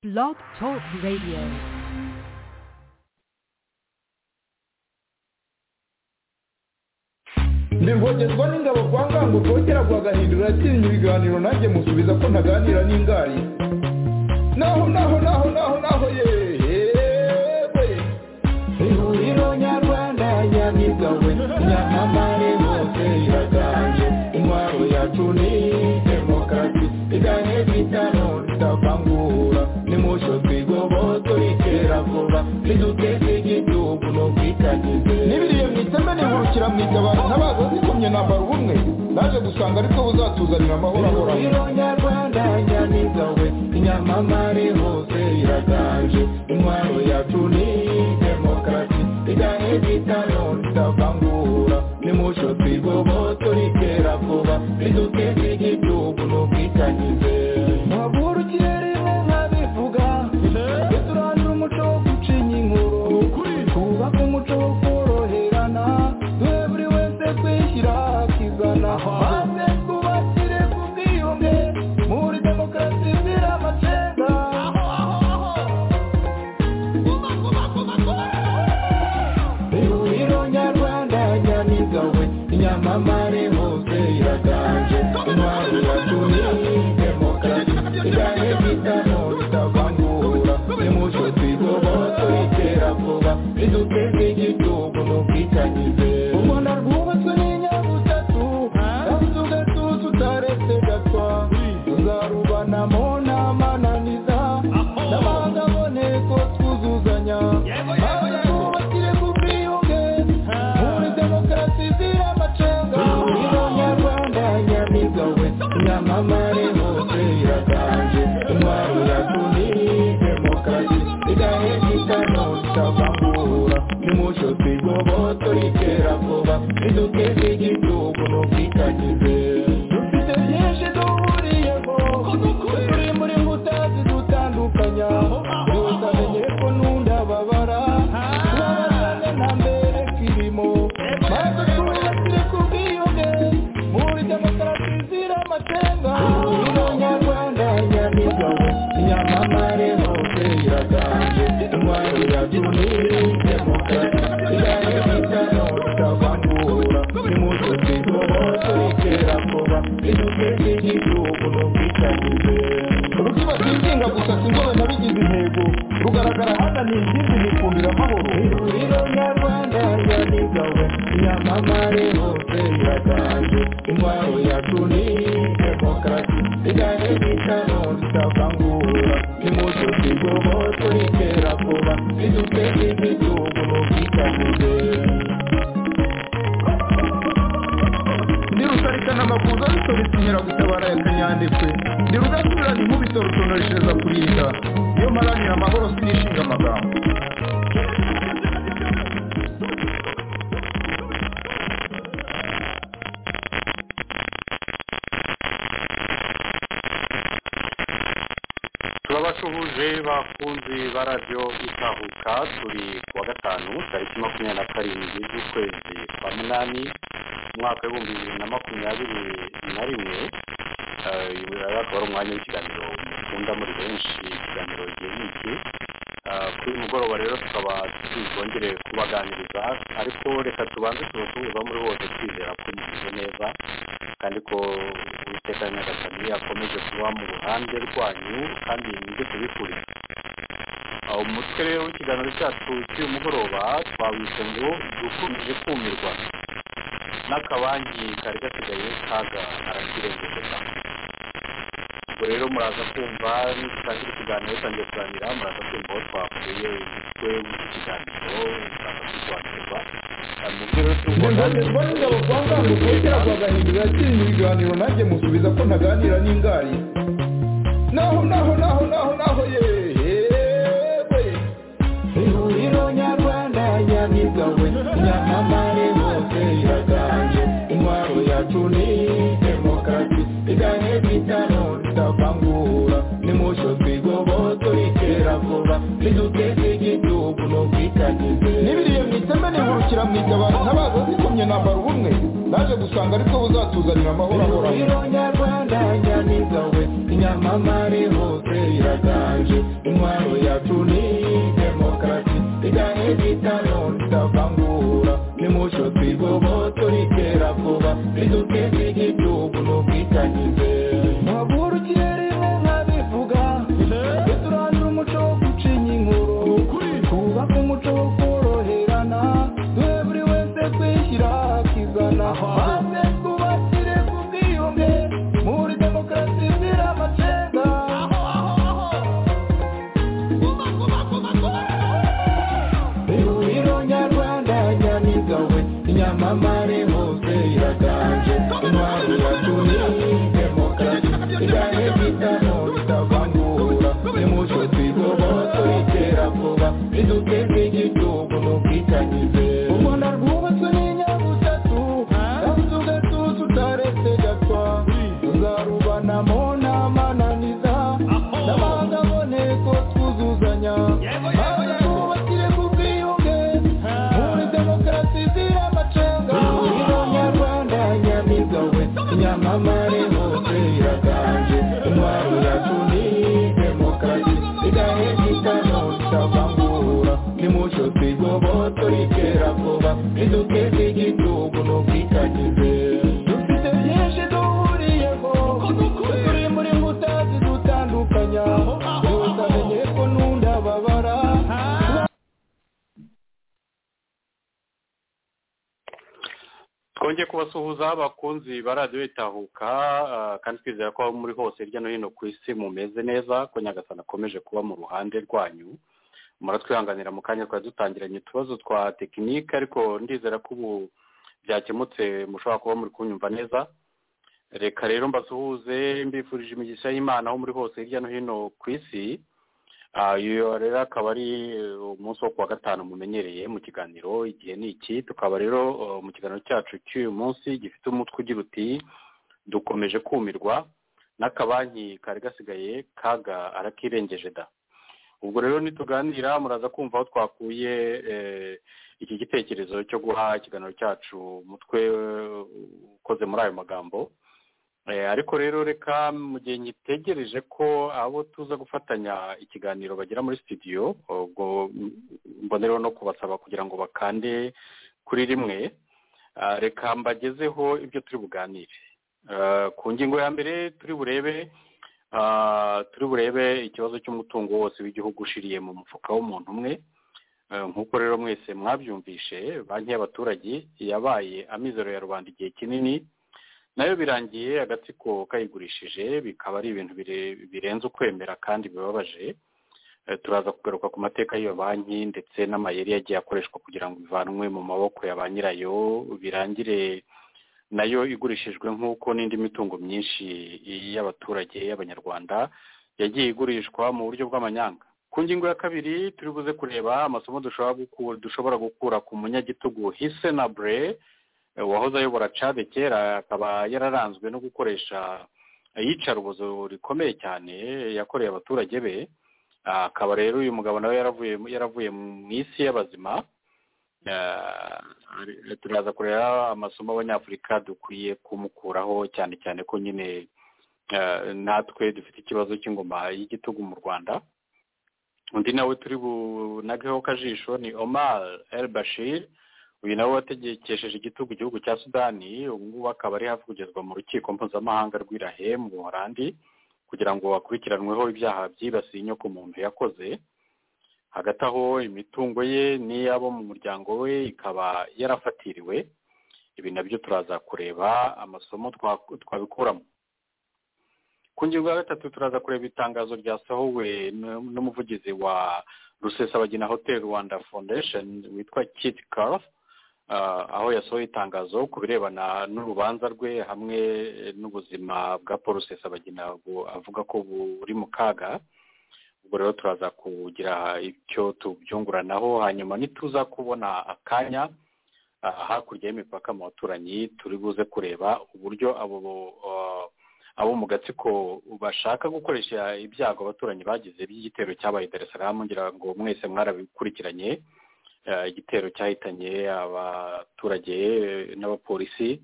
Blog Talk Radio. ndirwogezwa n'ingabo kwa ngango kongera guhagahindura yatsinze ibiganiro nanjye musubiza ko ntaganira n'ingari naho naho naho naho naho yewe ihuriro nyarwanda nyabigawe nyamamare hose iraganje intwaro yacu ni demokarasi iganye bitano tutavangura nimucyo twigoboto itera vuba niduteze igihugu no kwitagize nibiriye mu iteme nihurukira mu itabaro ntabaza zikomye nambara ubumwe naje gusanga aribwo buzatuzanira amahoro ahoraho ihuriro nyarwanda nyamiza we inyamamare hose iraganje intwaro yacu ni demokarasi iganye bitano tutavangura nimucyo twigoboto ritera vuba riduteze igihugu n'ubwitangize muhagurukire rimwe nkabivuga duturanire umuco wo gucinya inkuru twubake umuco wo koroherana duhe buri wese kwishyira akizana maze twubakire ku bwiyunge muri demokarasi izira amacenga ihuriro nyarwanda nyamiza we inyamamare hose iraganje intwaro yacu ni demokarasi iganye bitano tutavangura nimucyo twigoboto ritera vuba riduteze igihugu n'ubwitangize u rwanda rwubatswe n'inyabutatu kandi tugatuza utaretse gatwa tuzarubanamo n'amananiza n'amahanga aboneko twuzuzanya maze twubakire ku bwiyunge muri demokarasi izira amacenga ihuriro nyarwanda nyamiza we inyamamare hose iraganje intwaro yacu ni demokarasi iganye bitano tutavangura nimucyo twigoboto ritera vuba riduteze igihugu n'ubwitangize dufite byinshi duhuriyeho turi muri nkuta zidutandukanya gusa menye ko n'unda babara tubabazane nta mbere kirimo maze twubakire ku bwiyunge muri demokarasi izira amacenga Umunyarwanda nyamigabo, inyamamare hose iraganje, intwaro yacu ni demokarasi, iganye bitano tutavangura, nimucyo twigoboto ritera vuba, riduteze igihugu n'ubwitangize. rukibasiye inshinga gusa singowe nabigize intego rugaragara hano ni izindi nikumbira amahoro Ihuriro nyarwanda nyamigabo, inyamamare hose iraganje, intwaro yacu ni demokarasi, iganye bitano tutavangura, nimucyo twigoboto ritera vuba, riduteze igihugu n'ubwitangize. ndi rusarikana amakuza bisobetse inkeragutabara ya kanyandekwe ndi rudasubirana inkubito rutonoreshereza kurinda iyo mparanira amahoro sinishinga amagambo turabasuhuje bakunzi ba radiyo itahuka turi kuwa gatanu tariki makumyabiri na karindwi z'ukwezi kwa munani umwaka w'ibihumbi bibiri na makumyabiri na rimwe Eh, uyu rero akaba ari umwanya w'ikiganiro mukunda muri benshi ikiganiro gihugu Eh, kuri uyu mugoroba rero tukaba tuzongere kubaganiriza ariko reka tubanze tubakumva muri bose twizera ko mugize neza kandi ko uwiteka nyagasani akomeje kuba mu ruhande rwanyu kandi mujye kubikuriza aho umutwe rero w'ikiganiro cyacu cy'uyu mugoroba twawise ngo dukomeje kumirwa n'akabangi kari gasigaye kaga arakirengereza ubwo rero muraza kumva nitangira ikiganiro tangiye kuganira muraza kumva aho twakuye umutwe w'iki kiganiro muraza kusobanukirwa Eh, mu byo rero turi kuganira- ndandezwa n'ingabo kwa ngango kongera guhagahindura yatsinze ibiganiro nanjye musubiza ko ntaganira n'ingari naho naho naho naho naho yewe ihuriro nyarwanda nyamiza we nyamamare hose iraganje intwaro yacu ni demokarasi iganye bitano tutavangura nimucyo twigoboto ritera vuba riduteze igihugu n'ubwitangize nibiriye mu iteme nihurukira mu itabaro ntabaza zikomye nambara ubumwe naje gusanga aribwo buzatuzanira amahoro ahoraho ihuriro nyarwanda nyamiza we inyamamare hose iraganje intwaro yacu ni demokarasi ijyanye n'itanu ritavangura nimucyo twigobotore itera vuba riduke ry'igihugu n'ubwitangize nkabura ikirere nk'abivuga turandura umuco wo gucinya inkuru twubaka umuco wo koroherana duhe buri wese kwishyira akizana maze twubakire ku bwiyunge muri demokarasi izira amacenga ihuriro nyarwanda nyamigawe inyamamare hose iraganje intwaro yacu ni demokarasi ijyanye n'itanu ritavangura nimucyo twigobotore itera vuba riduke ry'igihugu n'ubwitangize u rwanda rwubatswe n'inyabutatu kandi ugatuza utaretse gapfa tuzarubanamo n'amananiza n'amahanga aboneko twuzuzanya maze twubakire ku bwiyunge muri demokarasi izira amacenga ihuriro nyarwanda nyamigawe inyamamare hose iraganje intwaro yacu ni demokarasi idahe gitano cyavangura nimucyo twigobotore itera vuba riduteze igihugu n'ubwitangize dufite byinshi duhuriyeho turi muri nkuta zidutandukanya gusa menye ko n'undi ababara twongeye kubasuhuza abakunzi ba radiyo itahuka ah, kandi twizera ko aho muri hose hirya no hino ku isi mumeze neza ko nyagasana akomeje kuba mu ruhande rwanyu muratwihanganira mu kanya twari dutangiranye utubazo twa tekinike ariko ndizera ko ubu byakemutse mushobora kuba muri kunyumva neza reka rero mbasuhuze mbifurije imigisha y'imana aho muri hose hirya no hino ku isi Ah, iyo rero akaba ari eh, umunsi wo kuwa gatanu mumenyereye mu kiganiro igihe ni iki tukaba rero eh, mu kiganiro cyacu cy'uyu munsi gifite umutwe ugira uti dukomeje kumirwa n'akabanki kari gasigaye kaga arakirengeje da ubwo rero nituganira muraza kumva aho twakuye eh, iki gitekerezo cyo guha ikiganiro cyacu umutwe eh, ukoze muri ayo magambo Eh, ariko rero reka mu gihe nyitegereje ko abo tuza gufatanya ikiganiro bagira muri studio ubwo mbonereho no kubasaba kugira ngo bakande kuri rimwe ah, reka mbagezeho ibyo turi buganire Ah, ku ngingo ya mbere turi burebe ah, turi burebe ikibazo cy'umutungo wose w'igihugu ushiriye mu mufuka w'umuntu umwe Eh, nk'uko rero mwese mwabyumvishe banki y'abaturage yabaye amizero ya rubanda igihe kinini nayo birangiye agatsiko kayigurishije bikaba ari ibintu bire- birenze ukwemera kandi bibabaje Eh, turaza kugaruka ku mateka y'iyo banki ndetse n'amayeri yagiye akoreshwa kugira ngo ivanwe mu maboko ya ba nyirayo birangire nayo igurishijwe nk'uko n'indi mitungo myinshi y'abaturage y'abanyarwanda yagiye igurishwa mu buryo bw'amanyanga ku ngingo ya kabiri turi buze kureba amasomo dushobora guku- dushobora gukura ku munyagitugu hisenabure wahoze ayobora cade kera akaba yararanzwe no gukoresha iyicarubozo rikomeye cyane yakoreye abaturage be Ah, akaba rero uyu mugabo nawe yaravuye yaravuye mu isi y'abazima Ah, ari- turaza kureba amasomo abanyafurika dukwiye kumukuraho cyane cyane ko nyine ah, natwe dufite ikibazo cy'ingoma y'igitugu mu rwanda undi nawe turi bunageho kajisho ni omar el bashir uyu nawe wategekesheje igitugu igihugu cya sudani ubu ngubu akaba ari hafi kugezwa mu rukiko mpuzamahanga rw'irahe mu buhorandi kugira ngo akurikiranweho ibyaha byibasiye inyoko muntu yakoze hagati aho imitungo ye n'iy'abo mu muryango we ikaba yarafatiriwe ibi nabyo turaza kureba amasomo twa- twabikuramo ku ngingo ya gatatu turaza kureba itangazo ryasohowe n- n'umuvugizi wa rusesabagina hotel rwanda foundation witwa kit karf ah, aho yasohoye itangazo ku birebana n'urubanza rwe hamwe n'ubuzima bwa paul rusesabagina bu- avuga ko buri mu kaga ubwo rero turaza kugira icyo tubyunguranaho hanyuma nituza kubona akanya ah, hakurya y'imipaka mu baturanyi turi buze kureba uburyo abo ah, abo mu gatsiko bashaka gukoresha ibyago abaturanyi bagize by'igitero cyabaye i Dar es Salaam ngira ngo mwese mwarabikurikiranye eh, igitero cyahitanye abaturage eh, n'abapolisi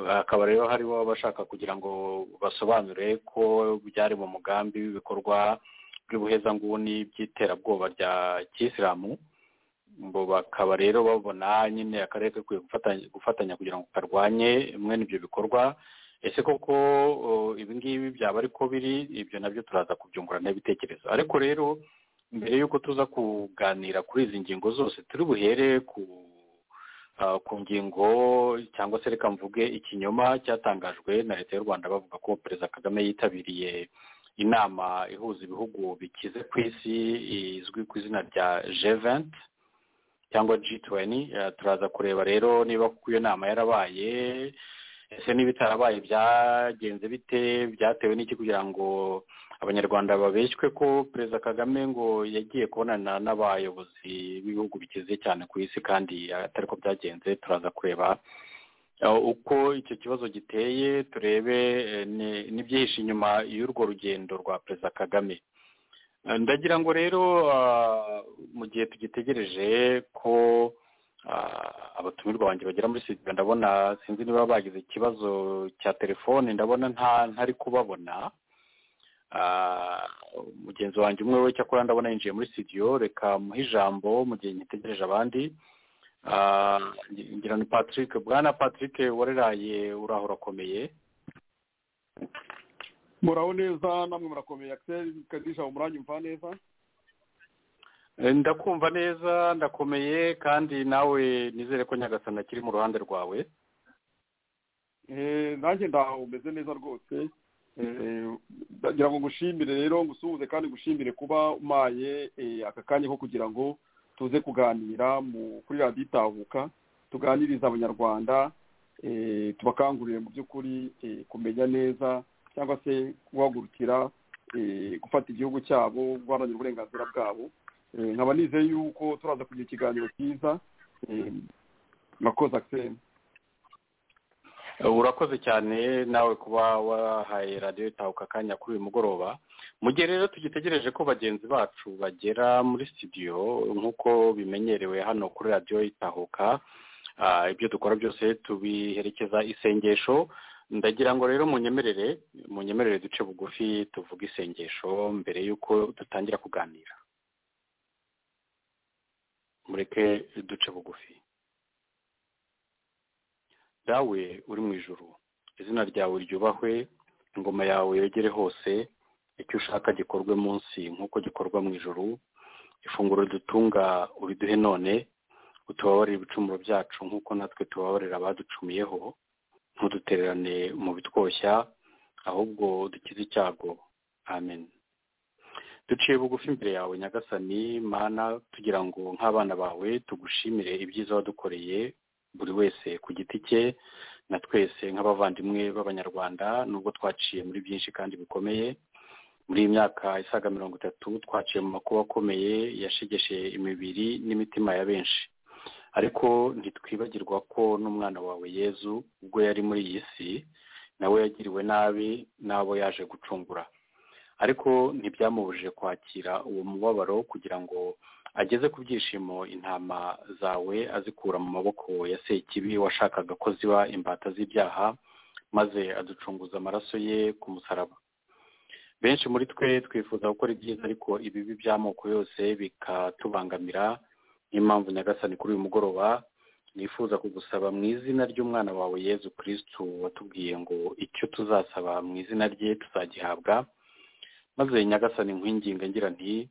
hakaba rero hariho abashaka kugira ngo basobanure ko byari mu mugambi w'ibikorwa by'ubuhezanguni by'iterabwoba rya kisilamu ngo bakaba rero babona nyine akarere gakwiye gufatanya kugira ngo karwanye mwene ibyo bikorwa ese koko ibi ngibi byaba ariko biri ibyo nabyo turaza kubyungurana ibitekerezo ariko rero mbere y'uko tuza kuganira kuri izi ngingo zose turi buhere ku ku ngingo cyangwa se reka mvuge ikinyoma cyatangajwe na leta y'u rwanda bavuga ko perezida kagame yitabiriye inama ihuza ibihugu bikize ku isi izwi ku izina rya jeventi cyangwa ji tuweni turaza kureba rero niba kuko iyo nama yarabaye ese niba itarabaye byagenze bite byatewe n'iki kugira ngo abanyarwanda babeshywe ko perezida kagame ngo yagiye kubonana n'abayobozi b'ibihugu bikize cyane ku isi kandi atari ko byagenze turaza kureba uko icyo kibazo giteye turebe n'ibyihishe inyuma y'urwo rugendo rwa perezida kagame ndagira ngo rero mu gihe tugitegereje ko abatumirwa banjye bagera muri sida ndabona sinzi niba bagize ikibazo cya telefone ndabona ntari kubabona mugenzi wanjye umwe we cyakora ndabona yinjiye muri sitidiyo reka muhe ijambo mu gihe nyitegereje abandi ngira ni patrick bwana patrick wareraye uraho urakomeye muraho neza namwe murakomeye akiseri kadisha umurangi mva neza ndakumva neza ndakomeye kandi nawe nizere ko nyagasana kiri mu ruhande rwawe nanjye ndaho umeze neza rwose ndagira ngo ngushimire rero ngusuhuze kandi ngushimire kuba umaye aka kanya ko kugira ngo tuze kuganira kuri radiyo itahuka tuganiriza abanyarwanda tubakangurire mu by'ukuri kumenya neza cyangwa se guhagurukira gufata igihugu cyabo guharanira uburenganzira bwabo nkaba nizeye yuko turaza kugira ikiganiro cyiza mwakoze akiseni urakoze cyane nawe kuba wahaye radiyo itahuka akanya kuri uyu mugoroba mu gihe rero tugitegereje ko bagenzi bacu bagera muri sitidiyo nk'uko bimenyerewe hano kuri radiyo itahuka ibyo dukora byose tubiherekeza isengesho ndagira ngo rero munyemerere munyemerere duce bugufi tuvuge isengesho mbere y'uko dutangira kuganira mureke duce bugufi dawe uri mu ijoro izina ryawe ryubahwe ingoma yawe yegere hose icyo ushaka gikorwe munsi nk'uko gikorwa mu ijoro ifunguro dutunga uriduhe none utubabarire ibicumuro byacu nk'uko natwe tubabarira abaducumiyeho ntudutererane mu bitwoshya ahubwo dukize icyago amen duciye bugufi imbere yawe nyagasani mana tugira ngo nk'abana bawe tugushimire ibyiza wadukoreye buri wese ku giti cye na twese nk'abavandimwe b'abanyarwanda nubwo twaciye muri byinshi kandi bikomeye muri iyi myaka isaga mirongo itatu twaciye mu makuba akomeye yashegeshe imibiri n'imitima ya benshi ariko ntitwibagirwa ko n'umwana wawe yezu ubwo yari muri iyi si nawe yagiriwe nabi n'abo yaje gucungura ariko ntibyamubujije kwakira uwo mubabaro kugira ngo ageze ku byishimo intama zawe azikura mu maboko ya sekibi washakaga ko ziba imbata z'ibyaha maze aducunguza amaraso ye ku musaraba benshi muri twe twifuza gukora ibyiza ariko ibibi by'amoko yose bikatubangamira n'impamvu nyagasani kuri uyu mugoroba nifuza kugusaba mu izina ry'umwana wawe yezu kirisitu watubwiye ngo icyo tuzasaba mu izina rye tuzagihabwa maze nyagasani nkwinginga ngira nti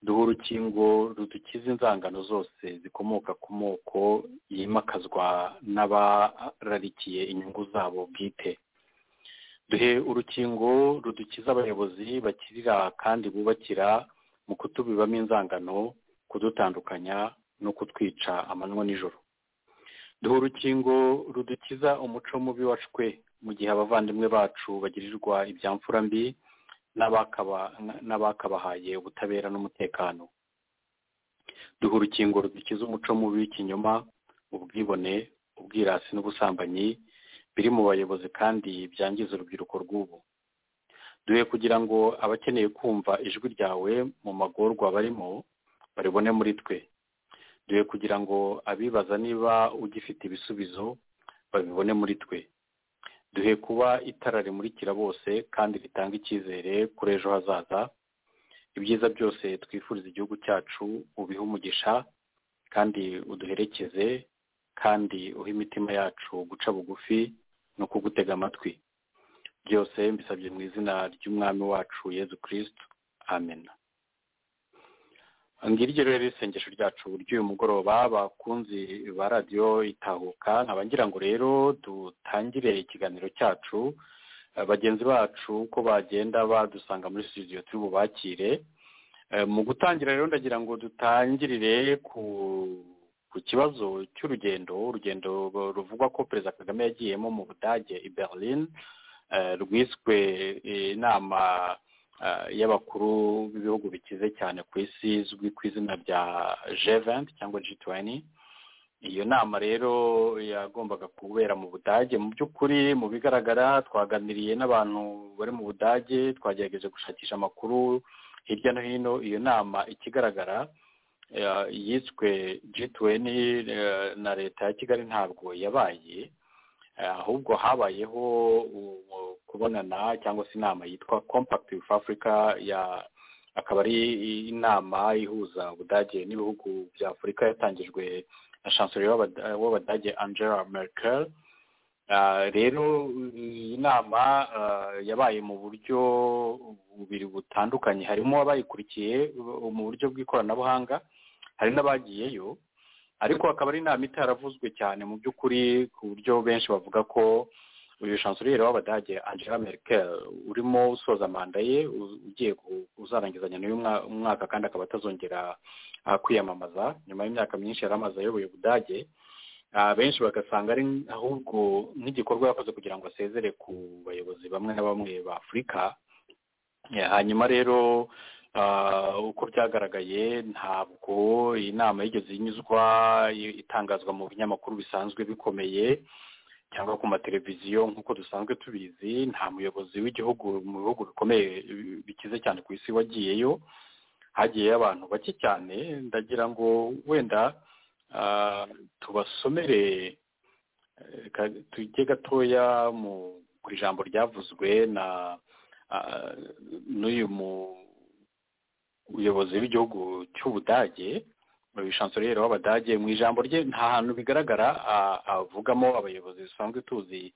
duha urukingo rudukiza inzangano zose zikomoka ku moko yimakazwa n'abararikiye inyungu zabo bwite duhe urukingo rudukiza abayobozi bakirira kandi bubakira mu kutubibamo inzangano kudutandukanya no kutwica amanywa nijoro duha urukingo rudukiza umuco mubi wacwe mu gihe abavandimwe bacu bagirirwa ibyamfura mbi n'abakabahaye ubutabera n'umutekano duha urukingo rudukiza umuco mubi w'ikinyoma ubwibone ubwirasi n'ubusambanyi biri mu bayobozi kandi byangiza urubyiruko rw'ubu duhe kugira ngo abakeneye kumva ijwi ryawe mu magorwa barimo baribone muri twe duhe kugira ngo abibaza niba ugifite ibisubizo babibone muri twe duhe kuba itara rimurikira bose kandi ritanga icyizere kuri ejo hazaza ibyiza byose twifuriza igihugu cyacu ubihe umugisha kandi uduherekeze kandi uhe imitima yacu guca bugufi no kugutega amatwi byose mbisabye mu izina ry'umwami wacu yezu kirisitu amena ngiryo rero isengesho ryacu ry'uyu mugoroba bakunzi ba radiyo itahuka nkaba ngira ngo rero dutangire ikiganiro cyacu bagenzi bacu uko bagenda badusanga muri studio turi bubakire mu gutangira rero ndagira ngo dutangirire ku ku kibazo cy'urugendo urugendo ruvugwa ko perezida kagame yagiyemo mu budage i berlin rwiswe inama y'abakuru b'ibihugu bikize cyane ku isi izwi ku izina rya jeventi cyangwa jitweni iyo nama rero yagombaga kubera mu budage mu by'ukuri mu bigaragara twaganiriye n'abantu bari mu budage twagerageje gushakisha amakuru hirya no hino iyo nama ikigaragara yiswe jitweni na leta ya kigali ntabwo yabaye ahubwo habayeho kubonana cyangwa se inama yitwa compacti wifu afurika ya akaba ari inama ihuza ubudage n'ibihugu bya afurika yatangijwe na chancelier w'abadage angela merkel rero iyi nama yabaye mu buryo bubiri butandukanye harimo abayikurikiye mu buryo bw'ikoranabuhanga hari n'abagiyeyo ariko akaba ari inama itaravuzwe cyane mu by'ukuri ku buryo benshi bavuga ko uyu chancelier w'abadage angela merkel urimo usoza manda ye ugiye uzarangizanya n'uyu mwaka kandi akaba atazongera kwiyamamaza nyuma y'imyaka myinshi yari amaze ayoboye ubudage benshi bagasanga ari ahubwo nk'igikorwa yakoze kugira ngo asezere ku bayobozi bamwe na bamwe ba afurika hanyuma rero uko byagaragaye ntabwo iyi nama yigeze inyuzwa itangazwa mu binyamakuru bisanzwe bikomeye cyangwa ku mateleviziyo nk'uko dusanzwe tubizi nta muyobozi w'igihugu mu bihugu bikomeye bikize cyane ku isi wagiyeyo hagiye abantu bake cyane ndagira ngo wenda tubasomere tujye gatoya ku ijambo ryavuzwe na n'uyu muyobozi w'igihugu cy'ubudage chancelier w'abadage mu ijambo rye nta hantu bigaragara avugamo abayobozi dusanzwe tuzi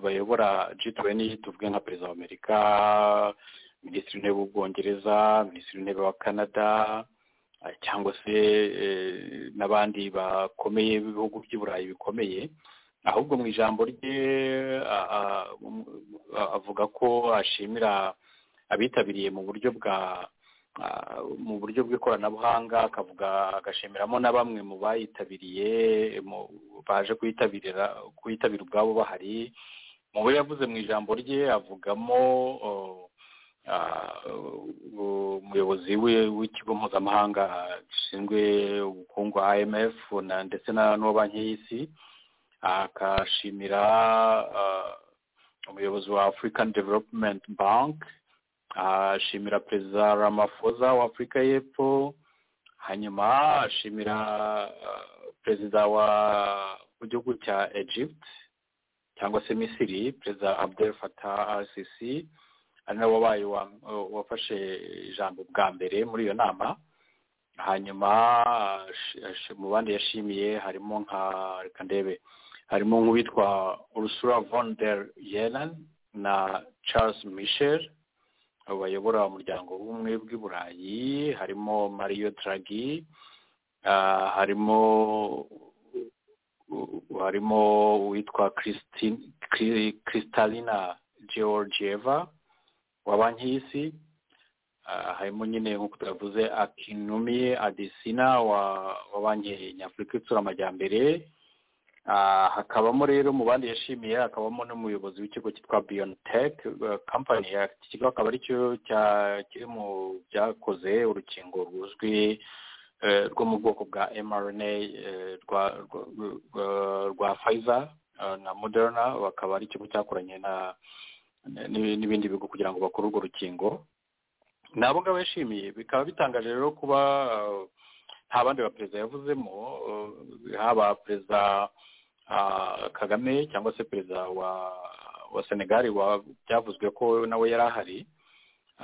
bayobora G20 tuvuge nka perezida wa amerika minisitiri w'intebe w'ubwongereza minisitiri w'intebe wa canada cyangwa se n'abandi bakomeye b'ibihugu by'uburayi bikomeye ahubwo mu ijambo rye avuga ko ashimira abitabiriye mu buryo bwa mu buryo bw'ikoranabuhanga akavuga agashimiramo na bamwe mu bayitabiriye baje kuyitabirira kuyitabira ubwabo bahari mu bo yavuze mu ijambo rye avugamo umuyobozi w'ikigo mpuzamahanga gishinzwe ubukungu IMF ndetse n'uwa banki y'isi akashimira umuyobozi wa African Development Bank ashimira perezida Ramaphosa wa afurika y'epfo hanyuma ashimira perezida w'igihugu cya Egypt cyangwa se misiri perezida Abdel Fattah al-Sisi ari nawe wabaye wafashe ijambo bwa mbere muri iyo nama hanyuma mu bandi yashimiye harimo nka reka ndebe harimo nk'uwitwa Ursula von der Leyen na Charles Michel bayobora umuryango w'ubumwe bw'i burayi harimo mariyo draghi harimo harimo uwitwa kristalina georgieva wa banki y'isi harimo nyine nk'uko twavuze akinumi adesina wa banki nyafurika itsura amajyambere hakabamo rero mu bandi yashimiye hakabamo n'umuyobozi w'ikigo cyitwa biontech kampani iki kigo akaba ari cyo kiri mu byakoze urukingo ruzwi rwo mu bwoko bwa mrna rwa pfizer na moderna bakaba ari ikigo cyakoranye n'ibindi bigo kugira ngo bakore urwo rukingo ni abo ngabo yashimiye bikaba bitangaje rero kuba nta bandi baperezida yavuzemo haba perezida ah, kagame cyangwa se perezida wa wa senegali wa- byavuzwe ko nawe yari ahari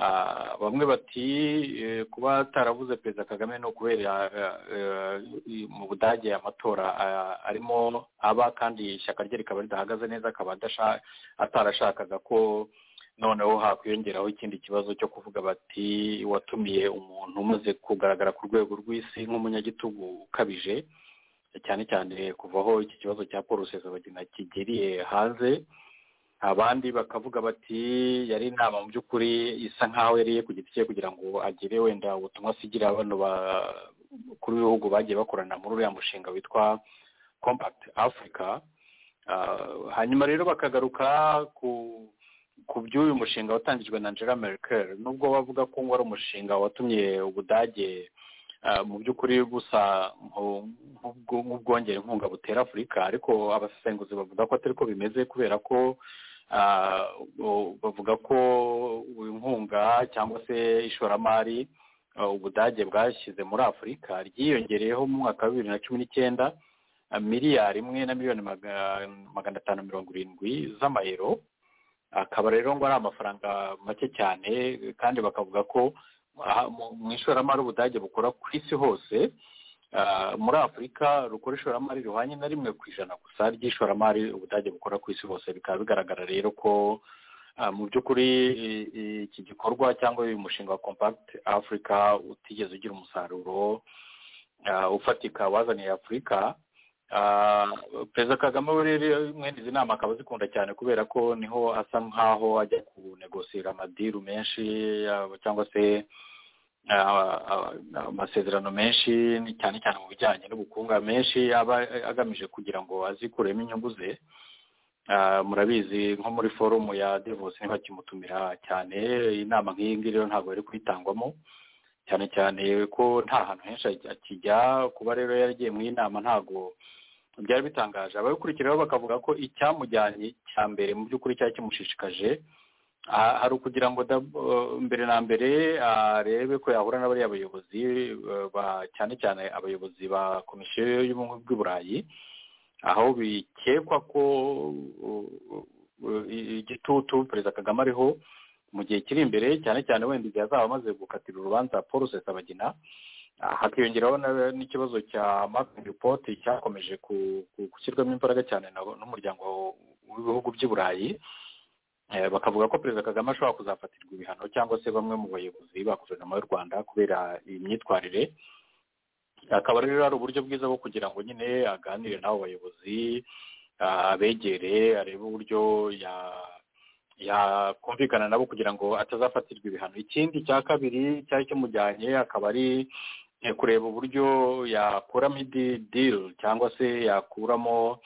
Ah, bamwe bati eh, kuba atarabuze perezida kagame ni ukubera eh, eh, mu budage amatora ah, arimo aba kandi ishyaka rye rikaba ridahagaze neza akaba adasha- atarashakaga ko noneho hakwiyongeraho ikindi kibazo cyo kuvuga bati watumiye umuntu umaze kugaragara ku rwego rw'isi nk'umunyagitugu ukabije cyane cyane kuvaho iki kibazo cya paul rusesabagina kigiriye hanze abandi bakavuga bati yari inama mu by'ukuri isa nk'aho yari iye ku giti cye kugira ngo agire wenda ubutumwa asigira bano bakuru b'ibihugu bagiye bakorana muri uriya mushinga witwa compact africa Ah, hanyuma rero bakagaruka ku ku by'uyu mushinga watangijwe na angela merkel nubwo bavuga ko ngo ari umushinga watumye ubudage ah, mu by'ukuri busa nku- nk'ubwo- nk'ubwongera inkunga butera afurika ariko abasesenguzi bavuga ko atari ko bimeze kubera ko ah, o- bavuga ko uyu nkunga cyangwa se ishoramari ah, ubudage bwashyize muri afurika ryiyongereyeho mu mwaka wa bibiri na cumi n'icyenda ah, miliyari imwe na miliyoni maga- magana atanu mirongo irindwi z'amayero akaba rero ngo ari amafaranga make cyane kandi bakavuga ko aha, mu- mu ishoramari ubudage bukora ku isi hose ah, muri afurika rukora ishoramari rihwanye na rimwe ku ijana gusa ry'ishoramari ubudage bukora ku isi hose bikaba bigaragara rero ko ah, mu by'ukuri i- i- iki gikorwa cyangwa uyu mushinga wa compact africa utigeze ugira umusaruro ah, ufatika wazaniye afurika Ah, perezida kagame we rero mwene izi nama akaba azikunda cyane kubera ko niho asa nk'aho ajya kunegosira amadiru menshi ah, cyangwa se ah, ah, amasezerano menshi ni cyane cyane mu bijyanye n'ubukungu menshi aba agamije kugira ngo azikuremo inyungu ze Ah, murabizi nko muri forumu ya devos ntibakimutumira cyane inama nk'iyi ngiyi rero ntabwo yari kuyitangwamo cyane cyane ko nta hantu henshi akijya kuba rero yaragiye mu inama ntabwo byari bitangaje ababikurikiraho bakavuga ko icyamujyanye cya mbere mu by'ukuri cyari kimushishikaje ah, hari ukugira ngo da- eh, mbere na mbere arebe ko yahura na bariya bayobozi eh, ba- cyane cyane abayobozi ba komisiyo y'ubumwe bw'i burayi aho bikekwa ko eh, eh, igitutu perezida kagame ariho mu gihe kiri imbere cyane cyane wenda igihe azaba amaze gukatira urubanza paul rusesabagina Ah, hakiyongeraho na- n'ikibazo cya mapping report cyakomeje ku- ku- gushyirwamo imbaraga cyane na- n'umuryango w'ibihugu by'i burayi Eh, bakavuga ko perezida kagame ashobora kuzafatirwa ibihano cyangwa se bamwe mu bayobozi ba guverinoma y'u rwanda kubera imyitwarire akaba rero ari uburyo bwiza bwo kugira ngo nyine aganire n'abo bayobozi ah, abegere arebe uburyo ya yakumvikana nabo kugira ngo atazafatirwa ibihano ikindi cya kabiri cyari kimujyanye akaba ari eh, kureba uburyo yakuramo idi diri cyangwa se yakuramo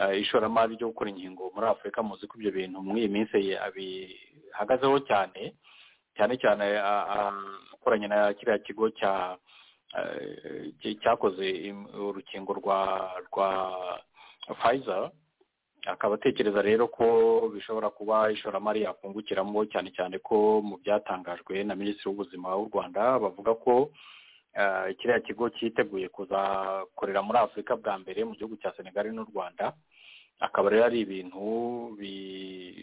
eh, ishoramari ryo gukora inkingo muri afurika muzi ko ibyo bintu muri iyi minsi bihagazeho cyane cyane cyane ah, ah, akoranye na kiriya kigo cya eh, ki- cyakoze im- urukingo rwa rwa Pfizer akaba atekereza rero ko bishobora kuba ishoramari yakungukiramo cyane cyane ko mu byatangajwe na minisitiri w'ubuzima w'u rwanda bavuga ko eh, kiriya kigo cyiteguye kuzakorera muri afurika bwa mbere mu gihugu cya senegali n'u rwanda akaba rero ari ibintu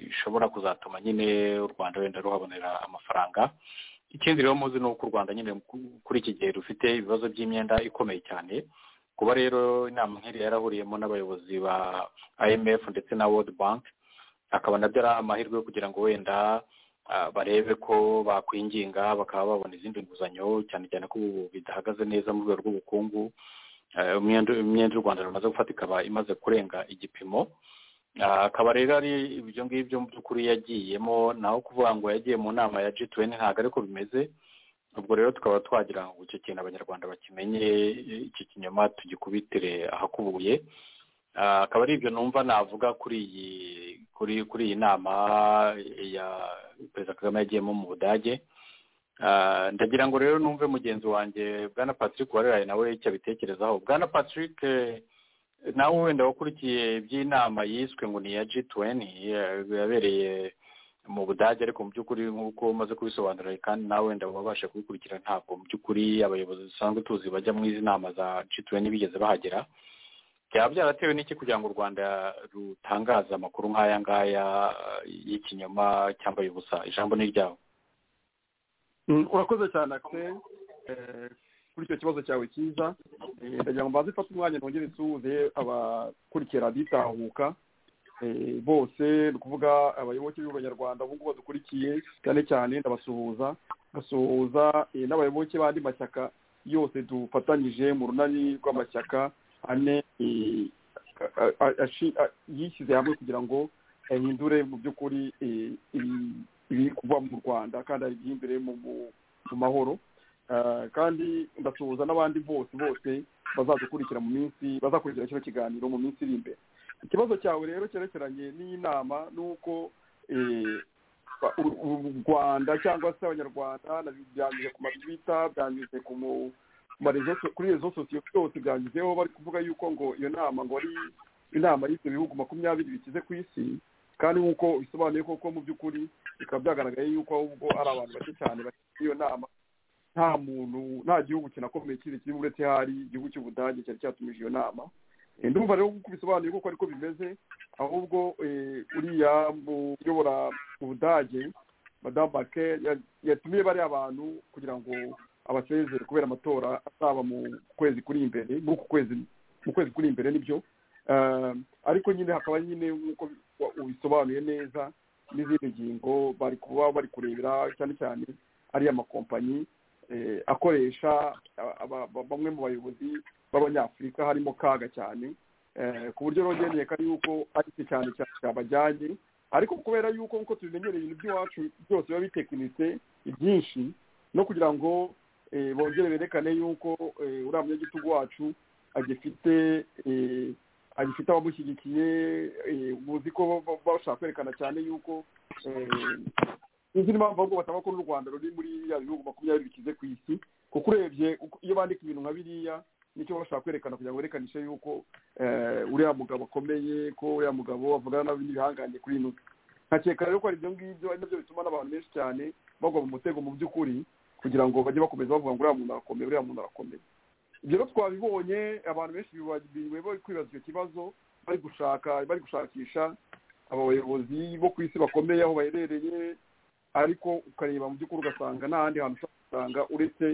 bishobora kuzatuma nyine u rwanda wenda ruhabonera amafaranga ikindi rero muzi ni uko u rwanda nyine ku- kuri iki gihe rufite ibibazo by'imyenda ikomeye cyane kuba rero inama nk'iri yarahuriyemo n'abayobozi ba imf ndetse na world bank akaba nabyo ari amahirwe yo kugira ngo wenda ah, barebe ko bakwinginga bakaba babona izindi nguzanyo cyane cyane ko ubu bidahagaze neza mu rwego rw'ubukungu Eh, imyenda imyenda y'u rwanda rumaze gufata ikaba imaze kurenga igipimo Ah, akaba rero ari ibyo ngibyo mu by'ukuri yagiyemo naho kuvuga ngo yagiye mu nama ya G20 ntabwo ariko bimeze ubwo rero tukaba twagira ngo icyo kintu abanyarwanda bakimenye iki kinyoma tugikubitire ahakubuye Ah, akaba ari ibyo numva navuga kuri iyi kuri kuri iyi nama ya perezida kagame yagiyemo mu budage Ah, ndagira ngo rero numve mugenzi wanjye bwana patrick wareraye nawe icyo abitekerezaho bwana patrick eh, nawe wenda wakurikiye iby'inama yiswe ngo ni iya G20 eh, yabereye mu budage ariko mu by'ukuri nk'uko umaze kubisobanurira kandi nawe wenda wabasha kubikurikira ntabwo mu by'ukuri abayobozi dusanzwe tuzi bajya muri izi nama za G20 bigeze bahagera byaba byaratewe n'iki kugira ngo u rwanda rutangaze amakuru nk'aya ngaya y'ikinyoma cyangwa y'ubusa ijambo ni iryawe urakoze cyane akse kuri icyo kibazo cyawe cyiza ndagira ngo mbanze mfate umwanya ntongere nsuhuze abakurikira abitahuka bose ni ukuvuga abayoboke b'abanyarwanda ubu ngubu badukurikiye cyane cyane ndabasuhuza ngasuhuza n'abayoboke b'andi mashyaka yose dufatanyije mu runani rw'amashyaka ane yishyize hamwe kugira ngo ahindure mu by'ukuri ibiri kuba mu rwanda kandi agiye imbere mu mahoro kandi ndasuhuza n'abandi bose bose bazadukurikira mu minsi bazakurikira kino kiganiro mu minsi iri imbere ikibazo cyawe rero cyerekeranye n'inama n'uko u rwanda cyangwa se abanyarwanda byanyuze ku matwita byanyuze ku kuri rezo sosiyo byose byanyuzeho bari kuvuga yuko ngo iyo nama ngo ari inama y'ibyo bihugu makumyabiri bikize ku isi kandi nk'uko bisobanuye koko mu by'ukuri bikaba byagaragaye yuko ahubwo ari abantu bake cyane bafite iyo nama nta muntu nta gihugu kinakomeye kiri kirimo uretse hari igihugu cy'ubudage cyari cyatumije iyo nama ndumva rero kuko bisobanuye kuko ariko bimeze ahubwo uriya uyobora ubudage madamu bake yatumiye bariya abantu kugira ngo abasezere kubera amatora azaba mu kwezi kuri imbere muri uku kwezi mu kwezi kuri imbere nibyo ariko nyine hakaba nyine nk'uko ubisobanuye neza n'izindi ngingo bari kuba bari kurebera cyane cyane ariya makompanyi akoresha bamwe mu bayobozi b'abanyafurika harimo kaga cyane ku buryo rero ko ari yuko ariko cyane cyane cyabajyanye ariko kubera yuko nk'uko tubimenyereye ibintu by'iwacu byose biba bitekinitse byinshi no kugira ngo bongere berekane yuko uriya munyagitugu wacu agifite agifite abamushyigikiye muzi ko bashaka kwerekana cyane yuko izindi mpamvu ahubwo basaba ko n'u rwanda ruri muri biriya bihugu makumyabiri bikize ku isi kuko urebye iyo bandika ibintu nka biriya nicyo bashaka kwerekana kugira ngo berekane yuko uriya mugabo akomeye ko uriya mugabo avugana n'ibihangange kuri ino nkakeka rero ko ari ibyo ngibyo ari nabyo bituma n'abantu benshi cyane bagwa mu mutego mu by'ukuri kugira ngo bajye bakomeza bavuga ngo uriya muntu arakomeye uriya muntu arakomeye ibyo rero twabibonye abantu benshi bibagiriwe bari kwibaza icyo kibazo bari gushaka bari gushakisha aba bayobozi bo ku isi bakomeye aho baherereye ariko ukareba mu by'ukuri ugasanga n'ahandi hantu ushobora gusanga uretse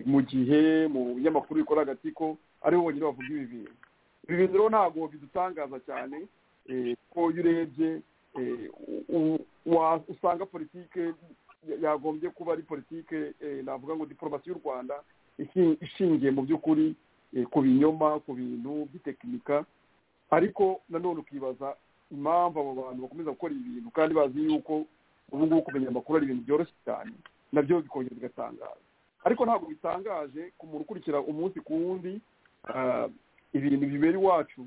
mu gihe mu binyamakuru bikora agatsiko aribo bonyine bavuga ibi bintu ibi bintu rero ntabwo bidutangaza cyane ko iyo urebye usanga politike yagombye kuba ari politike navuga ngo diporomasi y'u rwanda ishingiye mu by'ukuri ku binyoma ku bintu by'itekinika ariko nanone ukibaza impamvu abo bantu bakomeza gukora ibi bintu kandi bazi yuko ubu ngubu kumenya amakuru ari ibintu byoroshye cyane nabyo bikongera bigatangaza ariko ntabwo bitangaje ku muntu ukurikira umunsi ku wundi ibintu bibera iwacu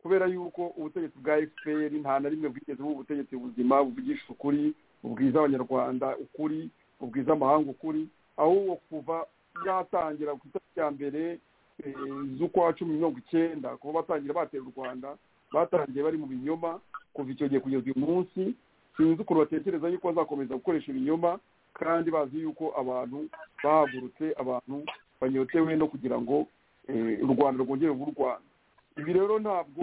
kubera yuko ubutegetsi bwa efuperi nta na rimwe bwigeze buba ubutegetsi buzima buvugisha ukuri bubwiza abanyarwanda ukuri bubwiza amahanga ukuri ahubwo kuva byatangira ku itariki ya mbere z'ukwa cumi mirongo icyenda kuba batangira batera u rwanda batangiye bari mu binyoma kuva icyo gihe kugeza uyu munsi sinzi ukuntu batekereza yuko bazakomeza gukoresha ibinyoma kandi bazi yuko abantu bahagurutse abantu banyotewe no kugira ngo u rwanda rwongere u rwanda ibi rero ntabwo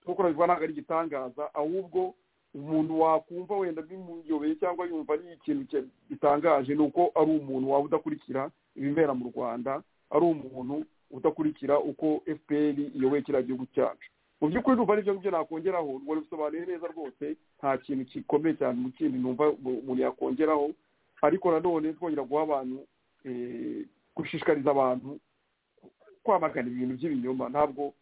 nk'uko urabibona ntabwo ari igitangaza ahubwo umuntu wakumva wenda bimuyobeye cyangwa yumva ari ikintu gitangaje ni uko ari umuntu waba udakurikira ibibera mu rwanda ari umuntu udakurikira uko fpr iyoboye kiriya gihugu cyacu mu by'ukuri numva ari byo ngibyo nakongeraho ngo bisobanuye neza rwose nta kintu gikomeye cyane mu kindi numva umuntu yakongeraho ariko nanone twongera guha abantu gushishikariza abantu kwamagana ibintu by'ibinyoma ntabwo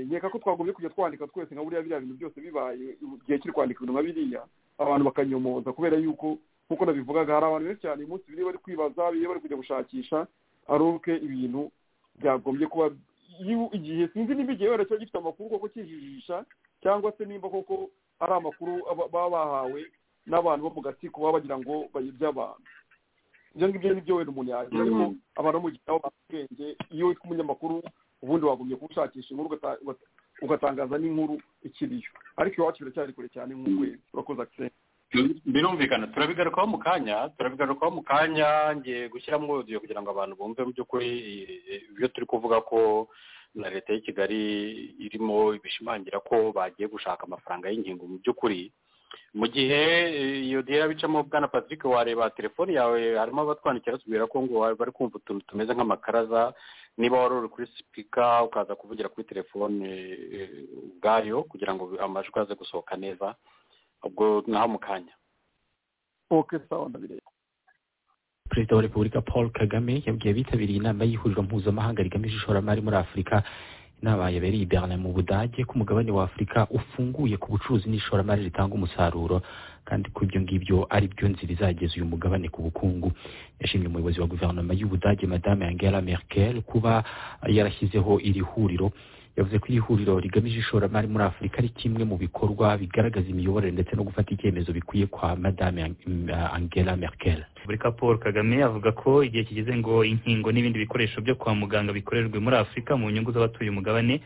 nkeka ko twagombye kujya twandika twese nka buriya biriya bintu byose bibaye igihe kiri kwandika ibintu nka biriya abantu bakanyomoza kubera yuko nk'uko nabivugaga hari abantu benshi cyane umunsi biri bari kwibaza biri bari kujya gushakisha aruke ibintu byagombye kuba igihe sinzi niba igihe wenda kiba gifite amakuru koko kijijisha cyangwa se nimba koko ari amakuru baba bahawe n'abantu bo mu gatsiko baba bagira ngo bayibye abantu ibyo ngibyo ni byo wenda umuntu yagira ariko abantu mu gihe bafite ubwenge iyo witwa umunyamakuru ubundi wagombye kuwushakisha inkuru ugatangaza n'inkuru ikiriyo ariko iwacu biracyari kure cyane nk'ukwezi urakoze akisenti birumvikana turabigarukaho mu kanya turabigarukaho mu kanya ngiye gushyiramo audio kugira ngo abantu bumve mu by'ukuri ibyo turi kuvuga ko na leta y'i kigali irimo ibishimangira ko bagiye gushaka amafaranga y'inkingo mu by'ukuri mu gihe iyo diyera bicamo bwana patrick wareba telefone yawe harimo abatwandikira batubwira ko ngo bari kumva utuntu tumeze nk'amakaraza niba wari uri kuri sipika ukaza kuvugira kuri telefone ubwayo kugira ngo amajwi aze gusohoka neza ubwo naho mu kanya oke sawa ndabireba perezida wa repubulika paul kagame yabwiye abitabiriye inama y'ihuriro mpuzamahanga rigamije ishoramari muri afurika inama yabereye i berlin mu budage ko umugabane wa afurika ufunguye ku bucuruzi n'ishoramari ritanga umusaruro kandi ko ibyo ngibyo ari byo nzira izageza uyu mugabane ku bukungu yashimye umuyobozi wa guverinoma y'ubudage madame angela merkel kuba yarashyizeho iri huriro yavuze ko iri huriro rigamije ishoramari muri afurika ari kimwe mu bikorwa bigaragaza imiyoborere ndetse no gufata icyemezo bikwiye kwa madame angela merkel repubulika paul kagame avuga ko igihe kigeze ngo inkingo n'ibindi bikoresho byo kwa muganga bikorerwe muri afurika mu nyungu z'abatuye umugabane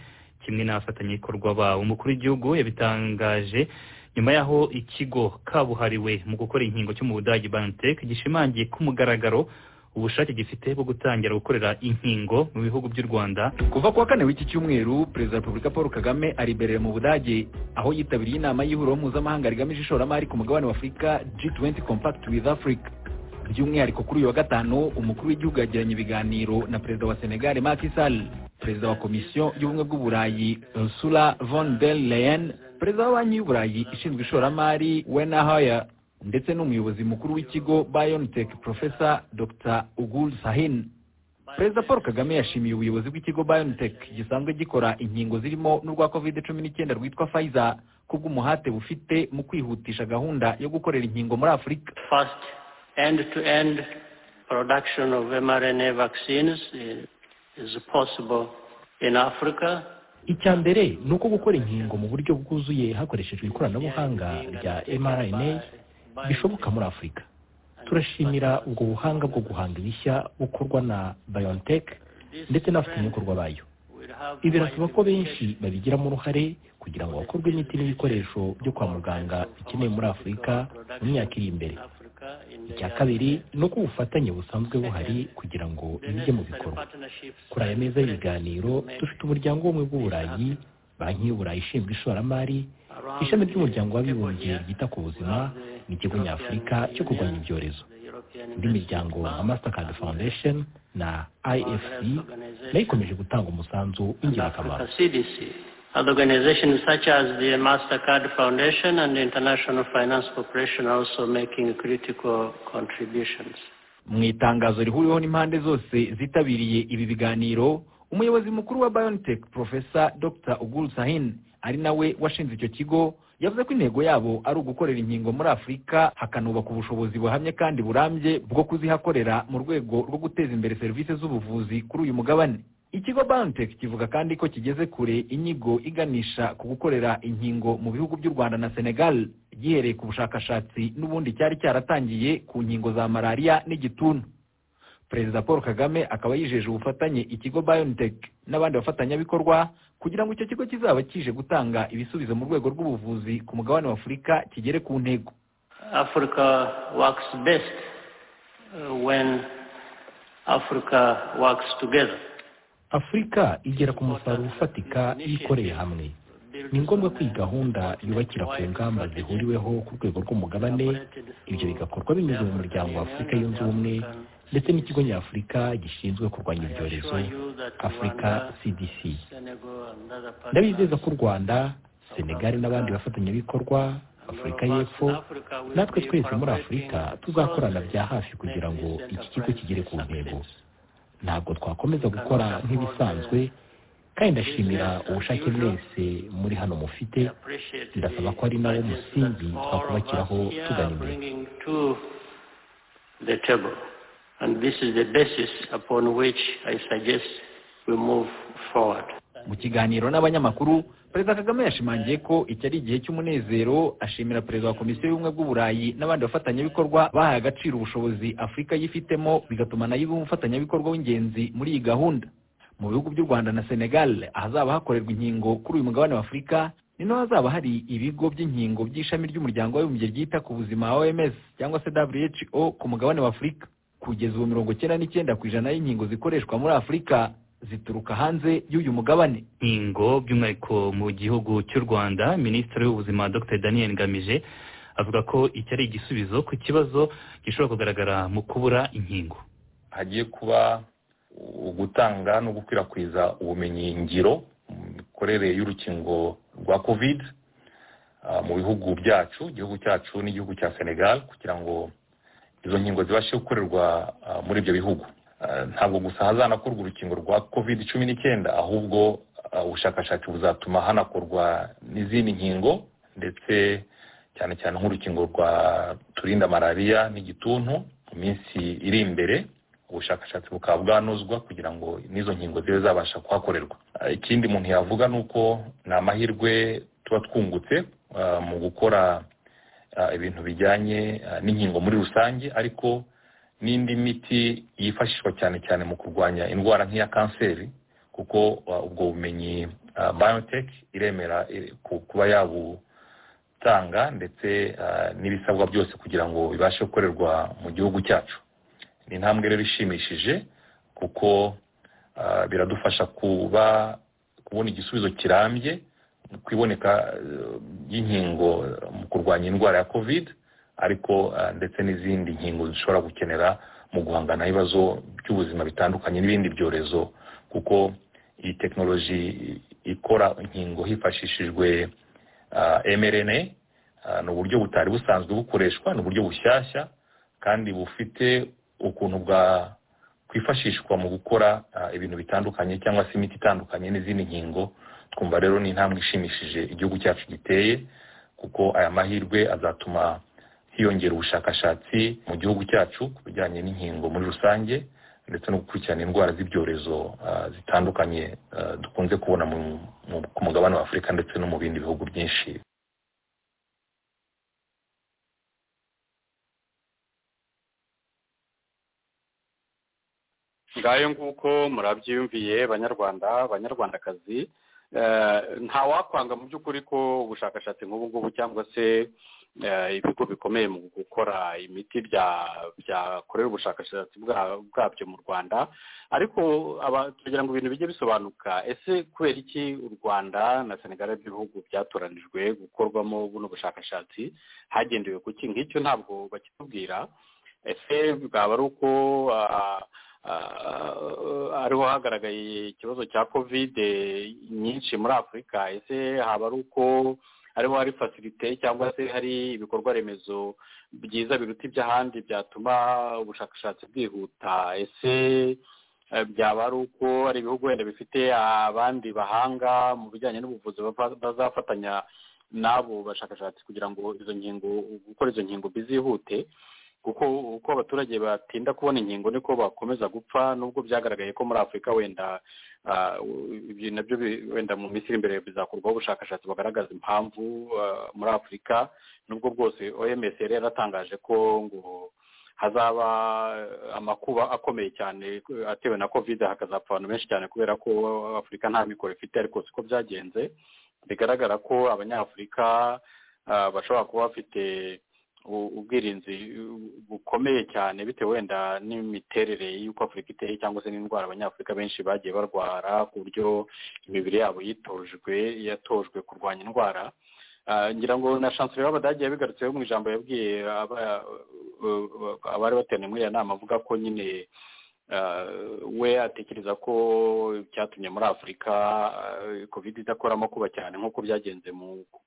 kimwe n'abafatanyabikorwa bawo umukuru w'igihugu yabitangaje nyuma y'aho ikigo kabuhariwe mu gukora inkingo cyo mu budage bantek gishimangiye ko umugaragaro ubushake gifite bwo gutangira gukorera inkingo mu bihugu by'u rwanda kuva kuwa kane w'iki cyumweru perezida wa repubulika paul kagame ari imbere mu budage aho yitabiriye inama y'ihuriro mpuzamahanga rigamije ishoramari ku mugabane wa afurika g20 compact with africa by'umwihariko kuri uyu wa gatanu umukuru w'igihugu yagiranye ibiganiro na perezida wa senegal Macky Sall perezida wa komisiyo y'ubumwe bw'uburayi ursula von der leyen perezida wa banki y'uburayi ishinzwe ishoramari wena haya ndetse n'umuyobozi mukuru w'ikigo biontech profesa dr ugul sahin perezida paul kagame yashimiye ubuyobozi bw'ikigo biontech gisanzwe gikora inkingo zirimo n'urwa covid cumi n'icyenda rwitwa pfizer kubw'umuhate bufite mu kwihutisha gahunda yo gukorera inkingo muri afurika first end to end production of mrna vaccines is possible in africa icya mbere ni uko gukora inkingo mu buryo bwuzuye hakoreshejwe ikoranabuhanga rya mrna bishoboka muri afurika turashimira ubwo buhanga bwo guhanga ibishya bukorwa na biontech ndetse n'abafatanyabikorwa bayo ibi birasaba ko benshi babigiramo uruhare kugira ngo hakorwe imiti n'ibikoresho byo kwa muganga bikenewe muri afurika mu myaka iri imbere icya kabiri ni uko ubufatanye busanzwe buhari kugira ngo bijye mu bikorwa kuri aya meza y'ibiganiro dufite umuryango w'ubumwe bw'uburayi banki y'uburayi ishinzwe ishoramari ishami ry'umuryango w'abibumbye ryita ku buzima n'ikigo nyafurika cyo kurwanya ibyorezo indi miryango nka mastercard foundation na ifc nayo ikomeje gutanga umusanzu w'ingirakamaro Other organizations such as the MasterCard Foundation and the International Finance Corporation are also making critical contributions. Mu itangazo rihuriweho n'impande zose zitabiriye ibi biganiro, umuyobozi mukuru wa BioNTech Profesa Dr. Ugul Sahin ari nawe washinze icyo kigo yavuze ko intego yabo ari ugukorera inkingo muri Afurika hakanubaka ubushobozi buhamye kandi burambye bwo kuzihakorera mu rwego rwo guteza imbere serivisi z'ubuvuzi kuri uyu mugabane ikigo BioNTech kivuga kandi ko kigeze kure inyigo iganisha ku gukorera inkingo mu bihugu by'u Rwanda na Senegal gihereye ku bushakashatsi n'ubundi cyari cyaratangiye ku nkingo za malariya n'igituntu perezida paul kagame akaba yijeje ubufatanye ikigo biontech n'abandi bafatanyabikorwa kugira ngo icyo kigo kizaba kije gutanga ibisubizo mu rwego rw'ubuvuzi ku mugabane wa afurika kigere ku ntego africa works best when africa works together afurika igera ku musaruro ufatika iyo ikoreye hamwe ni ngombwa ko iyi gahunda yubakira ku ngamba zihuriweho ku rwego rw'umugabane ibyo bigakorwa binyuze mu muryango wa afurika yunze ubumwe ndetse n'ikigo nyafurika gishinzwe kurwanya ibyorezo afurika cdc ndabizeza ko u rwanda senegali n'abandi bafatanyabikorwa afurika y'epfo natwe twese muri afurika tuzakorana bya hafi kugira ngo iki kigo kigere ku ntego ntabwo twakomeza gukora nk'ibisanzwe kandi ndashimira ubushake bwese muri hano mufite ndasaba ko ari nawo musingi twakubakiraho tugana imbere and this is the basis upon which I suggest we move forward. mu kiganiro n'abanyamakuru perezida kagame yashimangiye ko iki ari igihe cy'umunezero ashimira perezida wa komisiyo y'ubumwe bw'uburayi n'abandi bafatanyabikorwa bahaye agaciro ubushobozi afurika yifitemo bigatuma nayo iba umufatanyabikorwa w'ingenzi muri iyi gahunda mu bihugu by'u rwanda na senegal ahazaba hakorerwa inkingo kuri uyu mugabane wa afurika ni naho hazaba hari ibigo by'inkingo by'ishami ry'umuryango w'abibumbye ryita ku buzima oms cyangwa se who ku mugabane wa afurika kugeza ubu mirongo icyenda n'icyenda ku ijana y'inkingo zikoreshwa muri afurika zituruka hanze y'uyu mugabane inkingo by'umwihariko mu gihugu cy'u rwanda minisitiri w'ubuzima dr daniel ngamije avuga ko iki ari igisubizo ku kibazo gishobora kugaragara mu kubura inkingo hagiye kuba ugutanga no gukwirakwiza ubumenyi ngiro mu mikorere y'urukingo rwa covid mu bihugu byacu igihugu cyacu n'igihugu cya senegal kugira ngo izo nkingo zibashe gukorerwa muri ibyo bihugu ntabwo gusa hazanakorwa urukingo rwa covid cumi n'icyenda ahubwo ubushakashatsi buzatuma hanakorwa n'izindi nkingo ndetse cyane cyane nk'urukingo rwa turinda malariya n'igituntu mu minsi iri imbere ubushakashatsi bukaba bwanozwa kugira ngo n'izo nkingo zibe zabasha kuhakorerwa ikindi muntu yavuga ni uko ni amahirwe tuba twungutse mu gukora ibintu bijyanye n'inkingo muri rusange ariko n'indi miti yifashishwa cyane cyane mu kurwanya indwara nk'iya kanseri kuko ubwo bumenyi biotech iremera kuba yabutanga ndetse n'ibisabwa byose kugira ngo bibashe gukorerwa mu gihugu cyacu ni intambwe rero ishimishije kuko biradufasha kuba kubona igisubizo kirambye ku iboneka ry'inkingo mu kurwanya indwara ya kovide ariko ndetse n'izindi nkingo zishobora gukenera mu guhangana ibibazo by'ubuzima bitandukanye n'ibindi byorezo kuko iyi tekinoloji ikora inkingo hifashishijwe mrna ni uburyo butari busanzwe bukoreshwa ni uburyo bushyashya kandi bufite ukuntu bwa kwifashishwa mu gukora ibintu bitandukanye cyangwa se imiti itandukanye n'izindi nkingo twumva rero ni intambwe ishimishije igihugu cyacu giteye kuko aya mahirwe azatuma hiyongera ubushakashatsi mu gihugu cyacu ku bijyanye n'inkingo muri rusange ndetse no gukurikirana indwara z'ibyorezo zitandukanye dukunze kubona ku mugabane wa afurika ndetse no mu bindi bihugu byinshi ngayo nguko murabyiyumviye banyarwanda banyarwandakazi nta wakwanga mu by'ukuri ko ubushakashatsi nk'ubu ngubu cyangwa se ibigo bikomeye mu gukora imiti byakorera ubushakashatsi bwabyo mu rwanda ariko kugira ngo ibintu bijye bisobanuka ese kubera iki u rwanda na senegali by'ibihugu byatoranijwe gukorwamo buno bushakashatsi hagendewe ku ki nk'icyo ntabwo bakitubwira ese bwaba ari uko ariho hagaragaye ikibazo cya kovide nyinshi muri afurika ese haba ari uko ariho hari fasilite cyangwa se hari ibikorwa remezo byiza biruta iby'ahandi byatuma ubushakashatsi bwihuta ese byaba ari uko ari ibihugu wenda bifite abandi bahanga mu bijyanye n'ubuvuzi bazafatanya n'abo bashakashatsi kugira ngo izo ngingo gukora izo ngingo bizihute kuko uko abaturage batinda kubona inkingo niko bakomeza gupfa nubwo byagaragaye ko muri afurika wenda ibyo nabyo wenda mu minsi iri imbere bizakorwaho ubushakashatsi bugaragaza impamvu muri afurika nubwo bwose oms yari yaratangaje ko ngo hazaba amakuba akomeye cyane atewe na kovide hakazapfa abantu benshi cyane kubera ko afurika nta mikoro ifite ariko siko byagenze bigaragara ko abanyafurika bashobora kuba bafite ubwirinzi bukomeye cyane bitewe wenda n'imiterere y'uko afurika iteye cyangwa se n'indwara abanyafurika benshi bagiye barwara ku buryo imibiri yabo yitojwe yatojwe kurwanya indwara ngira ngo na chancellor w'abadage yabigarutseho mu ijambo yabwiye abari bateraniye muri iyo nama avuga ko nyine we atekereza ko cyatumye muri afurika covid idakora amakuba cyane nk'uko byagenze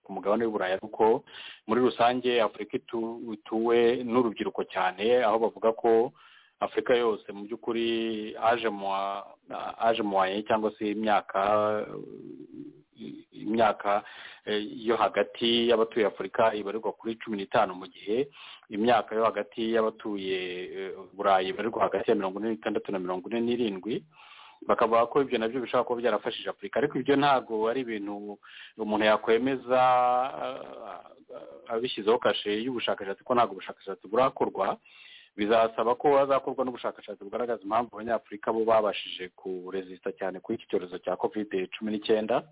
ku mugabane w'uburayi kuko muri rusange afurika ituwe n'urubyiruko cyane aho bavuga ko afurika yose mu by'ukuri aje mu waye cyangwa se imyaka imyaka yo hagati y'abatuye afurika ibarirwa kuri cumi n'itanu mu gihe imyaka yo hagati y'abatuye burayi ibarirwa hagati ya mirongo ine n'itandatu na mirongo ine n'irindwi bakavuga ko ibyo nabyo bishobora kuba byarafashije afurika ariko ibyo ntabwo ari ibintu umuntu yakwemeza abishyizeho kashe y'ubushakashatsi ko ntabwo ubushakashatsi burakorwa bizasaba ko hazakorwa n'ubushakashatsi bugaragaza impamvu abanyafurika bo babashije kurezisita cyane kuri iki cyorezo cya kovide cumi n'icyenda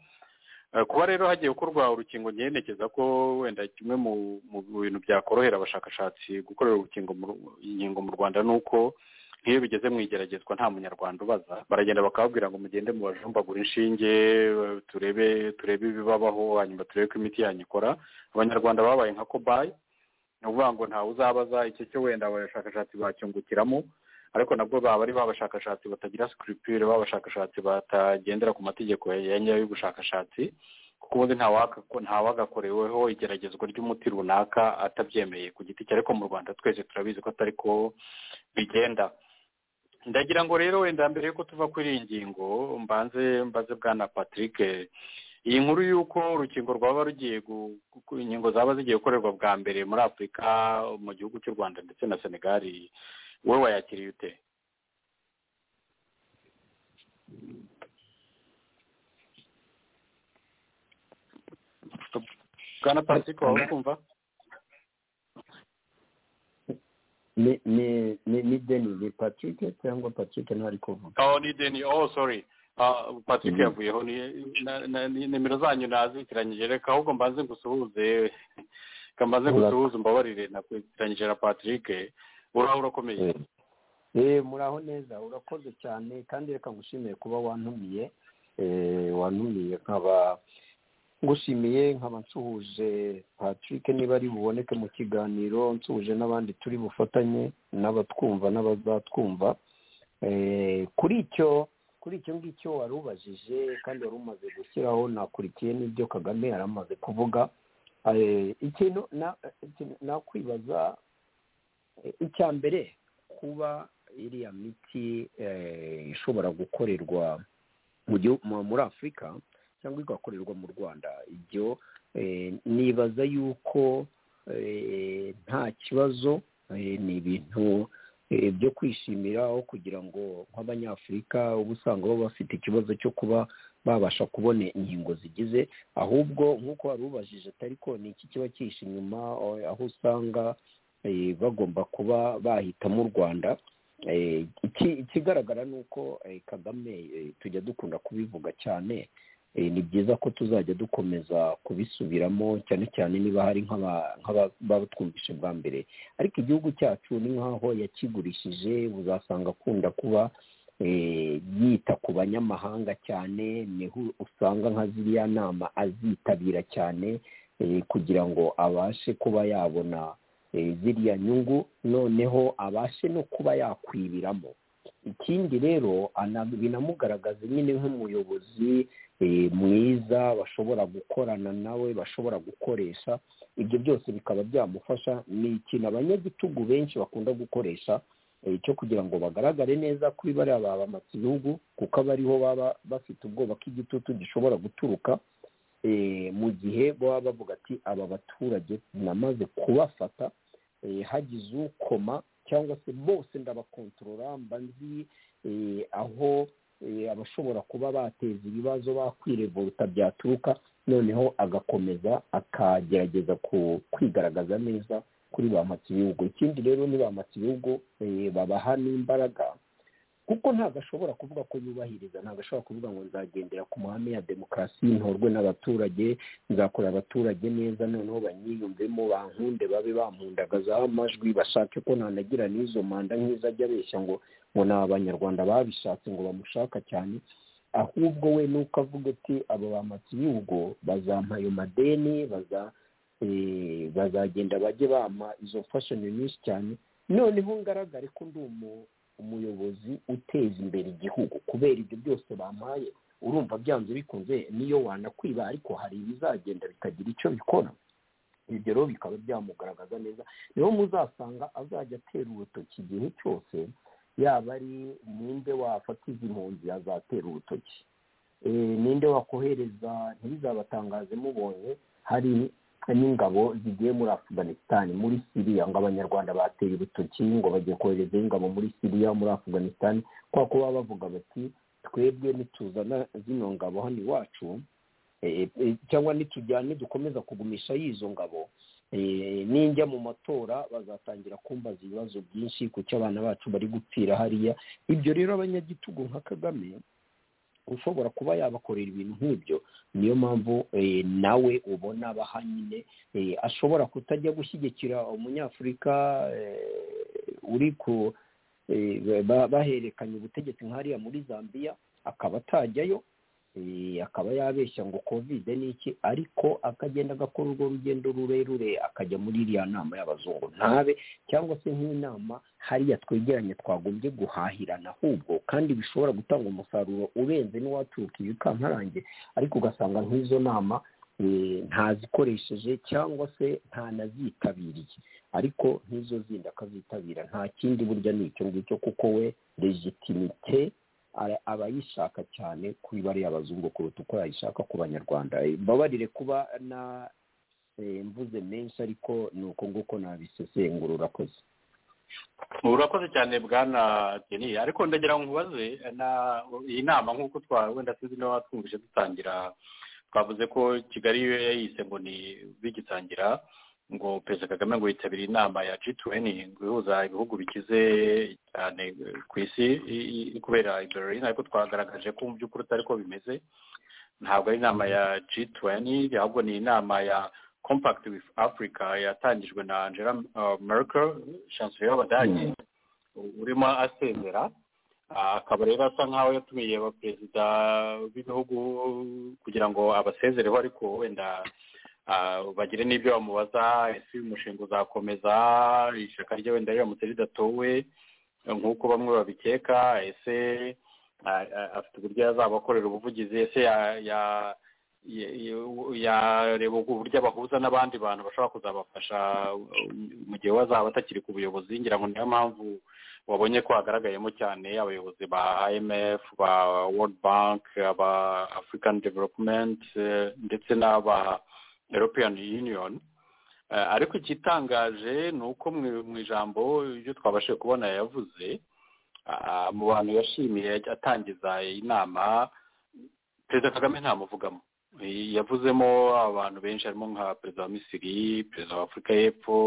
kuba rero hagiye gukorwa urukingo ngerekeza ko wenda kimwe mu bintu byakorohera abashakashatsi gukorera urukingo inkingo mu rwanda ni uko nk'iyo bigeze mu igeragezwa nta munyarwanda ubaza baragenda bakababwira ngo mugende mubajumbagure inshinge turebe turebe ibibabaho hanyuma turebe ko imiti yanyu ikora abanyarwanda babaye nka kobayi ni ukuvuga ngo ntawe uzabaza icyo cyo wenda abashakashatsi bacyungukiramo ariko nabwo baba ari b'abashakashatsi batagira sikuripire b'abashakashatsi batagendera ku mategeko ya nyayo y'ubushakashatsi kuko ubundi ntawagakoreweho igeragezwa ry'umuti runaka atabyemeye ku giti cye ariko mu rwanda twese turabizi ko atari ko bigenda ndagira ngo rero wenda mbere yuko tuva kuri iyi ngingo mbanze mbaze bwana patrick iyi nkuru y'uko urukingo rwaba rugiye inkingo zaba zigiye gukorerwa bwa mbere muri afurika mu gihugu cy'u rwanda ndetse na senegali wowe wayakiriye ute bwana patrick waba kumva ni ni ni deni ni patrick cyangwa patrick ntari kuvuga oh ni deni oh sorry patrick yavuyeho nimero zanyu nazikiranyije reka ahubwo mbanze ngusuhuze reka mbanze ngusuhuze mbabarire nakwiziranyije na patrick uraho urakomeye eee muraho neza urakoze cyane kandi reka ngushimiye kuba wantumiye wantumiye nkaba ngushimiye nkaba nsuhuje patrick niba ari buboneke mu kiganiro nsuhuje n'abandi turi bufatanye n'abatwumva n'abazatwumva kuri icyo kuri icyo ngicyo wari ubajije kandi wari umaze gushyiraho nakurikiye n'ibyo kagame yari amaze kuvuga ikintu nakwibaza icya mbere kuba iriya miti ishobora gukorerwa muri afurika cyangwa igakorerwa mu rwanda ibyo nibaza yuko nta kibazo ni ibintu byo kwishimira aho kugira ngo nk'abanyafurika uba usanga baba bafite ikibazo cyo kuba babasha kubona inkingo zigize ahubwo nk'uko wari ubajije atari ko ni iki kiba cyihishe inyuma aho usanga bagomba kuba bahitamo u rwanda ikigaragara ni uko kagame tujya dukunda kubivuga cyane ni byiza ko tuzajya dukomeza kubisubiramo cyane cyane niba hari nk'abatwumvishe bwa mbere ariko igihugu cyacu ni nk'aho yakigurishije uzasanga akunda kuba yita ku banyamahanga cyane niho usanga nka ziriya nama azitabira cyane kugira ngo abashe kuba yabona ziriya nyungu noneho abashe no kuba yakwibiramo ikindi rero binamugaragaza nyine nk'umuyobozi mwiza bashobora gukorana nawe bashobora gukoresha ibyo byose bikaba byamufasha ni ikintu abanyagitugu benshi bakunda gukoresha cyo kugira ngo bagaragare neza kuri bariya babamatse ibihugu kuko aba ariho baba bafite ubwoba ko igitutu gishobora guturuka mu gihe baba bavuga ati aba baturage namaze kubafata hagize ukoma cyangwa se bose ndabakontorora mba nzi aho abashobora kuba bateza ibibazo bakwirevuta byaturuka noneho agakomeza akagerageza kwigaragaza neza kuri ba makibihugu ikindi rero ni ba makibihugu babaha n'imbaraga kuko ntabwo ashobora kuvuga ko yubahiriza ntabwo ashobora kuvuga ngo nzagendera ku mahame ya demokarasi ntorwe n'abaturage nzakora abaturage neza noneho banyiyumvemo bankunde babe bampundagazaho amajwi bashake ko ntanagira n'izo manda nk'izajya abeshya ngo ngo ni abanyarwanda babishatse ngo bamushaka cyane ahubwo we nuko avuga ati abo bamatse ibihugu bazampa ayo madeni bazagenda bajye bampa izo mfashanyo nyinshi cyane noneho ngaragare ko ndi umu umuyobozi uteza imbere igihugu kubera ibyo byose bampaye urumva byanze bikunze niyo wanakwiba ariko hari ibizagenda bikagira icyo bikora ibyo rero bikaba byamugaragaza neza niho muzasanga azajya atera urutoki igihe cyose yaba ari ninde wafatiza impunzi azatera urutoki ninde wakohereza ntibizabatangaze mubonye hari n'ingabo zigiye muri afganistan muri siriya ngo abanyarwanda bateye urutoki ngo bagiye kohereza ingabo muri siriya muri afganistan kubera ko baba bavuga bati twebwe nituzana zino ngabo hano iwacu cyangwa nitujyane dukomeza kugumisha y'izo ngabo ninjya mu matora bazatangira kumbaza ibibazo byinshi kuki abana bacu bari gupfira hariya ibyo rero abanyagitugu nka kagame ushobora kuba yabakorera ibintu nk'ibyo niyo mpamvu nawe ubona abaha nyine ashobora kutajya gushyigikira umunyafurika uri ku bahererekanya ubutegetsi nk'ariya muri zambia akaba atajyayo akaba yabeshya ngo kovide ni iki ariko akagenda agakora urwo rugendo rurerure akajya muri iriya nama y'abazungu ntabe cyangwa se nk'iyo nama hariya twegeranye twagombye guhahirana ahubwo kandi bishobora gutanga umusaruro urenze n'uwaturuka ibikankarange ariko ugasanga nk'izo nama ntazikoresheje cyangwa se ntanazitabiriye ariko nk'izo zindi akazitabira nta kindi burya ni icyo ngicyo kuko we legitimite aba yishaka cyane kuri bariya bazungu kuruta uko yayishaka ku banyarwanda mbabarire kuba na mvuze menshi ariko ni uko nguko nabisesengura urakoze urakoze cyane bwana geni ariko ndagira ngo nkubaze iyi nama nk'uko wenda tuzi niba twumvise dutangira twavuze ko kigali iyo yayise ngo ni bigitangira ngo perezida kagame ngo yitabire inama ya G20 ngo ihuza ibihugu bikize cyane ku isi kubera Berlin ariko twagaragaje ko mu by'ukuri utari ko bimeze ntabwo ari inama ya G20 ahubwo ni inama ya compact with Africa yatangijwe na Angela Merkel chancellor y'Abadage urimo asezera akaba rero asa nkaho yatumiye abaperezida b'ibihugu kugira ngo abasezereho ariko wenda bagire n'ibyo bamubaza ese uyu mushinga uzakomeza ishyaka rye wenda riramutse ridatowe nk'uko bamwe babikeka ese afite uburyo yazabakorera ubuvugizi ese yareba uburyo abahuza n'abandi bantu bashobora kuzabafasha mu gihe bazaba batakiri ku buyobozi ngira ngo niyo mpamvu wabonye ko hagaragayemo cyane abayobozi ba imf ba world bank aba african development ndetse n'aba european union ariko ikitangaje ni uko mu ijambo ibyo twabashije kubona yavuze mu bantu yashimiye atangiza iyi nama perezida kagame ntamuvugamo yavuzemo abantu benshi harimo nka perezida wa misiri perezida wa afurika y'epfo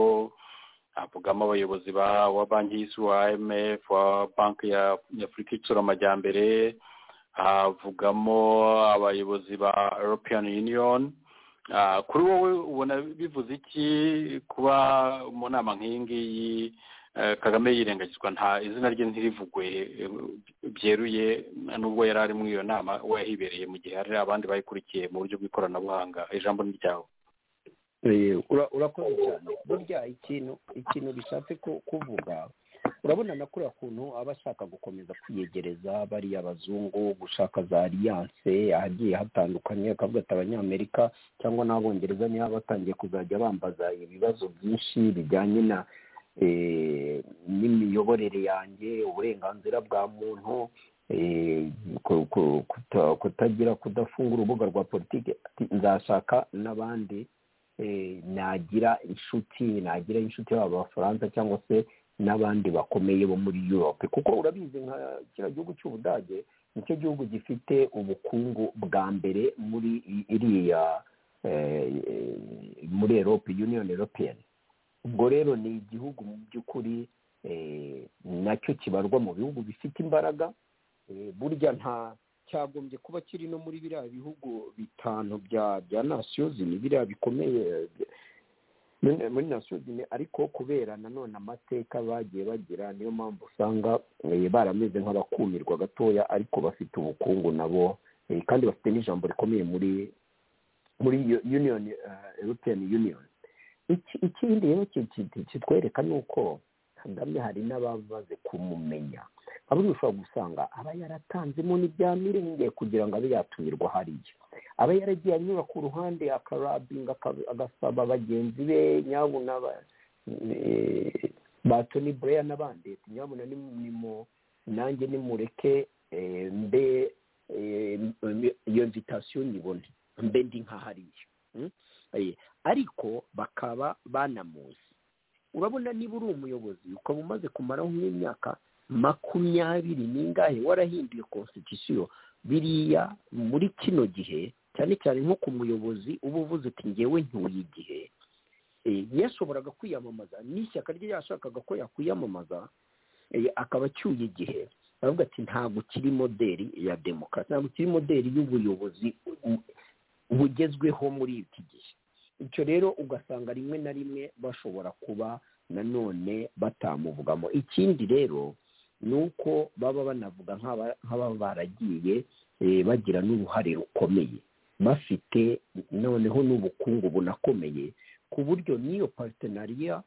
havugamo abayobozi ba wa banki y'isi wa imf wa banki y'afurika itsura amajyambere havugamo abayobozi ba european union kuri wowe ubona bivuze iki kuba mu nama nk'iyi ngiyi kagame yirengagizwa nta izina rye ntirivugwe byeruye n'ubwo yari ari muri iyo nama we yahibereye mu gihe hari abandi bayikurikiye mu buryo bw'ikoranabuhanga ijambo ni ryawe urakoze cyane burya ikintu ikintu bishatse kuvuga urabona na kuriya kuntu aba ashaka gukomeza kwiyegereza bariya abazungu gushaka za aliyanse ahagiye hatandukanye akavuga ati abanyamerika cyangwa n'abongereza niyo batangiye kuzajya bambaza ibibazo byinshi bijyanye na n'imiyoborere yanjye uburenganzira bwa muntu kutagira kudafungura urubuga rwa politiki nzashaka n'abandi nagira inshuti nagira inshuti yaba abafaransa cyangwa se n'abandi bakomeye bo muri europe kuko urabizi nka kiriya gihugu cy'ubudage nicyo gihugu gifite ubukungu bwa mbere muri iriya muri europe union european ubwo rero ni igihugu mu by'ukuri nacyo kibarwa mu bihugu bifite imbaraga burya nta cyagombye kuba kiri no muri biriya bihugu bitanu bya bya nasiyozini biriya bikomeye muri nasiyozini ariko kubera nanone amateka bagiye bagira niyo mpamvu usanga barameze nk'abakumirwa gatoya ariko bafite ubukungu nabo kandi bafite n'ijambo rikomeye muri muri uniyoni erupiyeni uniyoni ikindi rero kitwereka ni uko kagame hari n'abamaze kumumenya bamwe ushobora gusanga aba yaratanzemo n'ibyamirenge kugira ngo abe yatumirwa hariya aba yaragiye anyura ku ruhande akarabinga agasaba bagenzi be nyabuna ba toni bureya n'abandi nyabuna nanjye nimureke mbe iyo mvitasiyo nyibone mbe ndi nka hariya ariko bakaba banamuzi urabona niba uri umuyobozi ukaba umaze kumaraho nk'imyaka makumyabiri n'ingahe warahinduye konstitusiyo biriya muri kino gihe cyane cyane nko ku muyobozi uba uvuze uti ngewe ntuye igihe yashoboraga kwiyamamaza n'ishyaka rye yashakaga ko yakwiyamamaza akaba acyuye igihe aravuga ati ntabwo kiri modeli ya demokarasi ntabwo kiri modeli y'ubuyobozi bugezweho muri iki gihe icyo rero ugasanga rimwe na rimwe bashobora kuba nanone batamuvugamo ikindi rero ni uko baba banavuga nk'ababa baragiye bagira n'uruhare rukomeye bafite noneho n'ubukungu bunakomeye ku buryo n'iyo paritenariya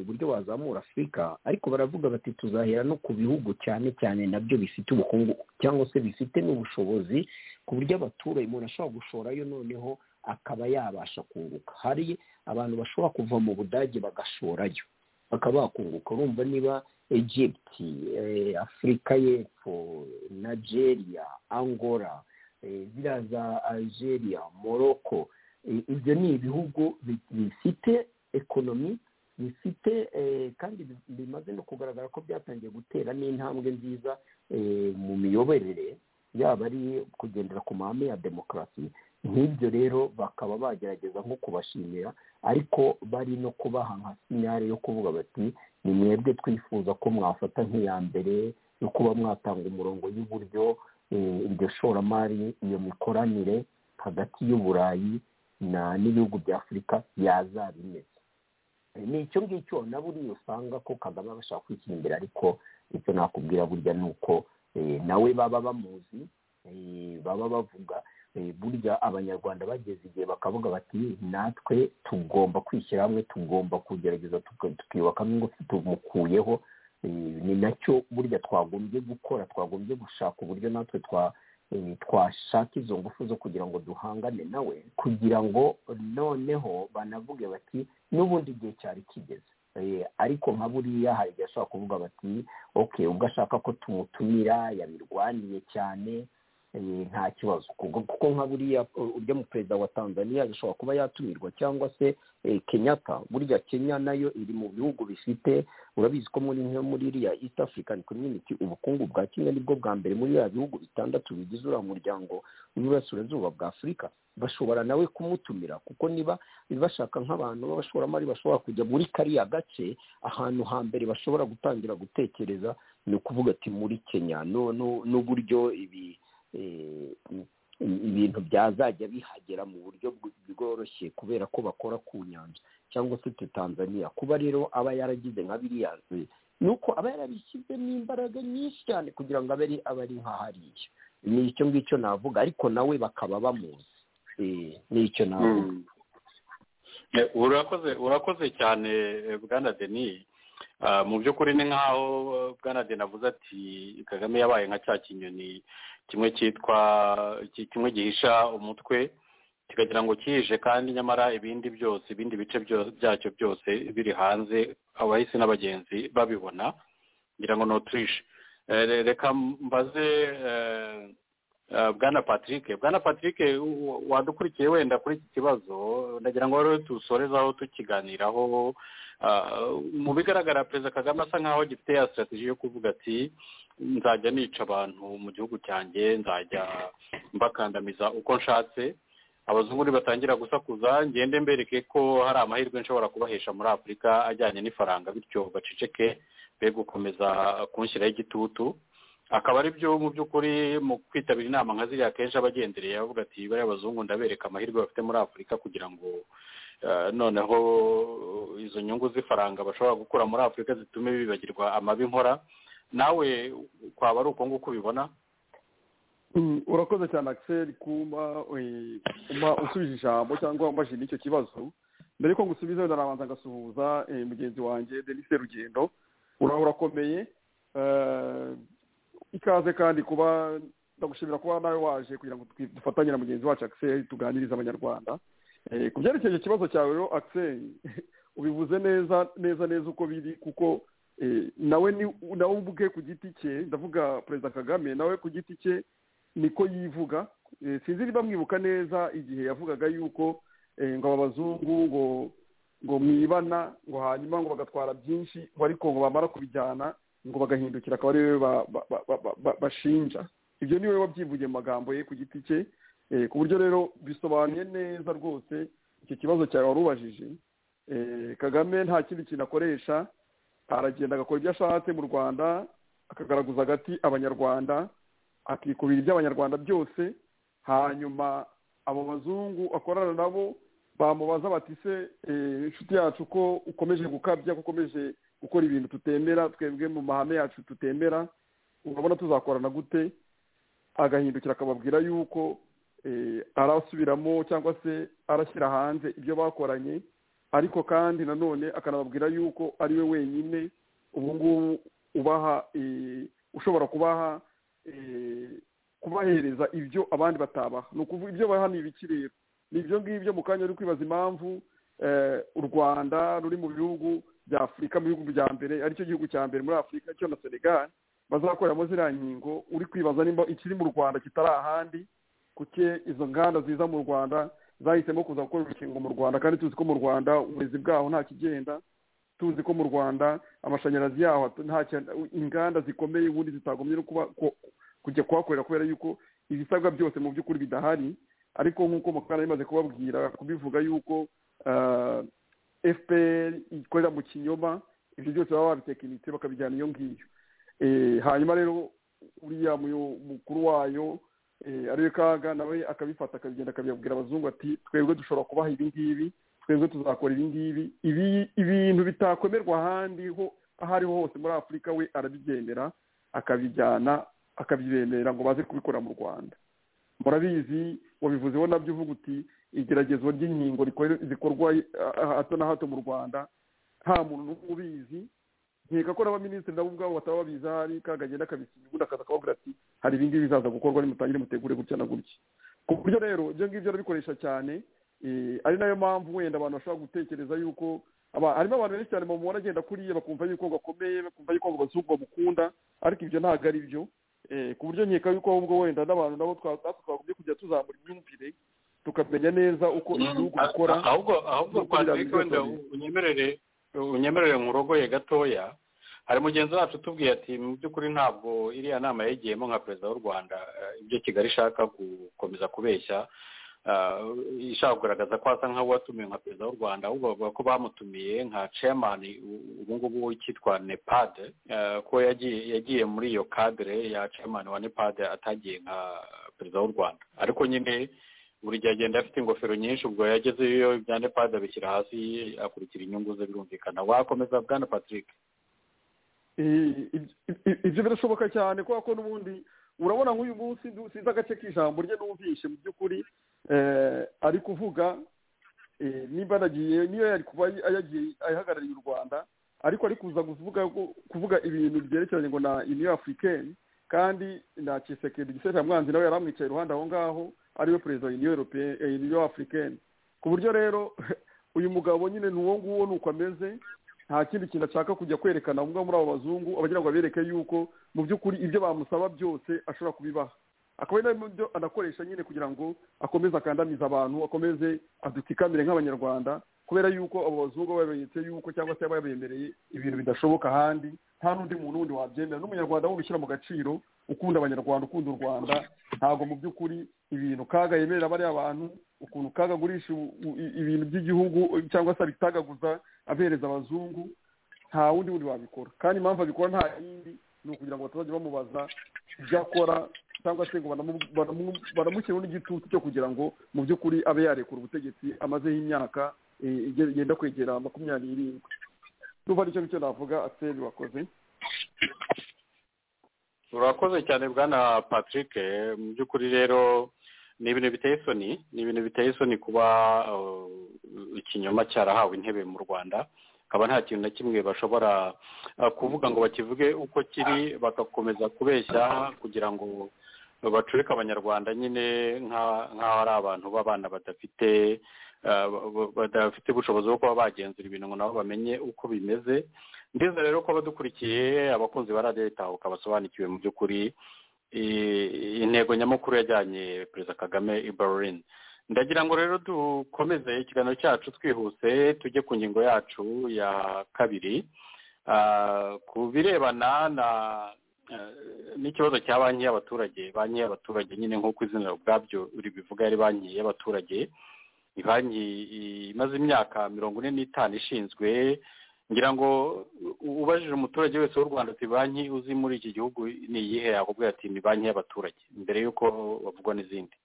uburyo wazamura afurika ariko baravuga bati tuzahera no ku bihugu cyane cyane nabyo bifite ubukungu cyangwa se bifite n'ubushobozi ku buryo abaturage umuntu ashobora gushorayo noneho akaba yabasha kunguka hari abantu bashobora kuva mu budage bagashorayo bakaba bakunguka urumva niba egypte afurika y'epfo nigeria angola ziriya za algeria morocco ibyo ni ibihugu bifite ekonomi bifite kandi bimaze no kugaragara ko byatangiye gutera n'intambwe nziza mu miyoborere yaba ari kugendera ku mahame ya demokarasi nk'ibyo rero bakaba bagerageza nko kubashimira ariko bari no kubaha nka sinyari yo kuvuga bati ni mwebwe twifuza ko mwafata nk'iya mbere yo kuba mwatanga umurongo y'uburyo iryo shoramari iyo mikoranire hagati y'uburayi n'ibihugu bya afurika yazaba imeze ni icyo ngicyo na buriya usanga ko kagame bashaka kwishyira imbere ariko icyo nakubwira burya ni uko nawe baba bamuzi baba bavuga burya abanyarwanda bageze igihe bakavuga bati natwe tugomba kwishyira hamwe tugomba kugerageza tukiyubakamo ingufu tumukuyeho ni nacyo burya twagombye gukora twagombye gushaka uburyo natwe twa twashaka izo ngufu zo kugira ngo duhangane nawe kugira ngo noneho banavuge bati n'ubundi igihe cyari kigeze ariko nka buriya hari igihe ashobora kuvuga bati oke ubwo ashaka ko tumutumira yabirwaniye cyane nta kibazo kuko nka buriya urya mu perezida wa tanzania ashobora kuba yatumirwa cyangwa se kenyatta burya kenya nayo iri mu bihugu bifite urabizi ko muri nko muri iriya east african community ubukungu bwa kenya nibwo bwa mbere muri iriya bihugu bitandatu bigize uriya muryango w'iburasirazuba bwa afurika bashobora nawe kumutumira kuko niba bashaka nk'abantu b'abashoramari bashobora kujya muri kariya gace ahantu hambere bashobora gutangira gutekereza ni ukuvuga ati muri kenya n'uburyo ibi ibintu byazajya bihagera mu buryo bworoshye kubera ko bakora ku nyanja cyangwa se tanzania kuba rero aba yaragize nka biriya ni uko aba yarabishyizemo imbaraga nyinshi cyane kugira ngo abe ari nka hariya ni icyo ngicyo navuga ariko nawe bakaba bamuzi ni icyo navuga urakoze cyane bwana deni mu by'ukuri ni nk'aho bwana deni avuze ati kagame yabaye nka cya kinyoni kimwe cyitwa kimwe gihisha umutwe kikagira ngo kije kandi nyamara ibindi byose ibindi bice byacyo byose biri hanze abahisi n'abagenzi babibona ngira ngo ni otirishe reka mbaze bwana patrick bwana patrick wadukurikiye wenda kuri iki kibazo ndagira ngo rero dusorezaho tukiganiraho mu bigaragara perezida kagame asa nk'aho gifite ya sitarategi yo kuvuga ati nzajya nica abantu mu gihugu cyanjye nzajya mbakandamiza uko nshatse abazungu batangira gusakuza ngende mbereke ko hari amahirwe nshobora kubahesha muri afurika ajyanye n'ifaranga bityo baceceke be gukomeza kunshyiraho igitutu akaba ari byo mu by'ukuri mu kwitabira inama nka ziriya akenshi abagendereye bavuga ati bariya bazungu ndabereka amahirwe bafite muri afurika kugira ngo noneho izo nyungu z'ifaranga bashobora gukura muri afurika zitume bibagirwa amabi nkora nawe kwaba ari uko nguko ubibona urakoze cyane akiseri kuba usubije ijambo cyangwa wambaje n'icyo kibazo mbere yuko ngusubiza wenda nabanza ngasuhuza mugenzi wanjye denise rugendo urakomeye ikaze kandi kuba ndagushimira kuba nawe waje kugira ngo dufatanye na mugenzi wacu akiseri tuganirize abanyarwanda ku byerekeye icyo kibazo cyawe rero akiseri ubivuze neza neza neza uko biri kuko nawe nawe ubwe ku giti cye ndavuga perezida kagame nawe ku giti cye niko yivuga sinzi niba mwibuka neza igihe yavugaga yuko ngo aba bazungu ngo ngo mwibana ngo hanyuma ngo bagatwara byinshi ariko ngo bamara kubijyana ngo bagahindukira akaba ari we bashinja ibyo ni we wabyivugiye mu magambo ye ku giti cye ku buryo rero bisobanuye neza rwose icyo kibazo cyawe wari ubajije kagame nta kindi kintu akoresha aragenda agakora ibyo ashatse mu rwanda akagaragaza agati abanyarwanda akikubira iby'abanyarwanda byose hanyuma abo bazungu akorana nabo bamubaza bati se inshuti yacu ko ukomeje gukabya ko ukomeje gukora ibintu tutemera twebwe mu mahame yacu tutemera urabona tuzakorana gute agahindukira akababwira yuko arasubiramo cyangwa se arashyira hanze ibyo bakoranye ariko kandi nanone akanababwira yuko ari we wenyine ubu ngubu ubaha ushobora kubaha kubahereza ibyo abandi batabaha ni ukuvuga ibyo baha ni ibiki rero ni ibyo ngibyo mu kanya uri kwibaza impamvu u rwanda ruri mu bihugu bya afurika mu bihugu bya mbere aricyo gihugu cya mbere muri afurika cyo na senegali bazakoreramo ziriya nkingo uri kwibaza nimba ikiri mu rwanda kitari ahandi kuke izo nganda ziza mu rwanda zahisemo kuza gukora urukingo mu rwanda kandi tuzi ko mu rwanda uburezi bwaho nta kigenda tuzi ko mu rwanda amashanyarazi yaho inganda zikomeye ubundi zitagomye no kujya kuhakorera kubera yuko ibisabwa byose mu by'ukuri bidahari ariko nk'uko mukara bimaze kubabwira kubivuga yuko fpr ikorera mu kinyoma ibyo byose baba babitekinitse bakabijyana iyo ngiyo hanyuma rero uriya mukuru wayo ariwe kaga nawe akabifata akagenda akabibabwira abazungu ati twebwe dushobora kubaha ibi ngibi twebwe tuzakora ibi ngibi ibintu bitakomerwa ahandi aho ariho hose muri afurika we arabigendera akabijyana akabibemerera ngo baze kubikora mu rwanda murabizi wabivuzeho nabyo uvuga uti igeragezwa ry'inkingo zikorwa hato na hato mu rwanda nta muntu ubizi nkeka ko n'abaminisitiri nabo ubwabo bataba babizi ahari kagagenda akabisinya ubundi akaza akababwira ati hari ibingibi bizaza gukorwa nimutangire mutegure gutya na gutya ku buryo rero ibyo ngibyo arabikoresha cyane ari nayo mpamvu wenda abantu bashobora gutekereza yuko harimo abantu benshi cyane mubona agenda kuriya bakumva yuko gakomeye bakumva yuko abazungu bamukunda ariko ibyo ntabwo ari byo ku buryo nkeka yuko ahubwo wenda n'abantu nabo twagombye kujya tuzamura imyumvire tukamenya neza uko igihugu gikora ahubwo ahubwo patrick wenda unyemerere unyemerere nkurogoye gatoya hari mugenzi wacu utubwiye ati mu by'ukuri ntabwo iriya nama yegiyemo nka perezida w'u rwanda ibyo kigali ishaka gukomeza kubeshya ishaka kugaragaza ko asa nk'uwatumiwe nka perezida w'u rwanda ahubwo bavuga ko bamutumiye nka cemani ubu ngubu cyitwa nepade ko yagiye muri iyo kadire ya cemani wa nepade atagiye nka perezida w'u rwanda ariko nyine buri gihe agenda afite ingofero nyinshi ubwo yagezeyo ibya nepade abishyira hasi akurikira inyungu ze birumvikana wakomeza bwana patrick ibyo birashoboka cyane kubera ko n'ubundi urabona nk'uyu munsi dusize agace k'ijambo rye n'umvishe mu by'ukuri ari kuvuga niba nagiye niyo yari kuba yagiye ayihagarariye u rwanda ariko ari kuza kuvuga ibintu byerekeranye ngo na uniyo afurikeni kandi na kisekedi gisesha mwanzi nawe yari amwicaye iruhande aho ngaho ariwe perezida uniyo afurikeni ku buryo rero uyu mugabo nyine ni uwo nguwo ni uko ameze nta kindi kintu ashaka kujya kwerekana bamwe muri abo bazungu abagira ngo abereke yuko mu by'ukuri ibyo bamusaba byose ashobora kubibaha akaba ari nabyo anakoresha nyine kugira ngo akomeze akandamiza abantu akomeze adutsikamire nk'abanyarwanda kubera yuko abo bazungu baberetse yuko cyangwa se babemereye ibintu bidashoboka ahandi nta n'undi muntu wundi wabyemera n'umunyarwanda wundi ushyira mu gaciro ukunda abanyarwanda ukunda u rwanda ntabwo mu by'ukuri ibintu kaga yemerera bariya bantu ukuntu kaga agurisha ibintu by'igihugu cyangwa se abitagaguza abereza abazungu nta wundi wundi wabikora kandi impamvu abikora nta yindi ni ukugira ngo abaturage bamubaza ibyo akora cyangwa se ngo banamushyiraho n'igitutu cyo kugira ngo mu by'ukuri abe yarekura ubutegetsi amazeho imyaka igenda kwegera makumyabiri n'irindwi tuva nicyo nicyo navuga aseri wakoze urakoze cyane bwana patrick mu by'ukuri rero ni ibintu biteye isoni ni ibintu biteye isoni kuba ikinyoma cyarahawe intebe mu rwanda akaba nta kintu na kimwe bashobora kuvuga ngo bakivuge uko kiri bagakomeza kubeshya kugira ngo bacurike abanyarwanda nyine nk'aho ari abantu b'abana badafite badafite ubushobozi bwo kuba bagenzura ibintu ngo nabo bamenye uko bimeze ndetse rero ko abadukurikiye abakunzi ba radiyo itahuka basobanukiwe mu by'ukuri intego nyamukuru yajyanye perezida kagame i berlin ndagira ngo rero dukomeze ikiganiro cyacu twihuse tujye ku ngingo yacu ya kabiri ku birebana na n'ikibazo cya banki y'abaturage banki y'abaturage nyine nk'uko izina ubwabyo ribivuga yari banki y'abaturage ni banki imaze imyaka mirongo ine n'itanu ishinzwe ngira ngo ubajije umuturage wese w'u rwanda ati banki uzi muri iki gihugu ni iyihe yakubwira ati ni banki y'abaturage mbere y'uko bavugwa n'izindi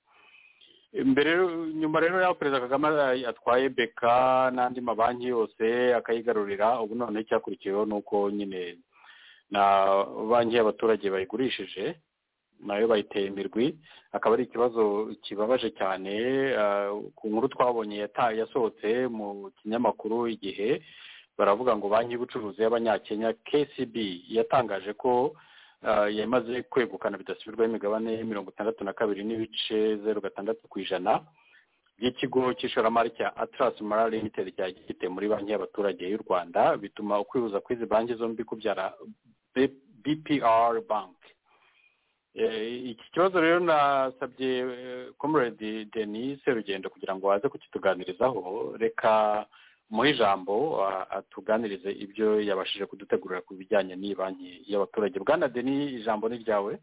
mbere nyuma rero y'aho perezida kagame atwaye beka n'andi mabanki yose akayigarurira ubu none icyakurikiyeho ni uko nyine na banki y'abaturage bayigurishije nayo bayiteye imirwi akaba ari ikibazo kibabaje cyane ku nkuru twabonye yasohotse mu kinyamakuru igihe baravuga ngo banki y'ubucuruzi y'abanyakenya kcb yatangaje ko yamaze kwegukana bidasubirwaho imigabane mirongo itandatu na kabiri n'ibice zeru gatandatu ku ijana by'ikigo cy'ishoramari cya atarasi mara limitedi cyagifite muri banki y'abaturage y'u rwanda bituma ukwihuza kw'izi banki zombi kubyara bpr banki iki kibazo rero nasabye comrade denise rugendo kugira ngo waze kukituganirizaho reka muhe ijambo atuganirize ibyo yabashije kudutegurira ku bijyanye n'iyi banki y'abaturage bwana deni ijambo ni ryawe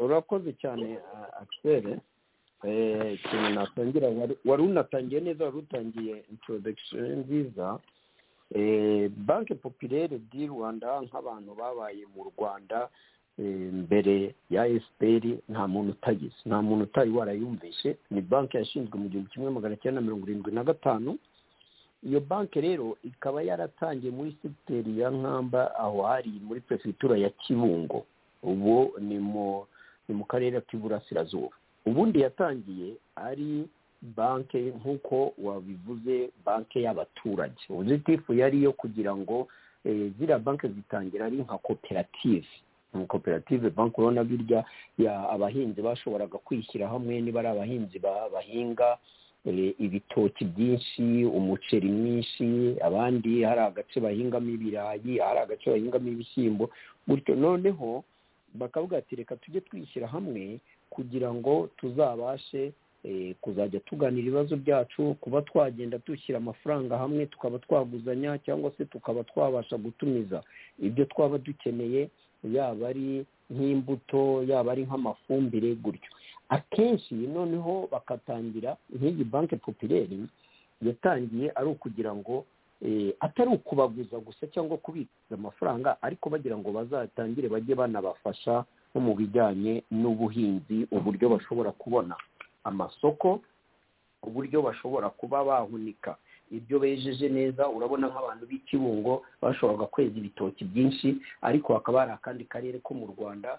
urakoze cyane akiseri ikintu natangira wari unatangiye neza wari utangiye introdegisiyo nziza banki popirere di rwanda nk'abantu babaye mu rwanda mbere ya esiperi nta muntu utagize nta muntu utari warayumvishe ni banki yashinzwe mu gihumbi kimwe magana cyenda mirongo irindwi na gatanu iyo banki rero ikaba yaratangiye muri segiteri ya nkamba aho hari muri perefegitura ya kibungo ubu ni mu karere k'iburasirazuba ubundi yatangiye ari banki nk'uko wabivuze banki y'abaturage ubuzitifu yari iyo kugira ngo ziriya banki zitangira ari nka koperative koperative banki urabona birya abahinzi bashoboraga kwishyira hamwe niba ari abahinzi bahinga ibitoki byinshi umuceri mwinshi abandi hari agace bahingamo ibirayi hari agace bahingamo ibishyimbo gutyo noneho bakavuga ati reka tujye twishyira hamwe kugira ngo tuzabashe kuzajya tuganira ibibazo byacu kuba twagenda dushyira amafaranga hamwe tukaba twaguzanya cyangwa se tukaba twabasha gutumiza ibyo twaba dukeneye yaba ari nk'imbuto yaba ari nk'amafumbire gutyo akenshi noneho bakatangira nk'iyi banki popireri yatangiye ari ukugira ngo atari ukubaguza gusa cyangwa kubikuza amafaranga ariko bagira ngo bazatangire bajye banabafasha no mu bijyanye n'ubuhinzi uburyo bashobora kubona amasoko uburyo bashobora kuba bahunika ibyo bejeje neza urabona nk'abantu b'ikibungo bashoboraga kweza ibitoki byinshi ariko hakaba hari akandi karere ko mu rwanda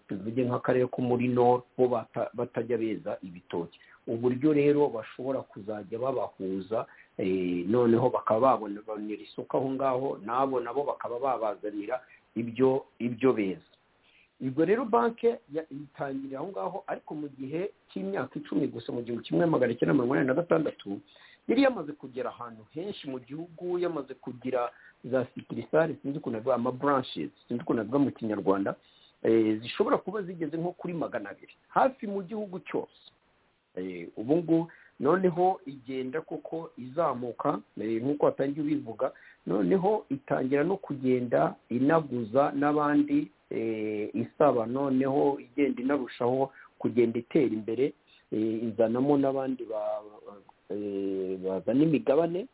tuvuge nk'akarere ko muri nord bo batajya beza ibitoki uburyo rero bashobora kuzajya babahuza noneho bakaba babonera isoko aho ngaho nabo nabo bakaba babazanira ibyo ibyo beza ubwo rero banki itangirira aho ngaho ariko mu gihe cy'imyaka icumi gusa mu gihumbi kimwe magana cyenda mirongo inani na gatandatu yari yamaze kugera ahantu henshi mu gihugu yamaze kugira za sikirisari sinzi ukuntu avuga amaburanshezi sinzi ukuntu avuga mu kinyarwanda zishobora kuba zigeze nko kuri magana abiri hafi mu gihugu cyose ubu ngubu noneho igenda koko izamuka nk'uko watangiye ubivuga noneho itangira no kugenda inaguza n'abandi isaba noneho igenda inarushaho kugenda itera imbere izanamo n'abandi bazana imigabane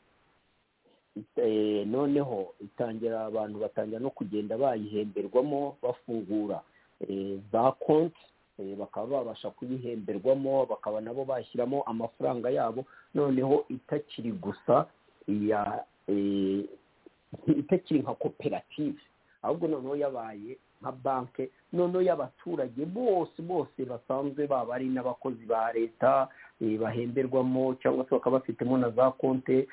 noneho itangira abantu batangira no kugenda bayihemberwamo bafungura za konti bakaba babasha kuyihemberwamo bakaba nabo bashyiramo amafaranga yabo noneho itakiri gusa itakiri nka koperative ahubwo noneho yabaye nka banki noneho y'abaturage bose bose basanzwe baba ari n'abakozi ba leta bahemberwamo cyangwa se bakaba bafitemo na za konti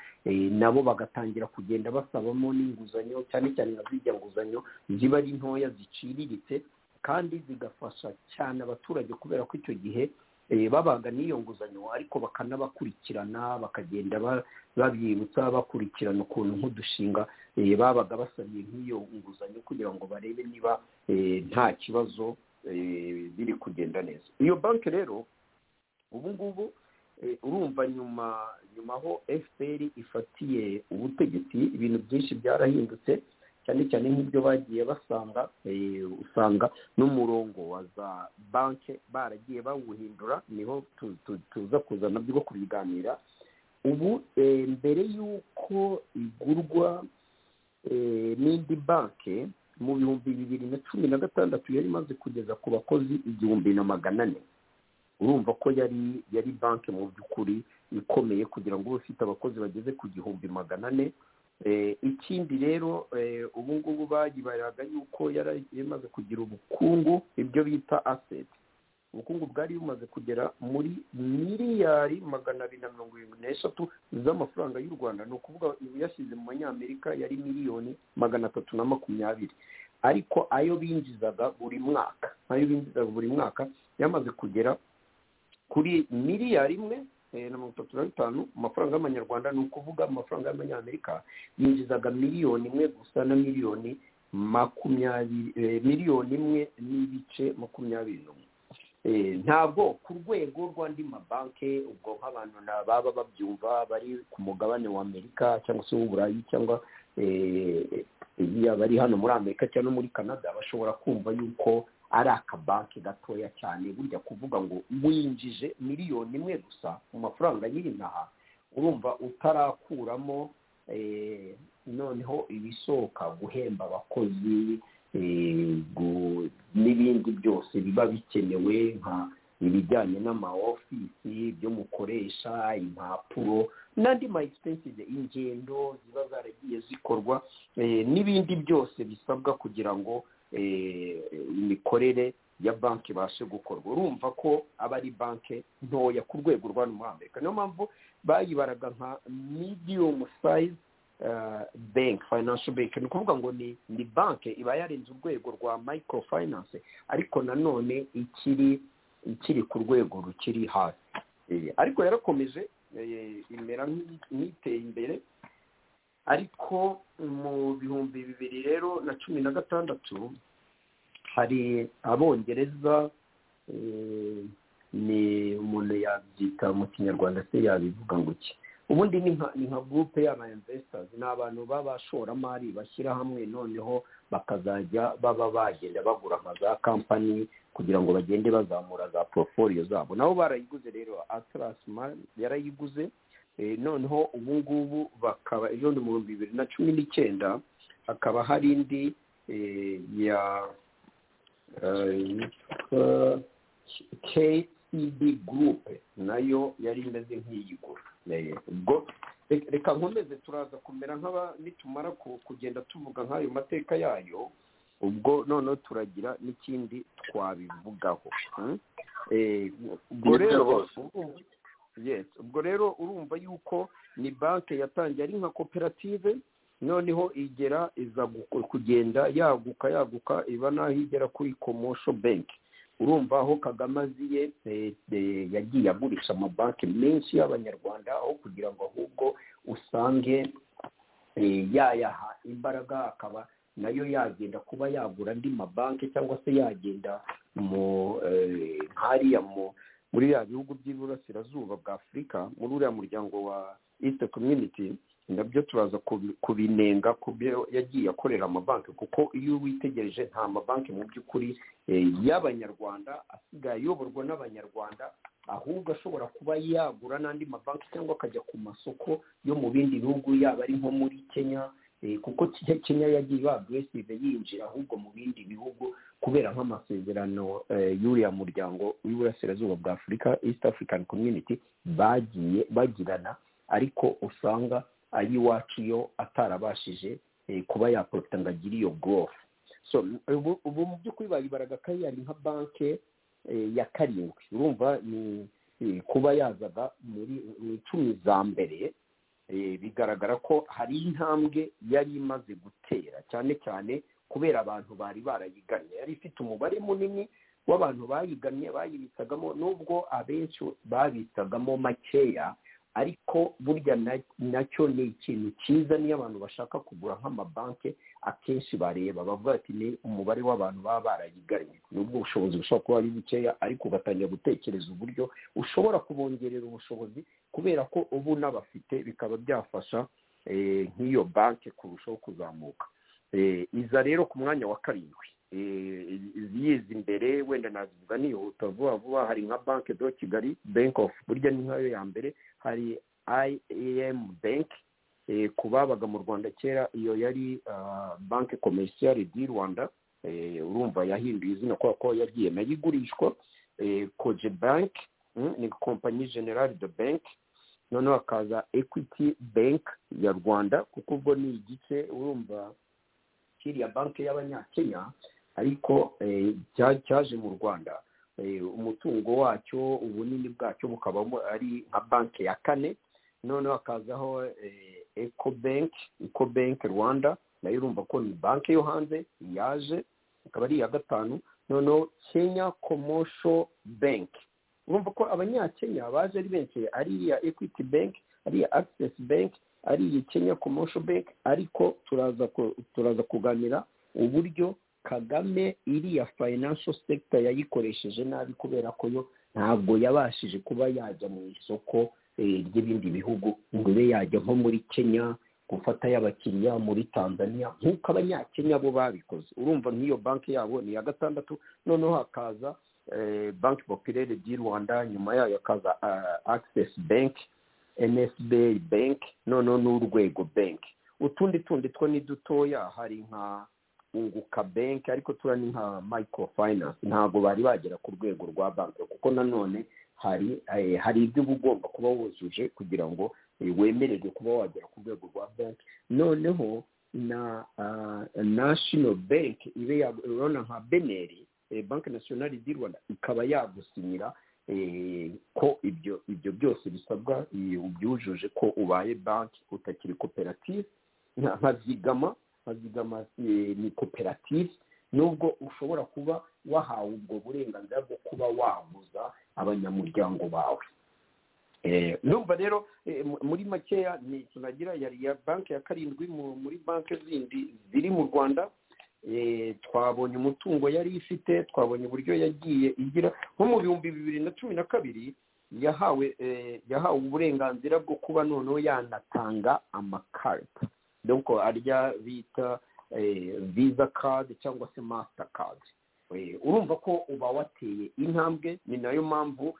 nabo bagatangira kugenda basabamo n'inguzanyo cyane cyane nka zijya nguzanyo ziba ari ntoya ziciriritse kandi zigafasha cyane abaturage kubera ko icyo gihe babaga n'iyo nguzanyo ariko bakanabakurikirana bakagenda babyibutsa bakurikirana ukuntu nk'udushinga babaga basabiye nk'iyo nguzanyo kugira ngo barebe niba nta kibazo biri kugenda neza iyo banki rero ubu ngubu urumva nyuma nyuma aho fpr ifatiye ubutegetsi ibintu byinshi byarahindutse cyane cyane nk'ibyo bagiye basanga usanga n'umurongo wa za banki baragiye bawuhindura niho tuza kuza nabyo bwo kubiganira ubu mbere y'uko igurwa n'indi banki mu bihumbi bibiri na cumi na gatandatu yari imaze kugeza ku bakozi igihumbi na magana ane urumva ko yari yari banki mu by'ukuri ikomeye kugira ngo ube ufite abakozi bageze ku gihumbi magana ane ikindi rero ubu ngubu bayibariraga yuko yari imaze kugira ubukungu ibyo bita aseti ubukungu bwari bumaze kugera muri miliyari magana abiri na mirongo irindwi n'eshatu z'amafaranga y'u rwanda ni ukuvuga yashyize mu banyamerika yari miliyoni magana atatu na makumyabiri ariko ayo binjizaga buri mwaka ayo binjizaga buri mwaka yamaze kugera kuri miliyari imwe na mirongo itatu na bitanu amafaranga y'amanyarwanda ni ukuvuga amafaranga y'amanyamerika yinjizaga miliyoni imwe gusa na miliyoni makumyabiri miliyoni imwe n'ibice makumyabiri n'umwe ntabwo ku rwego rw'andi mabanki ubwo nk'abantu baba babyumva bari ku mugabane wa amerika cyangwa se w'uburayi cyangwa bari hano muri amerika cyangwa muri canada bashobora kumva yuko ari akabanki gatoya cyane burya kuvuga ngo winjije miliyoni imwe gusa mu mafaranga y'inaha urumva utarakuramo noneho ibisohoka guhemba abakozi n'ibindi byose biba bikenewe nka ibijyanye n'ama ofisi byo mukoresha impapuro n'andi ma expenses ingendo ziba zaragiye zikorwa n'ibindi byose bisabwa kugira ngo imikorere ya banki ibashe gukorwa urumva ko aba ari banki ntoya ku rwego rwa amerika niyo mpamvu bayibaraga nka medium size bank financial bank ni ukuvuga ngo ni ni banki iba yarenze urwego rwa microfinance ariko nanone ikiri ikiri ku rwego rukiri hasi ariko yarakomeje imera nk'iteye imbere ariko mu bihumbi bibiri rero na cumi na gatandatu hari abongereza ni umuntu yabyita mu kinyarwanda se yabivuga ngo iki ubundi ni nka gurupe y'aba imvesitazi ni abantu b'abashoramari bashyira hamwe noneho bakazajya baba bagenda bagura nka za kampani kugira ngo bagende bazamura za poroforiyo zabo nabo barayiguze rero atarasi yarayiguze noneho ubu ngubu bakaba ejo ni mu bihumbi bibiri na cumi n'icyenda hakaba hari indi ya kcb gurupe nayo yari imeze nk'iyi gurupe ubwo reka nkomeze turaza kumera nk'aba nitumara kugenda tuvuga nk'ayo mateka yayo ubwo noneho turagira n'ikindi twabivugaho ubwo rero urumva yuko ni banki yatangiye ari nka koperative noneho igera iza kugenda yaguka yaguka iba naho igera kuri komosho benki urumva aho kagame aziye yagiye agurisha amabanki menshi y'abanyarwanda aho kugira ngo ahubwo usange yayaha imbaraga akaba nayo yagenda kuba yagura andi mabanki cyangwa se yagenda mu nkariya muri ya bihugu by'iburasirazuba bwa afurika muri uriya muryango wa east community nabyo turaza kubinenga ku byo yagiye akorera amabanki kuko iyo witegereje nta mabanki mu by'ukuri y'abanyarwanda asigaye ayoborwa n'abanyarwanda ahubwo ashobora kuba yagura n'andi mabanki cyangwa akajya ku masoko yo mu bindi bihugu yaba ari nko muri kenya kuko kenya yagiye iba agresive yinjira ahubwo mu bindi bihugu kubera nk'amasezerano y'uriya muryango w'iburasirazuba bwa afurika east african community bagiye bagirana ariko usanga ay'iwacu yo atarabashije kuba yaporota ngo agire iyo gorofu ubu mu by'ukuri bayibaraga ko ari nka banki ya karindwi urumva ni kuba yazaga muri icumi za mbere bigaragara ko hari intambwe yari imaze gutera cyane cyane kubera abantu bari barayiganye yari ifite umubare munini w'abantu bayiganye bayibitsagamo n'ubwo abenshi babitsagamo makeya ariko burya nacyo ni ikintu cyiza niyo abantu bashaka kugura nk'amabanki akenshi bareba bavuga ati ni umubare w'abantu baba barayiganye nubwo ubushobozi bushobora kuba ari bukeya ariko ugatangira gutekereza uburyo ushobora kubongerera ubushobozi kubera ko ubu n'abafite bikaba byafasha nk'iyo banki kurushaho kuzamuka iza rero ku mwanya wa karindwi yiza imbere wenda nazivuga nihuta vuba vuba hari nka banki do kigali bank of burya ni nkayo ya mbere hari IAM bank ku babaga mu rwanda kera iyo yari banki komerisiyari di rwanda urumva yahinduye izina kubera ko yagiye nayo igurishwa koje banki ni kompanyi generale de banki noneho hakaza ekwiti banki ya rwanda kuko ubwo ni igice urumva kiriya banki y'abanyakenya ariko cyaje mu rwanda umutungo wacyo ubunini bwacyo bukabamo ari nka banki ya kane noneho hakazaho eko banki eko banki rwanda nayo urumva ko ni banki yo hanze yaje ikaba ari iya gatanu noneho kenya komosho banki urumva ko abanyakenya baje ari benshi ari iya ekwiti banki ari iya akisesi banki ari iya kenya komosho banki ariko turaza kuganira uburyo kagame iriya fayinansho sekita yayikoresheje nabi kubera ko yo ntabwo yabashije kuba yajya mu isoko ry'ibindi bihugu ngo ibe yajya nko muri kenya gufatayo abakiriya muri tanzania nk'uko abanyakenya bo babikoze urumva nk'iyo banki yabo ni iya gatandatu noneho hakaza banki popirere di rwanda nyuma yayo hakaza akisesi banki enesibeyi banki noneho n'urwego banki utundi tundi two ni dutoya hari nka unguka banki ariko tura ni nka mayikoro fayinanse ntabwo bari bagera ku rwego rwa banki kuko nanone hari hari ibyo uba ugomba kuba wujuje kugira ngo wemererwe kuba wagera ku rwego rwa banki noneho na nashino banki ibe urabona nka beneri banki nasiyonari di rwanda ikaba yagusinyira ko ibyo ibyo byose bisabwa ubyujuje ko ubaye banki utakiri koperative nka zigama nka zigama ni koperative nubwo ushobora kuba wahawe ubwo burenganzira bwo kuba waguza abanyamuryango bawe numva rero muri makeya ni tunagira ya banki ya karindwi muri banki zindi ziri mu rwanda twabonye umutungo yari ifite twabonye uburyo yagiye igira nko mu bihumbi bibiri na cumi na kabiri yahawe yahawe uburenganzira bwo kuba noneho yanatanga amakarita doko arya bita viza kadi cyangwa se masita kadi urumva ko uba wateye intambwe ni nayo mpamvu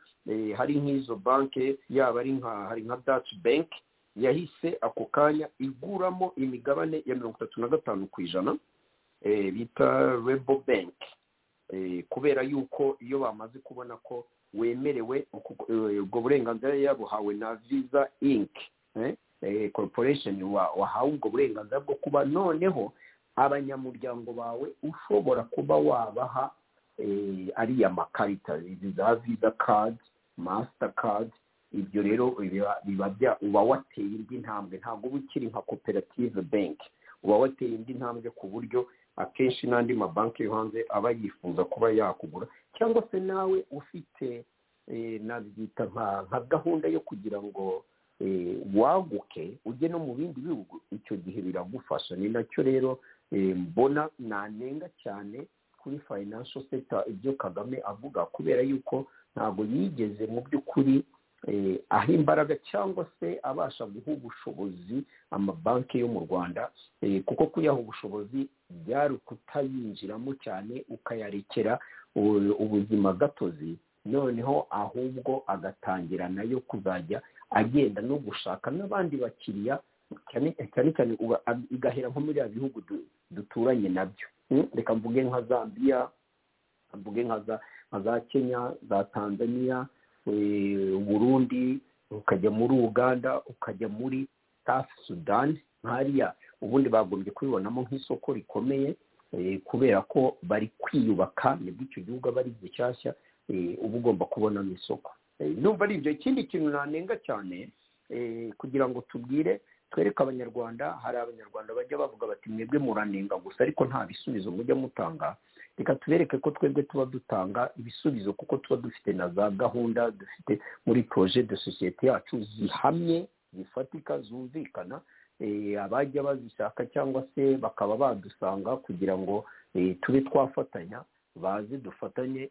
hari nk'izo banki yaba ari nka hari nka daci banki yahise ako kanya iguramo imigabane ya mirongo itatu na gatanu ku ijana bita rebo banki kubera yuko iyo bamaze kubona ko wemerewe ubwo burenganzira yabuhawe na visa inki corporation wahawe ubwo burenganzira bwo kuba noneho abanyamuryango bawe ushobora kuba wabaha ariya makarita za visa kadi masita kadi ibyo rero uba wateye indi ntambwe ntabwo uba ukiri nka koperative banki uba wateye indi ntambwe ku buryo akenshi n'andi mabanki yo hanze aba yifuza kuba yakugura cyangwa se nawe ufite nabyita nka gahunda yo kugira ngo waguke ujye no mu bindi bihugu icyo gihe biragufasha ni nacyo rero mbona nanenga cyane kuri fayinansho seta ibyo kagame avuga kubera yuko ntabwo yigeze mu by'ukuri aho imbaraga cyangwa se abasha guha ubushobozi amabanki yo mu rwanda kuko kuyaha ubushobozi byari ukutayinjiramo cyane ukayarekera ubuzima gatozi noneho ahubwo agatangira nayo kuzajya agenda no gushaka n'abandi bakiriya cyane cyane igahera nko muri ya bihugu duturanye nabyo reka mvuge nka zambia mvuge nka za kenya za tanzania burundi ukajya muri uganda ukajya muri south sudan nkariya ubundi bagombye kubibonamo nk'isoko rikomeye kubera ko bari kwiyubaka nibwo icyo gihugu aba ari gishyashya uba ugomba kubonamo isoko numva ari ibyo ikindi kintu nanenga cyane kugira ngo tubwire twereke abanyarwanda hari abanyarwanda bajya bavuga bati mwebwe muranenga gusa ariko nta bisubizo mujya mutanga reka tubereke ko twebwe tuba dutanga ibisubizo kuko tuba dufite na za gahunda dufite muri poroje de sosiyete yacu zihamye zifatika zumvikana abajya bazishaka cyangwa se bakaba badusanga kugira ngo tube twafatanya baze dufatanye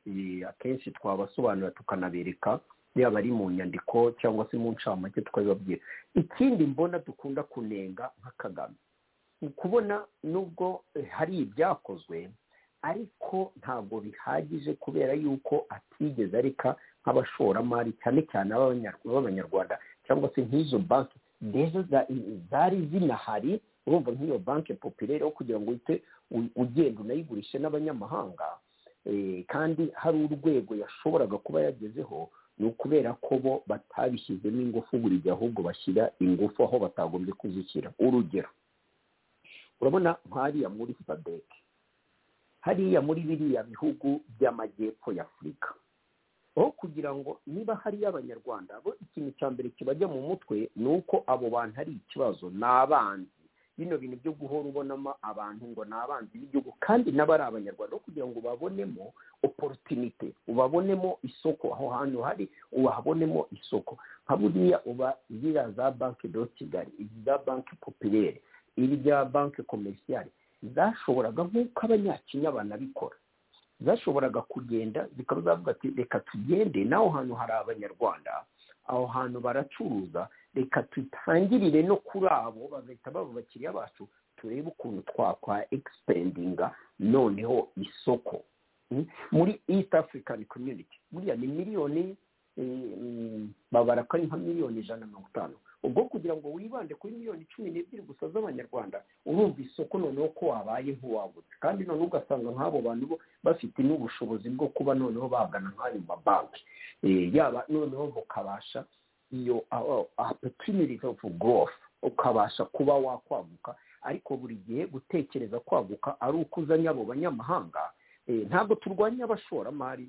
akenshi twabasobanurira tukanabereka yaba ari mu nyandiko cyangwa se mu ncamake tukabibabwira ikindi mbona dukunda kunenga nka kagame ni ukubona nubwo hari ibyakozwe ariko ntabwo bihagije kubera yuko atigeze areka nk'abashoramari cyane cyane b'abanyarwanda cyangwa se nk'izo banki ndezo zari zinahari urumva nk'iyo banki popirere kugira ngo uhite ugenda unayigurishe n'abanyamahanga kandi hari urwego yashoboraga kuba yagezeho ni ukubera ko bo batabishyizemo ingufu buri gihe ahubwo bashyira ingufu aho batagombye kuzishyira urugero urabona nk'hariya muri sadeke hariya muri biriya bihugu by'amajyepfo y'afurika aho kugira ngo niba hariyo abanyarwanda bo ikintu cya mbere kibajya mu mutwe ni uko abo bantu ari ikibazo ni abanzi bino bintu byo guhora ubonamo abantu ngo ni abanzi b'igihugu kandi n'aba ari abanyarwanda aho kugira ngo babonemo oporutinite ubabonemo isoko aho hantu hari uhabonemo isoko nka buriya uba ziriya za banki do kigali izi za banki popirere iri rya banki komerisiyari zashoboraga nk'uko abanyakinya banabikora zashoboraga kugenda zikaba zavuga ati reka tugende n'aho hantu hari abanyarwanda aho hantu baracuruza reka dutangirire no kuri abo bagahita baba abakiriya bacu turebe ukuntu twakwa egisipendinga noneho isoko muri east african community buriya ni miliyoni babara ko ari nka miliyoni ijana na mirongo itanu ubwo kugira ngo wibande kuri miliyoni cumi n'ebyiri gusa z'abanyarwanda urumva isoko noneho ko wabaye nk'uwagutse kandi noneho ugasanga nk'abo bantu bo bafite n'ubushobozi bwo kuba noneho bagana nk'ayo mabanki yaba noneho mukabasha iyo opportunity of growth ukabasha kuba wakwaguka ariko buri gihe gutekereza kwaguka ari uko uzanye abo banyamahanga ntabwo turwanya abashoramari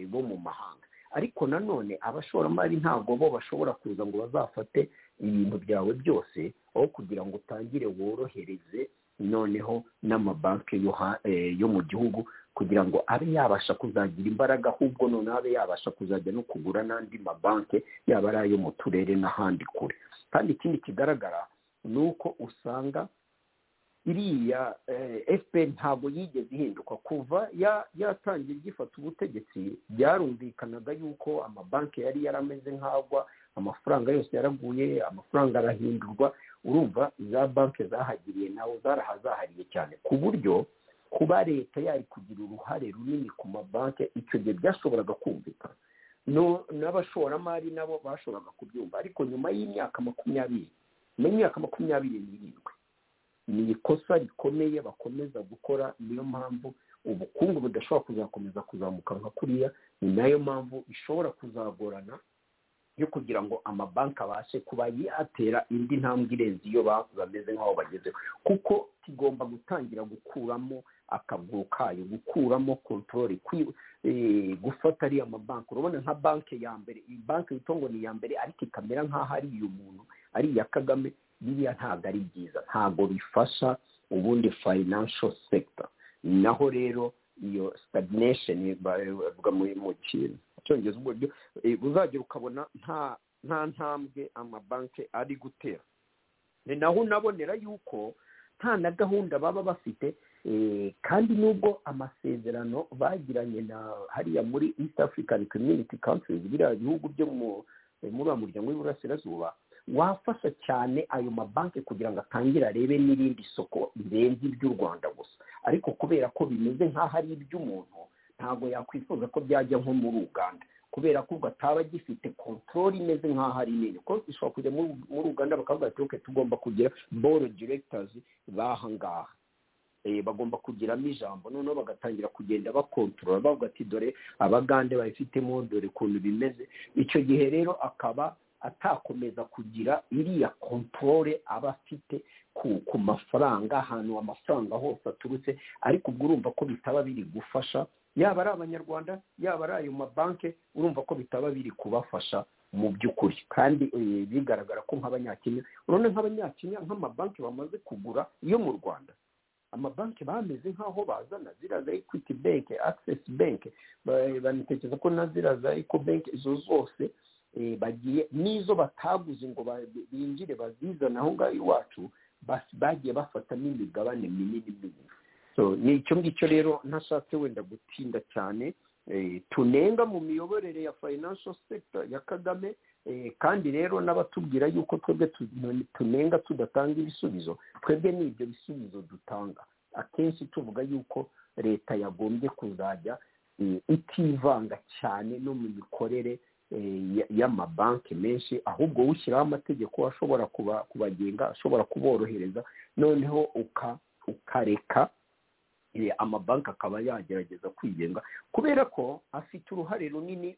bo mu mahanga ariko nanone abashoramari ntabwo bo bashobora kuza ngo bazafate ibintu byawe byose aho kugira ngo utangire worohereze noneho n'amabanki yo mu gihugu kugira ngo abe yabasha kuzagira imbaraga ahubwo noneho abe yabasha kuzajya no kugura n'andi mabanki yaba ari ayo mu turere n'ahandi kure kandi ikindi kigaragara ni uko usanga iriya fpr ntabwo yigeze ihinduka kuva yatangiye igifata ubutegetsi byarumvikanaga yuko amabanki yari yarameze nk'agwa amafaranga yose yaraguye amafaranga arahindurwa urumva za banki zahagiriye nawe zarahazahariye cyane ku buryo kuba leta yari kugira uruhare runini ku mabanki icyo gihe byashoboraga kumvikana n'abashoramari nabo bashoboraga kubyumva ariko nyuma y'imyaka makumyabiri mu myaka makumyabiri n'irindwi ni ikosa rikomeye bakomeza gukora niyo mpamvu ubukungu budashobora kuzakomeza kuzamuka nka kuriya ni nayo mpamvu ishobora kuzagorana yo kugira ngo amabanki abashe kuba yatera indi ntambwe irenze iyo bameze nk'aho bagezeho kuko kigomba gutangira gukuramo akaguru kayo gukuramo kontorore gufata ariya mabanki urabona nka banki ya mbere iyi banki yitwa ngo ni iya mbere ariko ikamera nk'aho ari muntu ari iya kagame biriya ntabwo ari byiza ntabwo bifasha ubundi fayinansho sekita naho rero iyo sitaginesheni bavuga mu kintu cyongeza uburyo uzagera ukabona nta nta ntambwe amabanki ari gutera ni naho unabonera yuko nta na gahunda baba bafite kandi nubwo amasezerano bagiranye na hariya muri east african community countries biriya bihugu byo muri uwo muryango w'iburasirazuba wafasha cyane ayo mabanki kugira ngo atangire arebe n'irindi soko rirenze iby'u rwanda gusa ariko kubera ko bimeze nk'aho ari iby'umuntu ntabwo yakwifuza ko byajya nko muri uganda kubera ko ubwo ataba agifite kontorori imeze nk'aho ari nini kuko ishobora kujya muri uganda bakavuga ati oke tugomba kugira boro diregitazi b'aha ngaha bagomba kugiramo ijambo noneho bagatangira kugenda bakontorora bavuga ati dore abagande babifitemo dore ukuntu bimeze icyo gihe rero akaba atakomeza kugira iriya kontorore aba afite ku mafaranga ahantu amafaranga hose aturutse ariko ubwo urumva ko bitaba biri gufasha yaba ari abanyarwanda yaba ari ayo mabanki urumva ko bitaba biri kubafasha mu by'ukuri kandi bigaragara ko nk'abanyakenya urabona nk'abanyakenya nk'amabanki bamaze kugura yo mu rwanda amabanki bameze nk'aho bazana ziriya za ekwiti benke akisesi benke banitekereza ko na ziriya za eko benke izo zose bagiye n'izo bataguze ngo binjire bazizane aho ngaho iwacu bagiye bafatamo imigabane minini minini ni icyo ngicyo rero ntashatse wenda gutinda cyane tunenga mu miyoborere ya financial sector ya kagame kandi rero n'abatubwira yuko twebwe tunenga tudatanga ibisubizo twebwe ni ibyo bisubizo dutanga akenshi tuvuga yuko leta yagombye kuzajya itivanga cyane no mu mikorere y'amabanki menshi ahubwo ushyiraho amategeko ashobora kubagenga ashobora kuborohereza noneho ukareka amabanki akaba yagerageza kwigenga kubera ko afite uruhare runini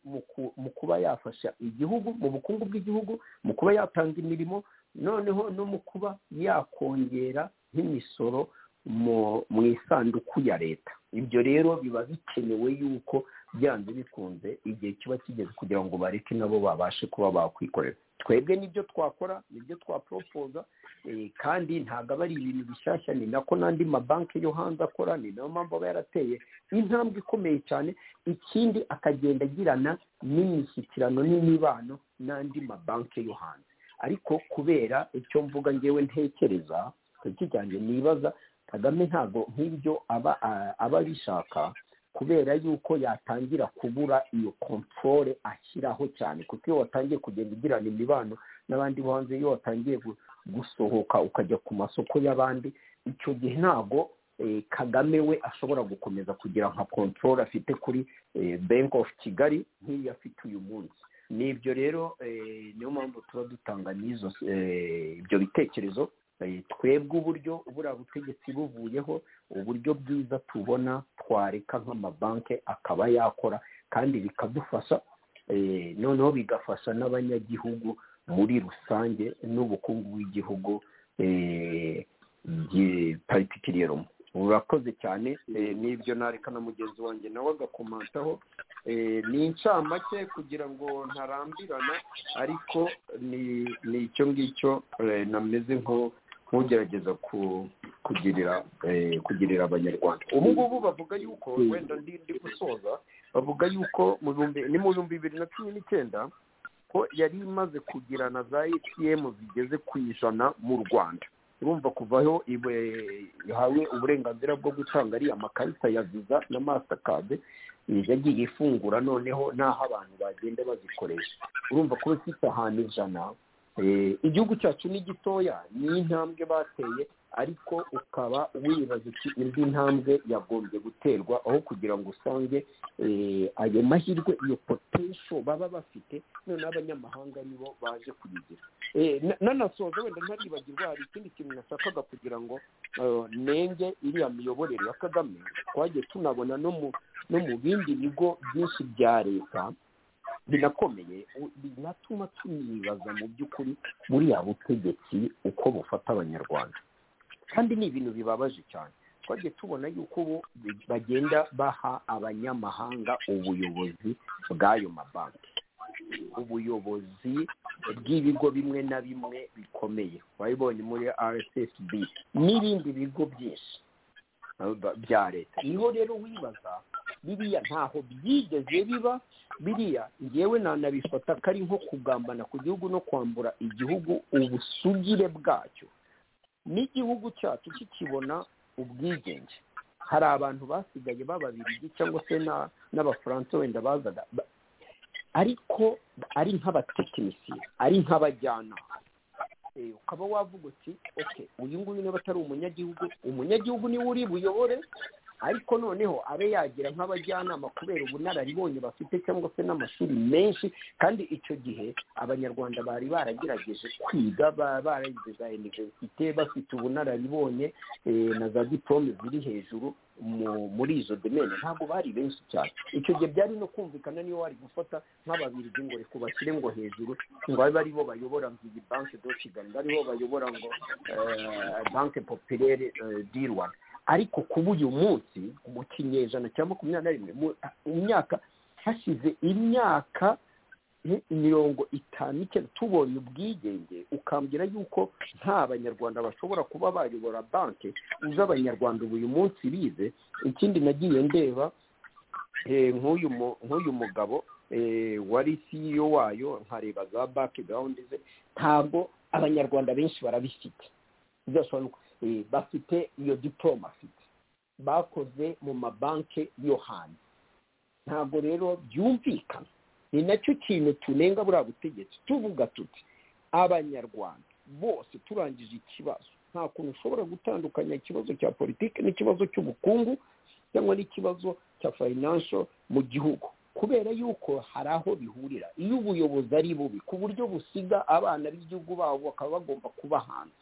mu kuba yafasha igihugu mu bukungu bw'igihugu mu kuba yatanga imirimo noneho no mu kuba yakongera nk'imisoro mu isanduku ya leta ibyo rero biba bikenewe yuko byanze bikunze igihe kiba kigeze kugira ngo bareke nabo babashe kuba bakwikorera twebwe nibyo twakora nibyo twaporopoza kandi ntabwo aba ari ibintu bishyashya ni nako n'andi mabanki yo hanze akora ni nayo mpamvu aba yarateye intambwe ikomeye cyane ikindi akagenda agirana n'imishyikirano n'imibano n'andi mabanki yo hanze ariko kubera icyo mvuga ngewe ntekereza iki cyanjye nibaza kagame ntabwo nk'ibyo aba abishaka kubera yuko yatangira kubura iyo kontorore ashyiraho cyane kuko iyo watangiye kugenda ugirana imibano n'abandi bo hanze iyo watangiye gusohoka ukajya ku masoko y'abandi icyo gihe ntabwo kagame we ashobora gukomeza kugira nka kontorore afite kuri bank of kigali nk'iyo afite uyu munsi ni ibyo rero niyo mpamvu tuba dutanga n'izo ibyo bitekerezo twebwe uburyo buriya butegetsi buvuyeho uburyo bwiza tubona twareka nk'amabanki akaba yakora kandi bikadufasha noneho bigafasha n'abanyagihugu muri rusange n'ubukungu bw'igihugu paritikiriramo burakoze cyane n'ibyo nareka na mugenzi wanjye nawe agakomantaho ni incamake kugira ngo ntarambirana ariko ni icyo ngicyo nameze nko ntugerageza kugirira kugirira abanyarwanda ubu ngubu bavuga yuko wenda ndi gusoza bavuga yuko ni mu bihumbi bibiri na cumi n'icyenda ko yari imaze kugira na za etiyemu zigeze ku ijana mu rwanda urumva kuvaho yahawe uburenganzira bwo gutanga ariya makarita ya viza na masitakazi yagiye ifungura noneho n'aho abantu bagenda bazikoresha urumva kuba ufite ahantu ijana igihugu cyacu ni gitoya ni intambwe bateye ariko ukaba wibaza indi ntambwe yagombye guterwa aho kugira ngo usange ayo mahirwe iyo potensho baba bafite noneho abanyamahanga nibo baje kuyigira nanasoza wenda ntaribagirwa hari ikindi kintu nashakaga kugira ngo nenge iriya miyoborere ya kagame twagiye tunabona no mu bindi bigo byinshi bya leta binakomeye binatuma tunibaza mu by'ukuri buriya butegetsi uko bufata abanyarwanda kandi ni ibintu bibabaje cyane twagiye tubona yuko ubu bagenda baha abanyamahanga ubuyobozi bw'ayo mabanki ubuyobozi bw'ibigo bimwe na bimwe bikomeye wabibonye muri rssb n'ibindi bigo byinshi bya leta niho rero wibaza biriya ntaho byigeze biba biriya ngewe nanabifata ko ari nko kugambana ku gihugu no kwambura igihugu ubusugire bwacyo n'igihugu cyacu kikibona ubwigenge hari abantu basigaye b'ababirigi cyangwa se n'abafaransa wenda bazaga ariko ari nk'abatekinisiye ari nk'abajyanama ukaba wavuga uti oke uyu nguyu niba atari umunyagihugu umunyagihugu niwe uri buyobore ariko noneho abe yagira nk'abajyanama kubera ubunararibonye bafite cyangwa se n'amashuri menshi kandi icyo gihe abanyarwanda bari baragerageje kwiga baragize za iniverisite bafite ubunararibonye na za diporome ziri hejuru muri izo domene ntabwo bari benshi cyane icyo gihe byari no kumvikana niyo wari gufata nk'ababiri ngo reka bashyire ngo hejuru ngo abe aribo bayobora ngo iyi banki do kigali aribo bayobora ngo banki popirere di rwanda ariko kuba uyu munsi mu kinyejana cya makumyabiri na rimwe mu myaka hashize imyaka mirongo itanu icyenda tubonye ubwigenge ukambwira yuko nta banyarwanda bashobora kuba bayobora banki uzi abanyarwanda ubu uyu munsi bize ikindi nagiye ndeba nk'uyu mugabo wari siyo wayo nkareba za banki gahunda ze ntabwo abanyarwanda benshi barabifite bafite iyo diporoma afite bakoze mu mabanki yo hanze ntabwo rero byumvikana ni nacyo kintu tunenga buriya butegetsi tuvuga tuti abanyarwanda bose turangije ikibazo nta kuntu ushobora gutandukanya ikibazo cya politiki n'ikibazo cy'ubukungu cyangwa n'ikibazo cya fayinansho mu gihugu kubera yuko hari aho bihurira iyo ubuyobozi ari bubi ku buryo busiga abana b'igihugu babo bakaba bagomba kuba hanze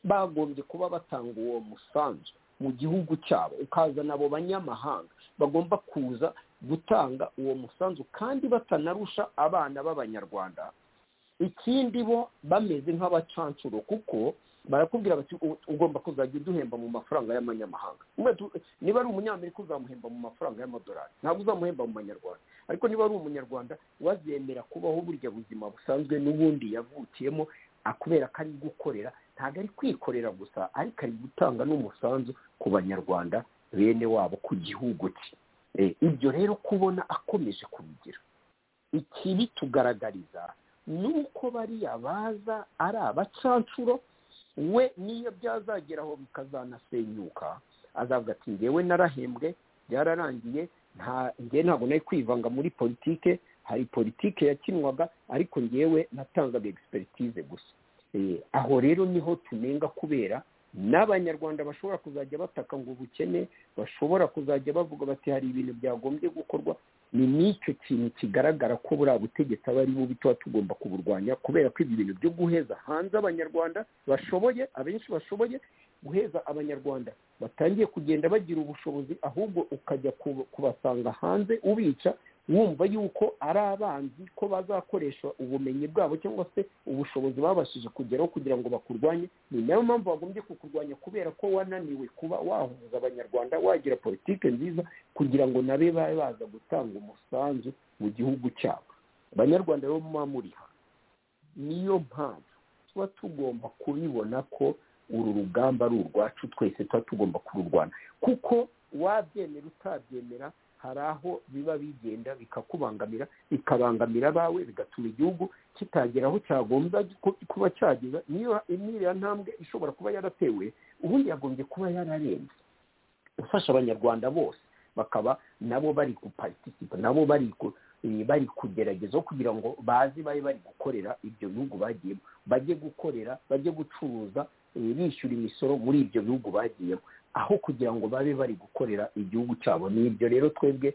bagombye kuba batanga uwo musanzu mu gihugu cyabo ukazana abo banyamahanga bagomba kuza gutanga uwo musanzu kandi batanarusha abana b'abanyarwanda ikindi bo bameze nk'abacancuro kuko barakubwira bati ugomba kuzajya uduhemba mu mafaranga y'amanyamahanga niba ari umunyamerika uzamuhemba mu mafaranga y'amadolari ntabwo uzamuhemba mu manyarwanda ariko niba ari umunyarwanda wazemera kubaho burya buzima busanzwe n'ubundi yavukiyemo kubera ko ari gukorera ntabwo ari kwikorera gusa ariko ari gutanga n'umusanzu ku banyarwanda bene wabo ku gihugu cye ibyo rero kubona akomeje kubigira ikibi tugaragariza ni uko bariya baza ari abacancuro we niyo byazageraho bikazanasenyuka azavuga ati ngewe narahembwe byararangiye ngewe ntabwo nari kwivanga muri politike hari politike yakinwaga ariko ngewe natangaga egisperitize gusa aho rero niho tunenga kubera n'abanyarwanda bashobora kuzajya bataka ngo ubukene bashobora kuzajya bavuga bati hari ibintu byagombye gukorwa ni n'icyo kintu kigaragara ko buriya butegetsi aba ari bubi tuba tugomba kuburwanya kubera ko ibi bintu byo guheza hanze abanyarwanda bashoboye abenshi bashoboye guheza abanyarwanda batangiye kugenda bagira ubushobozi ahubwo ukajya kubasanga hanze ubica wumva yuko ari abanzi ko bazakoresha ubumenyi bwabo cyangwa se ubushobozi babashije kugeraho kugira ngo bakurwanye ni nayo mpamvu bagombye kukurwanya kubera ko wananiwe kuba wahuza abanyarwanda wagira politiki nziza kugira ngo nabe babe baza gutanga umusanzu mu gihugu cyabo abanyarwanda rero muba muri hano niyo mpamvu tuba tugomba kubibona ko uru rugamba ari urwacu twese tuba tugomba kururwana kuko wabyemera utabyemera hari aho biba bigenda bikakubangamira bikabangamira abawe bigatuma igihugu kitagera aho cyagombye kuba cyageza niyo imyiriya ntambwe ishobora kuba yaratewe ubundi yagombye kuba yararenze ufasha abanyarwanda bose bakaba nabo bari guparitisipa nabo bari bari kugerageza kugira ngo bazi babe bari gukorera ibyo bihugu bagiyemo bajye gukorera bajye gucuruza bishyura imisoro muri ibyo bihugu bagiyemo aho kugira ngo babe bari gukorera igihugu cyabo ni ibyo rero twebwe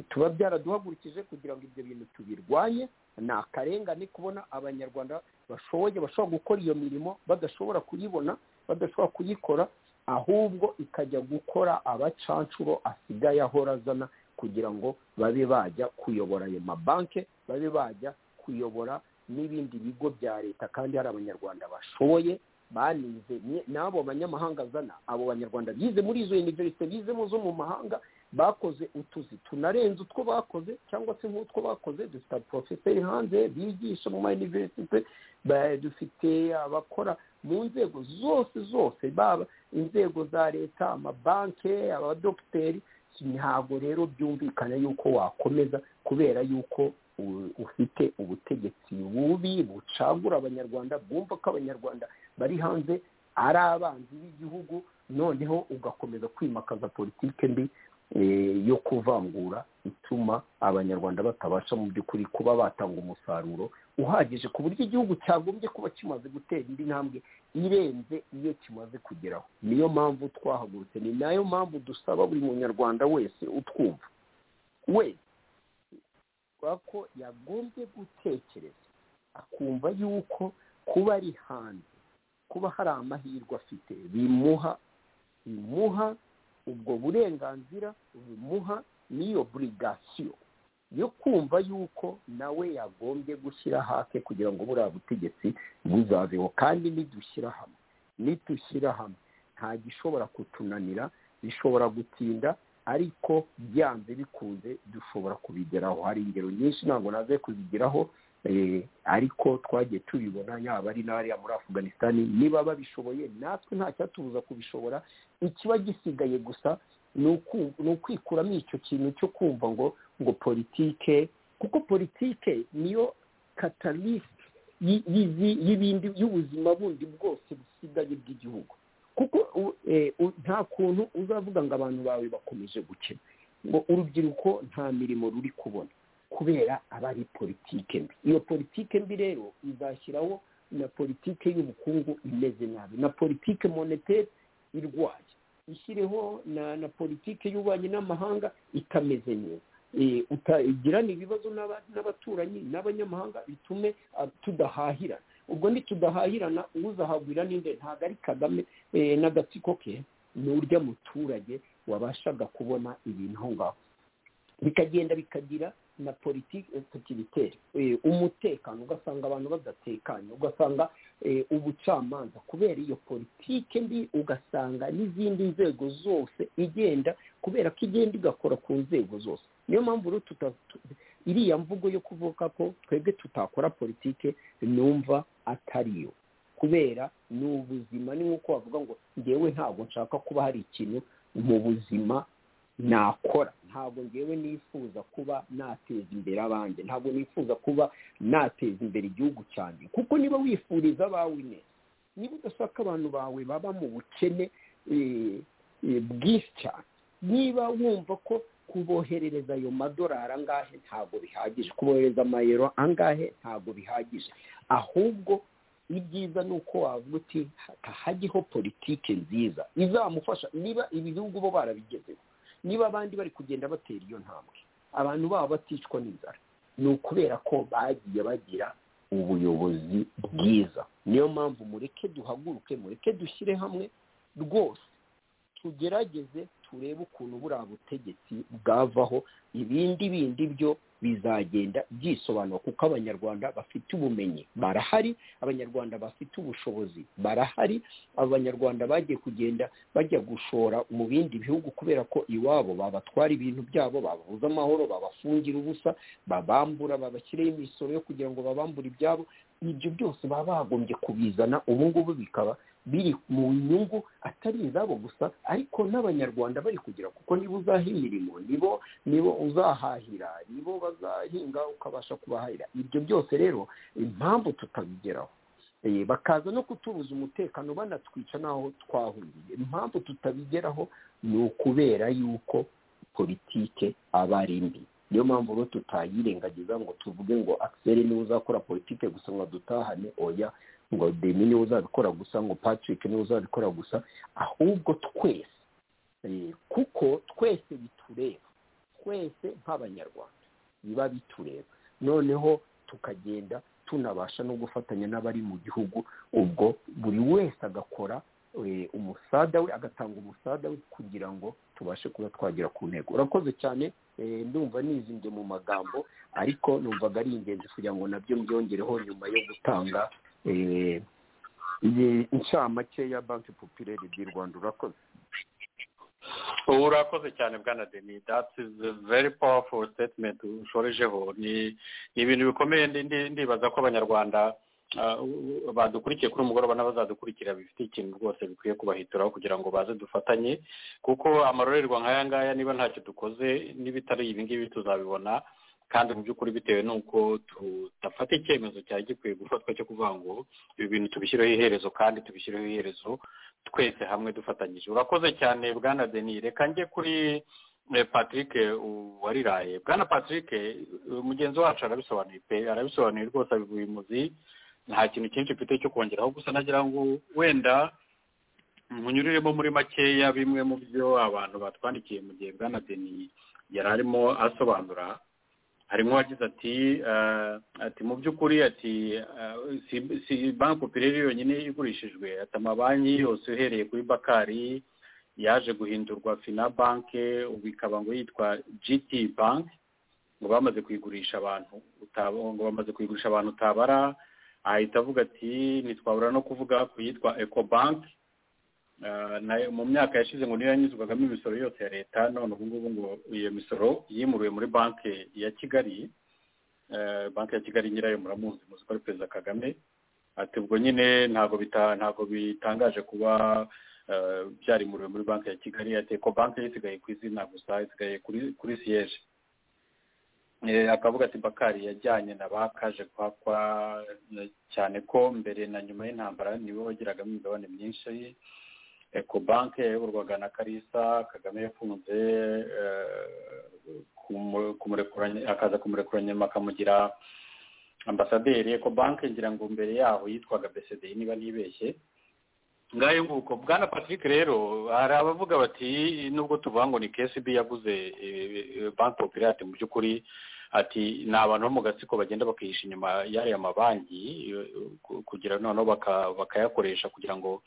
tuba byaraduhagurukije kugira ngo ibyo bintu tubirwanye ni akarengane kubona abanyarwanda bashoboye bashobora gukora iyo mirimo badashobora kuyibona badashobora kuyikora ahubwo ikajya gukora abacancuro asigaye ahora azana kugira ngo babe bajya kuyobora ayo mabanki babe bajya kuyobora n'ibindi bigo bya leta kandi hari abanyarwanda bashoboye banize n'abo banyamahanga azana abo banyarwanda bize muri izo univerisite bizemo zo mu mahanga bakoze utuzi tunarenze utwo bakoze cyangwa se nk'utwo bakoze dufite abaporofeseri hanze bigisha mu ma univerisite dufite abakora mu nzego zose zose baba inzego za leta amabanki abadogiteri ntabwo rero byumvikana yuko wakomeza kubera yuko ufite ubutegetsi bubi bucagura abanyarwanda bwumva ko abanyarwanda bari hanze ari abanzi b'igihugu noneho ugakomeza kwimakaza politiki mbi yo kuvangura ituma abanyarwanda batabasha mu by'ukuri kuba batanga umusaruro uhagije ku buryo igihugu cyagombye kuba kimaze gutera indi ntambwe irenze iyo kimaze kugeraho niyo mpamvu twahagurutse ni nayo mpamvu dusaba buri munyarwanda wese utwumva wese ko yagombye gutekereza akumva yuko kuba ari hanze kuba hari amahirwe afite bimuha bimuha ubwo burenganzira bimuha n'iyo burigasiyo yo kumva yuko nawe yagombye gushyira hake kugira ngo buriya butegetsi buzabeho kandi nidushyira hamwe nidushyira hamwe nta gishobora kutunanira bishobora gutinda ariko byanze bikunze dushobora kubigeraho hari ingero nyinshi ntabwo naze kuzigeraho ariko twagiye tubibona yaba ari n'ariya muri afuganisitani niba babishoboye natwe nta cyatubuza kubishobora ikiba gisigaye gusa ni ukwikuramo icyo kintu cyo kumva ngo ngo politike kuko politike niyo katalisi y'ibindi y'ubuzima bundi bwose busigaye bw'igihugu kuko nta kuntu uzavuga ngo abantu bawe bakomeje gukena ngo urubyiruko nta mirimo ruri kubona kubera aba ari politike mbi iyo politike mbi rero izashyiraho na politike y'ubukungu imeze nabi na politike moneteri irwaye ishyireho na na politike y'ububanyi n'amahanga itameze neza utagirana ibibazo n'abaturanyi n'abanyamahanga bitume tudahahirana ubwo ntitudahahirana uzahagwira ninde ntabwo ari kagame n'agatsiko ke ni urya muturage wabashaga kubona ibintu aho ngaho bikagenda bikagira na politiki sekiriteri umutekano ugasanga abantu badatekanye ugasanga ubucamanza kubera iyo politiki mbi ugasanga n'izindi nzego zose igenda kubera ko igenda igakora ku nzego zose niyo mpamvu rero iriya mvugo yo kuvuga ko twebwe tutakora politiki numva atariyo kubera ni ubuzima ni nk'uko wavuga ngo ngewe ntabwo nshaka kuba hari ikintu mu buzima nakora ntabwo ngewe nifuza kuba nateza imbere abanjye ntabwo nifuza kuba nateza imbere igihugu cyanjye kuko niba wifuriza abawe neza niba udashaka abantu bawe baba mu bukene bwinshi cyane niba wumva ko kuboherereza ayo madorari angahe ntabwo bihagije kubohereza amayero angahe ntabwo bihagije ahubwo ibyiza ni uko wavuga uti hajyiho politiki nziza izamufasha niba ibi bihugu bo barabigezeho niba abandi bari kugenda batera iyo ntambwe abantu babo baticwa n'inzara ni ukubera ko bagiye bagira ubuyobozi bwiza niyo mpamvu mureke duhaguruke mureke dushyire hamwe rwose tugerageze turebe ukuntu buriya butegetsi bwavaho ibindi bindi byo bizagenda byisobanura kuko abanyarwanda bafite ubumenyi barahari abanyarwanda bafite ubushobozi barahari abanyarwanda bagiye kugenda bajya gushora mu bindi bihugu kubera ko iwabo babatwara ibintu byabo babuza amahoro babafungira ubusa babambura babashyiraho imisoro yo kugira ngo babambure ibyabo ibyo byose baba bagombye kubizana ubu ngubu bikaba biri mu nyungu atari izabo gusa ariko n'abanyarwanda bari kugira kuko niba uzaha imirimo nibo nibo uzahahira nibo bazahinga ukabasha kubahahira ibyo byose rero impamvu tutabigeraho bakaza no kutubuza umutekano banatwica n'aho twahuriye impamvu tutabigeraho ni ukubera yuko politike aba ari mbi niyo mpamvu rero tutayirengagiza ngo tuvuge ngo akiseri niwe uzakora politike gusa ngo dutahane oya ngo deni niwe uzabikora gusa ngo patrick niwe uzabikora gusa ahubwo twese kuko twese bitureba twese nk'abanyarwanda biba bitureba noneho tukagenda tunabasha no gufatanya n'abari mu gihugu ubwo buri wese agakora umusada we agatanga umusada we kugira ngo tubashe kuba twagera ku ntego urakoze cyane ndumva nizimbye mu magambo ariko numvaga ari ingenzi kugira ngo nabyo mbyongereho nyuma yo gutanga inshamake ya banki popireri di rwanda urakoze urakoze cyane bwana deni that's a very powerful statement ushorejeho ni ibintu bikomeye ndibaza ko abanyarwanda badukurikiye kuri umugoroba n'abazadukurikira bifite ikintu rwose bikwiye kubahituraho kugira ngo baze dufatanye kuko amarorerwa nk'aya ngaya niba ntacyo dukoze n'ibitari ibi ngibi tuzabibona kandi mu by'ukuri bitewe n'uko tudafata icyemezo cyari gikwiye gufatwa cyo kuvuga ngo ibi bintu tubishyireho iherezo kandi tubishyireho iherezo twese hamwe dufatanyije urakoze cyane bwana deni reka njye kuri patrick wariraye bwana patrick mugenzi wacu arabisobanuye pe arabisobanuye rwose abivuye imuzi nta kintu cyinshi mfite cyo kongeraho gusa nagira ngo wenda munyuriremo muri makeya bimwe mu byo abantu batwandikiye mu gihe bwana deni yari arimo asobanura harimo uwagize ati ati mu by'ukuri ati si banki popireri yonyine igurishijwe ati amabanki yose uhereye kuri bakari yaje guhindurwa fina banki ubu ikaba ngo yitwa gt banki ngo bamaze kuyigurisha abantu ngo bamaze kuyigurisha abantu utabara ahita avuga ati ntitwabura no kuvuga ku yitwa ekobanki mu myaka yashize ngo niyo yanyuzwagamo imisoro yose ya leta none ubu ngubu ngo iyo misoro yimuruwe muri banki ya kigali banki ya kigali nyirayo muramuzi muzi ko ari perezida kagame ati ubwo nyine ntabwo bitangaje kuba byarimuriwe muri banki ya kigali ateko banki isigaye ku izina gusa isigaye kuri siyeje akavuga ati bakari yajyanye na ba kaje kwakwa cyane ko mbere na nyuma y'intambara niwe wagiragamo imigabane myinshi ekobanke yayoborwaga na karisa kagame yafunze akaza kumurekura nyuma akamugira ambasaderi ekobanke ngira ngo mbere yaho yitwaga besede niba nibeshye ngayo nguko bwana patrick rero hari abavuga bati nubwo tuvuga ngo ni kcb yaguze banki popirate mu by'ukuri ati ni abantu bo mu gatsiko bagenda bakihisha inyuma y'ariya mabanki kugira noneho bakayakoresha kugira ngo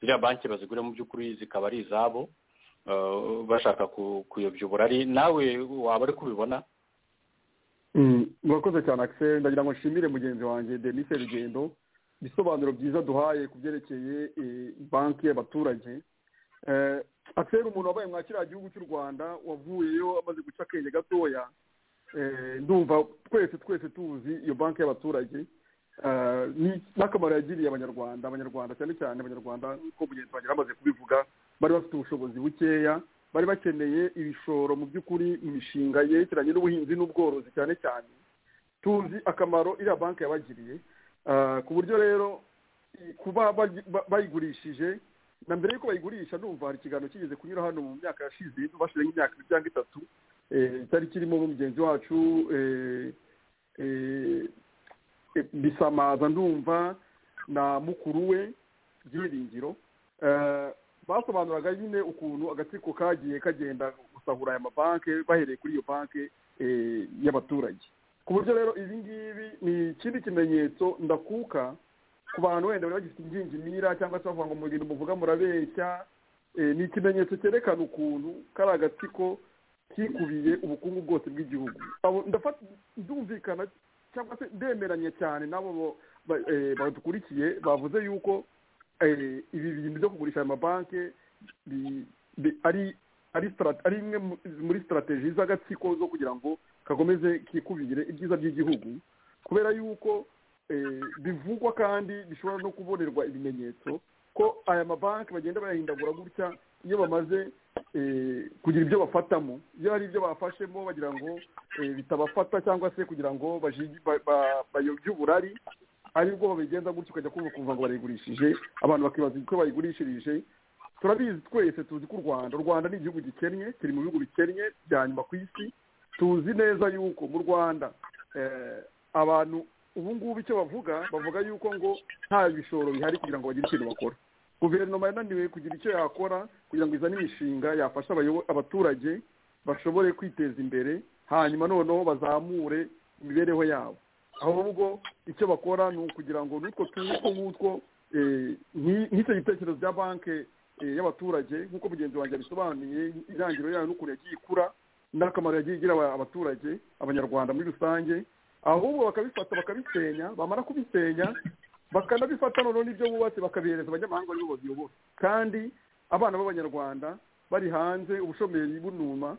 ziriya banki bazigure mu by'ukuri zikaba ari izabo bashaka kuyobya uburari nawe waba ari kubibona murakoze cyane akiseri ndagira ngo nshimire mugenzi wanjye denise rugendo ibisobanuro byiza duhaye ku byerekeye banki y'abaturage akiseri umuntu wabaye mwa kiriya gihugu cy'u rwanda wavuyeyo amaze guca akenge gatoya ndumva twese twese tuzi iyo banki y'abaturage n'akamaro yagiriye abanyarwanda abanyarwanda cyane cyane abanyarwanda nk'uko mugenzi wanjye yamaze kubivuga bari bafite ubushobozi bukeya bari bakeneye ibishoro mu by'ukuri imishinga yerekeranye n'ubuhinzi n'ubworozi cyane cyane tuzi akamaro iriya banki yabagiriye ku buryo rero kuba bayigurishije na mbere y'uko bayigurisha numva hari ikiganiro kigeze kunyura hano mu myaka yashize bashyizeho imyaka ibiri cyangwa itatu cyari kirimo mugenzi wacu bisamaza ndumva na mukuru we byiringiro basobanuraga nyine ukuntu agatsiko kagiye kagenda gusahura aya mabanki bahereye kuri iyo banki y'abaturage ku buryo rero ibi ngibi ni ikindi kimenyetso ndakuka ku bantu wenda bari bagifite ingingimira cyangwa se bavuga ngo mu bintu muvuga murabeshya ni ikimenyetso cyerekana ukuntu kari agatsiko kikubiye ubukungu bwose bw'igihugu ndumvikana cyangwa se ndemeranya cyane n'abo badukurikiye bavuze yuko ibi bintu byo kugurisha aya mabanki ari imwe muri sitarategi z'agatsiko zo kugira ngo kakomeze kikubire ibyiza by'igihugu kubera yuko bivugwa kandi bishobora no kubonerwa ibimenyetso ko aya mabanki bagenda bayahindagura gutya iyo bamaze kugira ibyo bafatamo iyo hari ibyo bafashemo bagira ngo bitabafata cyangwa se kugira ngo bayobye uburari aribwo babigenza gutyo ukajya kumva ukumva ngo barayigurishije abantu bakibaza uko bayigurishirije turabizi twese tuzi ko u rwanda u rwanda ni igihugu gikennye kiri mu bihugu bikennye bya nyuma ku isi tuzi neza yuko mu rwanda abantu ubu ngubu icyo bavuga bavuga yuko ngo nta bishoro bihari kugira ngo bagire ikintu bakora guverinoma yananiwe kugira icyo yakora kugira ngo izane imishinga yafasha abaturage bashobore kwiteza imbere hanyuma noneho bazamure imibereho yabo ahubwo icyo bakora ni ukugira ngo n'utwo tuwutwo ngutwo nk'icyo gitekerezo cya banki y'abaturage nk'uko mugenzi wanjye abisobanuye irangiro yayo n'ukuntu yagiye ikura n'akamaro yagiye igira abaturage abanyarwanda muri rusange ahubwo bakabifata bakabisenya bamara kubisenya bakanabifata noneho n'ibyo bubatse bakabihereza abanyamahanga aribo babiyobora kandi abana b'abanyarwanda bari hanze ubushomeri bunuma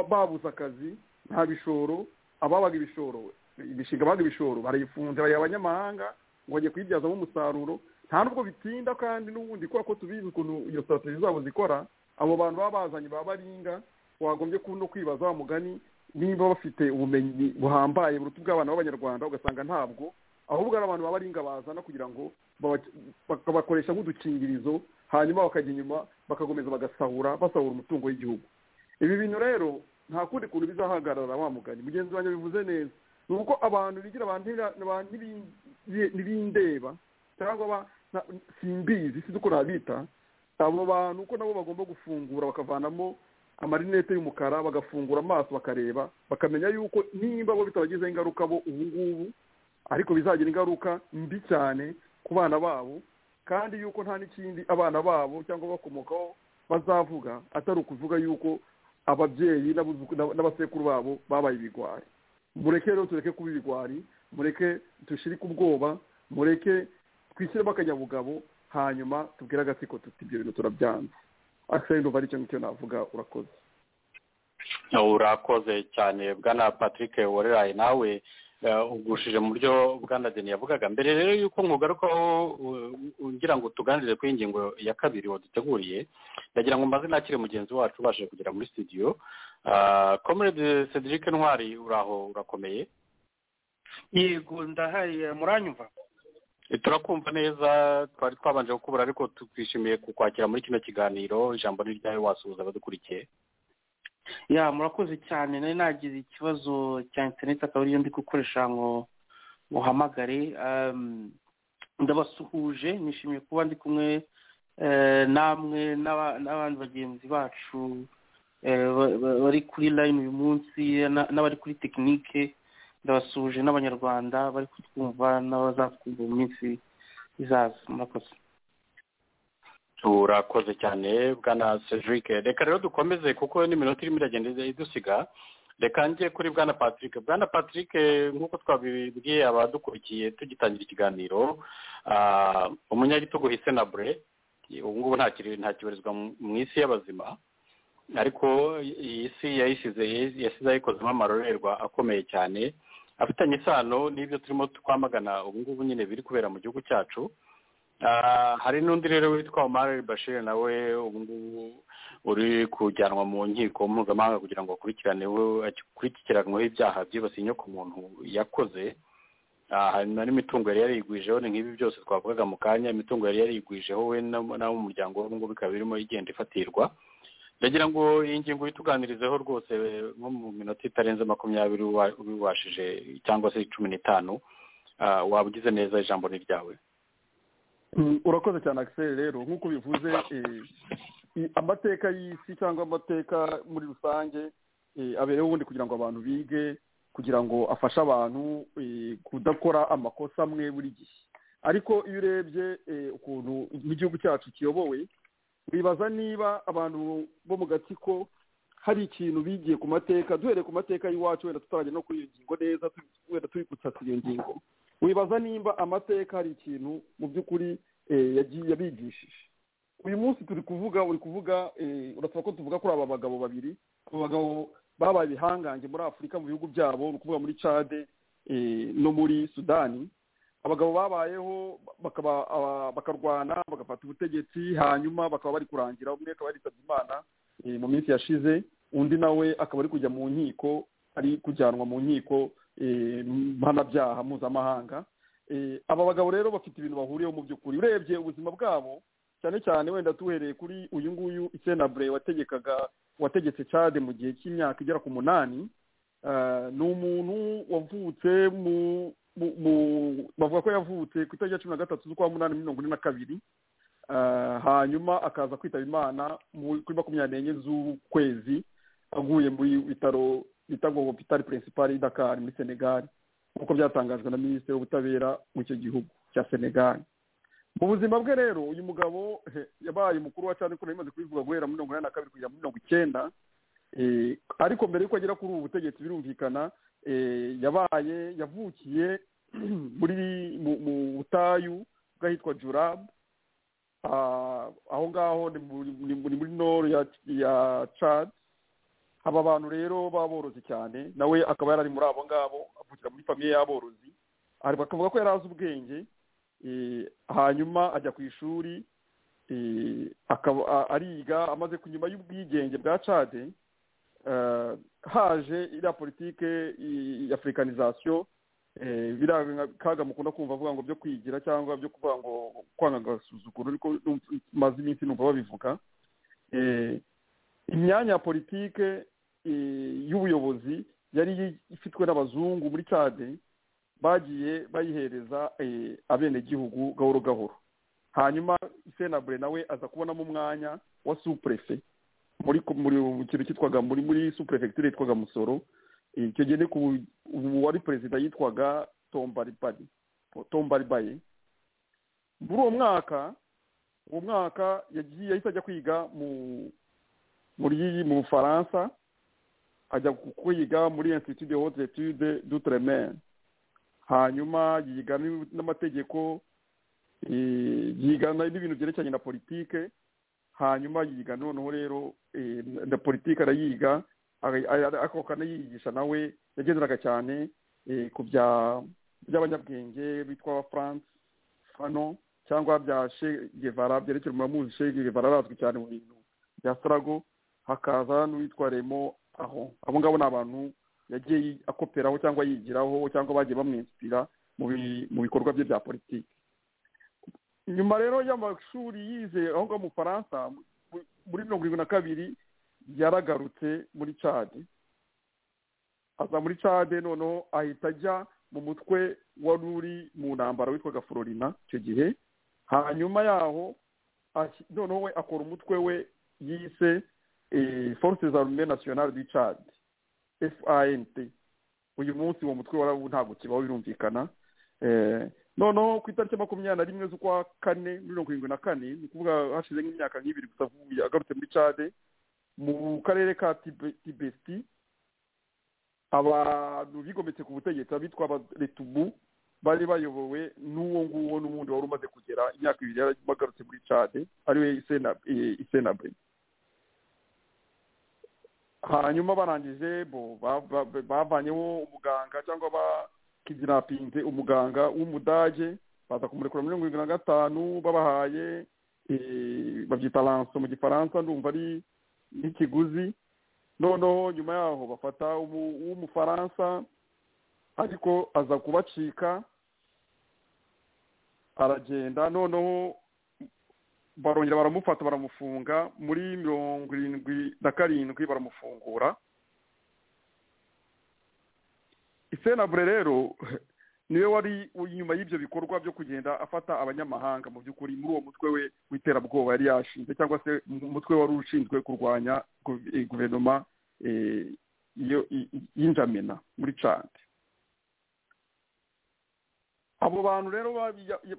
babuze akazi nta bishoro ababaga ibishoro imishinga baga ibishoro barayifunze bayiha abanyamahanga ngo bajye kuyibyazamo umusaruro nta nubwo bitinda kandi n'ubundi kubera ko tubizi ukuntu iyo sitasiyo zabo zikora abo bantu baba bazanye baba baringa wagombye no kwibaza wa mugani niba bafite ubumenyi buhambaye buruta ubw'abana b'abanyarwanda ugasanga ntabwo ahubwo ari abantu baba aringa bazana kugira ngo bakabakoresha nk'udukingirizo hanyuma bakajya inyuma bakakomeza bagasahura basahura umutungo w'igihugu ibi bintu rero nta kundi kuntu bizahagarara wa mugani mugenzi wanjye bivuze neza ni uko abantu bigira abantu ntibindeba cyangwa simbizi si uko nabita abo bantu uko nabo bagomba gufungura bakavanamo amarinete y'umukara bagafungura amaso bakareba bakamenya yuko nimba bo bitabagizeho ingaruka bo ubu ngubu ariko bizagira ingaruka mbi cyane ku bana babo kandi yuko nta n'ikindi abana babo cyangwa bakomokaho bazavuga atari ukuvuga yuko ababyeyi n'abasekuru babo babaye ibigwari mureke rero tureke kuba ibigwari mureke dushirike ubwoba mureke twishyiremo akanyabugabo hanyuma tubwire agatsiko tuti ibyo bintu turabyanze akiseri ndumva aricyo ngicyo navuga urakoze urakoze cyane bwana patrick wareraye nawe ugushije mu buryo bwanadeni yavugaga mbere rero yuko nkugarukaho ngira ngo tuganire kuri iyi ngingo ya kabiri waduteguriye ndagira ngo mbaze nakire mugenzi wacu ubashije kugera muri studio komerede cedric ntwari uraho urakomeye yego ndahari muranyumva turakumva neza twari twabanje kukubura ariko twishimiye kukwakira muri kino kiganiro ijambo ni ryawe wasuhuza abadukurikiye ya murakoze cyane nari nagize ikibazo cya interineti akaba ariyo ndi gukoresha ngo muhamagare ndabasuhuje nishimiye kuba ndi kumwe namwe n'abandi bagenzi bacu bari kuri layini uyu munsi n'abari kuri tekinike ndabasuhuje n'abanyarwanda bari kutwumva n'abazatwumva mu minsi izaza murakoze turakoze cyane bwa na cedric reka rero dukomeze kuko n'iminota irimo iragenda idusiga reka njye kuri bwana patrick bwana patrick nk'uko twabibwiye abadukurikiye tugitangira ikiganiro umunyagitugu hise na bure ubu ngubu ntakibarizwa mu isi y'abazima ariko iyi si yayisize yasize ayikozemo amarorerwa akomeye cyane afitanye isano n'ibyo turimo twamagana ubu ngubu nyine biri kubera mu gihugu cyacu hari n'undi rero witwa omar bashir nawe ubu ngubu uri kujyanwa mu nkiko mpuzamahanga kugira ngo akurikiranyweho ibyaha byibasiye inyoko muntu yakoze hanyuma n'imitungo yari yarigwijeho ni nk'ibi byose twavugaga mu kanya imitungo yari yarigwijeho we n'abo mu muryango we ngubu ikaba irimo igenda ifatirwa ndagira ngo iyi ngingo uyituganirizeho rwose nko mu minota itarenze makumyabiri ubibashije cyangwa se cumi n'itanu waba ugize neza ijambo ni ryawe urakoze cyane akiseri rero nk'uko bivuze amateka y'isi cyangwa amateka muri rusange abereyeho ubundi kugira ngo abantu bige kugira ngo afashe abantu kudakora amakosa amwe buri gihe ariko iyo urebye ukuntu n'igihugu cyacu kiyobowe wibaza niba abantu bo mu gatsiko hari ikintu bigiye ku mateka duhereye ku mateka y'iwacu wenda tutarajya no kuri iyo ngingo neza wenda turi gutsatsa iyo ngingo wibaza nimba amateka hari ikintu mu by'ukuri yagiye abigishije uyu munsi turi kuvuga uri kuvuga urasaba ko tuvuga kuri aba bagabo babiri aba bagabo babaye ibihangange muri afurika mu bihugu byabo ni ukuvuga muri cade no muri sudani abagabo babayeho bakarwana bagafata ubutegetsi hanyuma bakaba bari kurangira umwe akaba yaritabye imana mu minsi yashize undi nawe akaba ari kujya mu nkiko ari kujyanwa mu nkiko mpanabyaha mpuzamahanga aba bagabo rero bafite ibintu bahuriyeho mu by'ukuri urebye ubuzima bwabo cyane cyane wenda tuhereye kuri uyu nguyu isenabure wategekaga wategetse cade mu gihe cy'imyaka igera ku munani ni umuntu wavutse mu bavuga ko yavutse ku itariki ya cumi na gatatu z'ukwa munani mirongo ine na kabiri hanyuma akaza kwitaba imana kuri makumyabiri n'enye z'ukwezi aguye mu bitaro bita ngo hopitari perezida i dakari muri senegali nk'uko byatangajwe na minisitiri w'ubutabera w'icyo gihugu cya senegali mu buzima bwe rero uyu mugabo yabaye umukuru wa cyane kuko imaze kubivuga guhera mirongo inani na kabiri kugera muri mirongo icyenda ariko mbere y'uko agera kuri ubu butegetsi birumvikana yabaye yavukiye muri mu butayu bw'ahitwa jurabu aho ngaho ni muri noro ya cadi aba bantu rero baborozi cyane nawe akaba yari ari muri abo ngabo avukira muri famiye y'aborozi bakavuga ko yari azi ubwenge hanyuma ajya ku ishuri ariga amaze nyuma y'ubwigenge bwa cade haje iriya politike ya afurikanizasiyo biriya kaga mukunda kumva avuga ngo byo kwigira cyangwa byo kuvuga ngo kwanga agasuzuguro ariko maze iminsi numva babivuga imyanya ya politike y'ubuyobozi yari ifitwe n'abazungu muri cade bagiye bayihereza abenegihugu gahoro gahoro hanyuma senabure nawe aza kubonamo umwanya wa supurefe muri kintu cyitwaga muri muri supurefe yitwaga musoro icyo gihe ni ku wari perezida yitwaga tombaribaye muri uwo mwaka uwo mwaka yagiye ahita ajya kwiga mu muri mu bufaransa ajya kwiga muri institut de haute etude d'outre-mer hanyuma yiga n'amategeko yiga n'ibintu byerekeranye na politike hanyuma yiga noneho rero na politike arayiga ariko akanayigisha nawe yagenderaga cyane ku by'abanyabwenge bitwa france fano cyangwa bya shegevara byerekeye umuramuzi shegevara arazwi cyane mu bintu bya sarago hakaza n'uwitwa remo aho abo ngabo ni abantu yagiye akoperaho cyangwa yigiraho cyangwa bagiye bamwinsipira mu bikorwa bye bya politiki nyuma rero y'amashuri yize aho ngaho mu faransa muri mirongo irindwi na kabiri yaragarutse muri cade aza muri cade noneho ahita ajya mu mutwe wari uri mu ntambara witwaga florina icyo gihe hanyuma yaho noneho we akora umutwe we yise force zarume nasiyonari di cadi fant uyu munsi uwo mutwe warabu ntabwo kibaho birumvikana noneho ku itariki makumyabiri na rimwe z'ukwa kane muri mirongo irindwi na kane ni ukuvuga hashize nk'imyaka nk'ibiri gusa agarutse muri cade mu karere ka tibesiti abantu bigometse ku butegetsi abitwa abaretubu bari bayobowe n'uwo nguwo n'ubundi wari umaze kugera imyaka ibiri yari agarutse muri cade ariwe isenabe hanyuma barangije bavanyeho umuganga cyangwa bakidinapinze umuganga w'umudage baza kumurekura muri mirongo irindwi na gatanu babahaye babyita lanso mu gifaransa ndumva ari n'ikiguzi noneho nyuma yaho bafata w'umufaransa ariko aza kubacika aragenda noneho barongera baramufata baramufunga muri mirongo irindwi na karindwi baramufungura isenabure rero niwe wari inyuma y'ibyo bikorwa byo kugenda afata abanyamahanga mu by'ukuri muri uwo mutwe we w'iterabwoba yari yashinze cyangwa se umutwe wari ushinzwe kurwanya guverinoma y'injamena muri candi abo bantu rero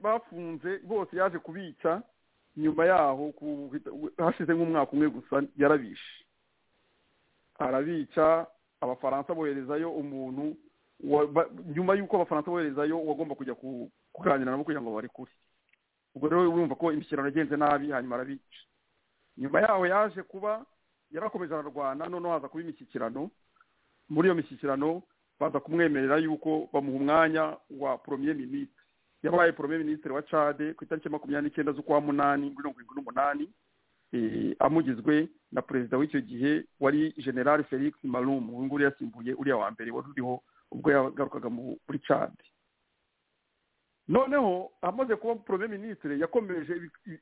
bafunze bose yaje kubica nyuma yaho hashize nk'umwaka umwe gusa yarabishe arabica abafaransa boherezayo umuntu nyuma y'uko abafaransa boherezayo wagomba kujya kuganira nabo kugira ngo barekure ubwo rero urumva ko imishyirano yagenze nabi hanyuma arabica nyuma yaho yaje kuba yarakomeje ararwana noneho haza kuba imishyikirano muri iyo mishyikirano baza kumwemerera yuko bamuha umwanya wa poromiye minisitiri yabaye porome minisitiri wa cade ku itariki makumyabiri n'icyenda z'ukwa munani mirongo irindwi n'umunani amugizwe na perezida w'icyo gihe wari general felix marumu uyu nguyu yasimbuye uriya wa mbere wari uriho ubwo yagarukaga muri cade noneho amaze kuba porome minisitiri yakomeje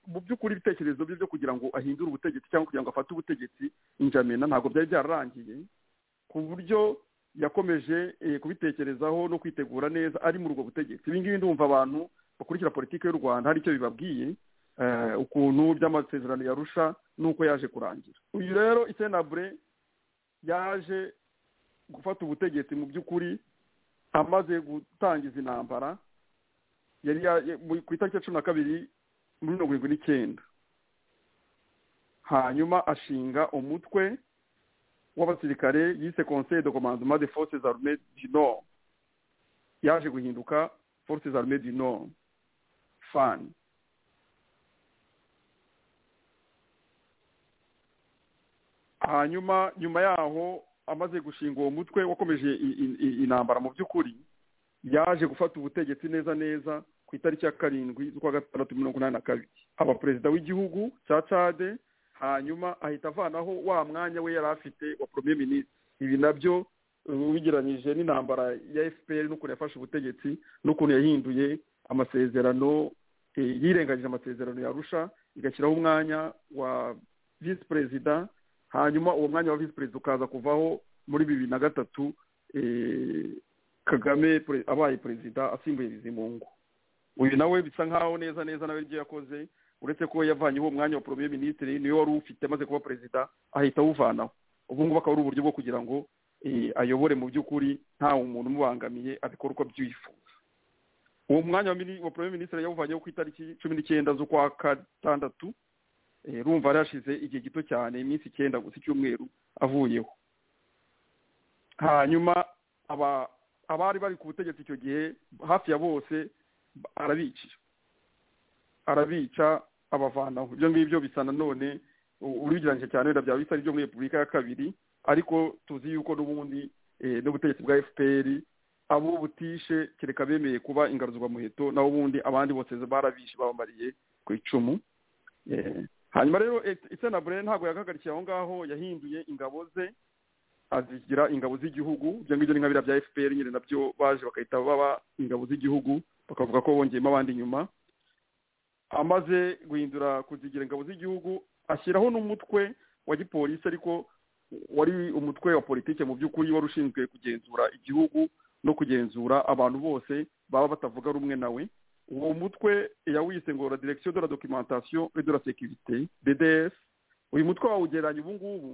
mu by'ukuri ibitekerezo bye byo kugira ngo ahindure ubutegetsi cyangwa kugira ngo afate ubutegetsi injamena ntabwo byari byararangiye ku buryo yakomeje kubitekerezaho no kwitegura neza ari muri ubwo butegetsi ibi ngibi ndumva abantu bakurikira politiki y'u rwanda hari icyo bibabwiye ukuntu by'amasezerano yarusha n'uko yaje kurangira uyu rero isenabure yaje gufata ubutegetsi mu by'ukuri amaze gutangiza intambara ku itariki ya cumi na kabiri muri mirongo irindwi n'icyenda hanyuma ashinga umutwe w'abasirikare yise conseil de commandement des forces armées du nord yaje guhinduka forces armées du nord fan hanyuma nyuma yaho amaze gushinga uwo mutwe wakomeje intambara mu by'ukuri yaje gufata ubutegetsi neza neza ku itariki ya karindwi z'ukwa gatandatu mirongo inani na kabiri aba perezida w'igihugu cya cade hanyuma ahita avanaho wa mwanya we yari afite wa premier minisitiri ibi nabyo ubigeranyije n'intambara ya fpr n'ukuntu yafashe ubutegetsi n'ukuntu yahinduye amasezerano yirengagije amasezerano yarusha igashyiraho umwanya wa visi perezida hanyuma uwo mwanya wa visi perezida ukaza kuvaho muri bibiri na gatatu kagame abaye perezida asimbuye bizimungu uyu nawe bisa nkaho neza neza nawe ibyo yakoze uretse ko yavanye uwo mwanya wa premier minisitiri niwe wari ufite amaze kuba perezida ahita awuvanaho ubu ngubu akaba ari uburyo bwo kugira ngo ayobore mu by'ukuri nta umuntu umubangamiye abikora uko abyifuza uwo mwanya wa premier minisitiri yawuvanyeho ku itariki cumi n'icyenda z'ukwa gatandatu rumva yarashize igihe gito cyane iminsi icyenda gusa icyumweru avuyeho hanyuma abari bari ku butegetsi icyo gihe hafi ya bose arabicira arabica abavanaho ibyo ngibyo bisa nanone urugereranyije cyane wenda byaba bisa n'ibyo muri repubulika ya kabiri ariko tuzi yuko n'ubundi n'ubutegetsi bwa fpr abo butishe kereka bemeye kuba ingaruzwamuheto naho ubundi abandi bose barabishe babamariye ku icumu hanyuma rero isenabure ntabwo yahagarikiye aho ngaho yahinduye ingabo ze azigira ingabo z'igihugu ibyo ngibyo ni nka biriya bya fpr nyine nabyo baje bagahita baba ingabo z'igihugu bakavuga ko bongeyemo abandi inyuma amaze guhindura kuzigira ingabo z'igihugu ashyiraho n'umutwe wa gipolisi ariko wari umutwe wa politiki mu by'ukuri wari ushinzwe kugenzura igihugu no kugenzura abantu bose baba batavuga rumwe nawe uwo mutwe yawise ngo la direction de la documentation et de la sécurité bds uyu mutwe wawugereranya ubu ngubu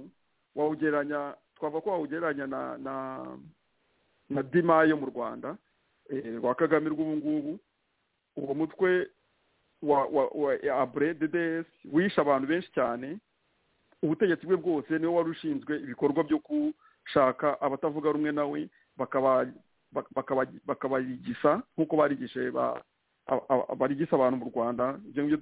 wawugereranya twavuga ko wawugereranya na na na dima yo mu rwanda rwa kagame rw'ubu ngubu uwo mutwe wa wa wa abure dedesi wishe abantu benshi cyane ubutegetsi bwe bwose niwe wari ushinzwe ibikorwa byo gushaka abatavuga rumwe nawe bakabarigisa nk'uko barigishije barigisa abantu mu rwanda ibyo ngibyo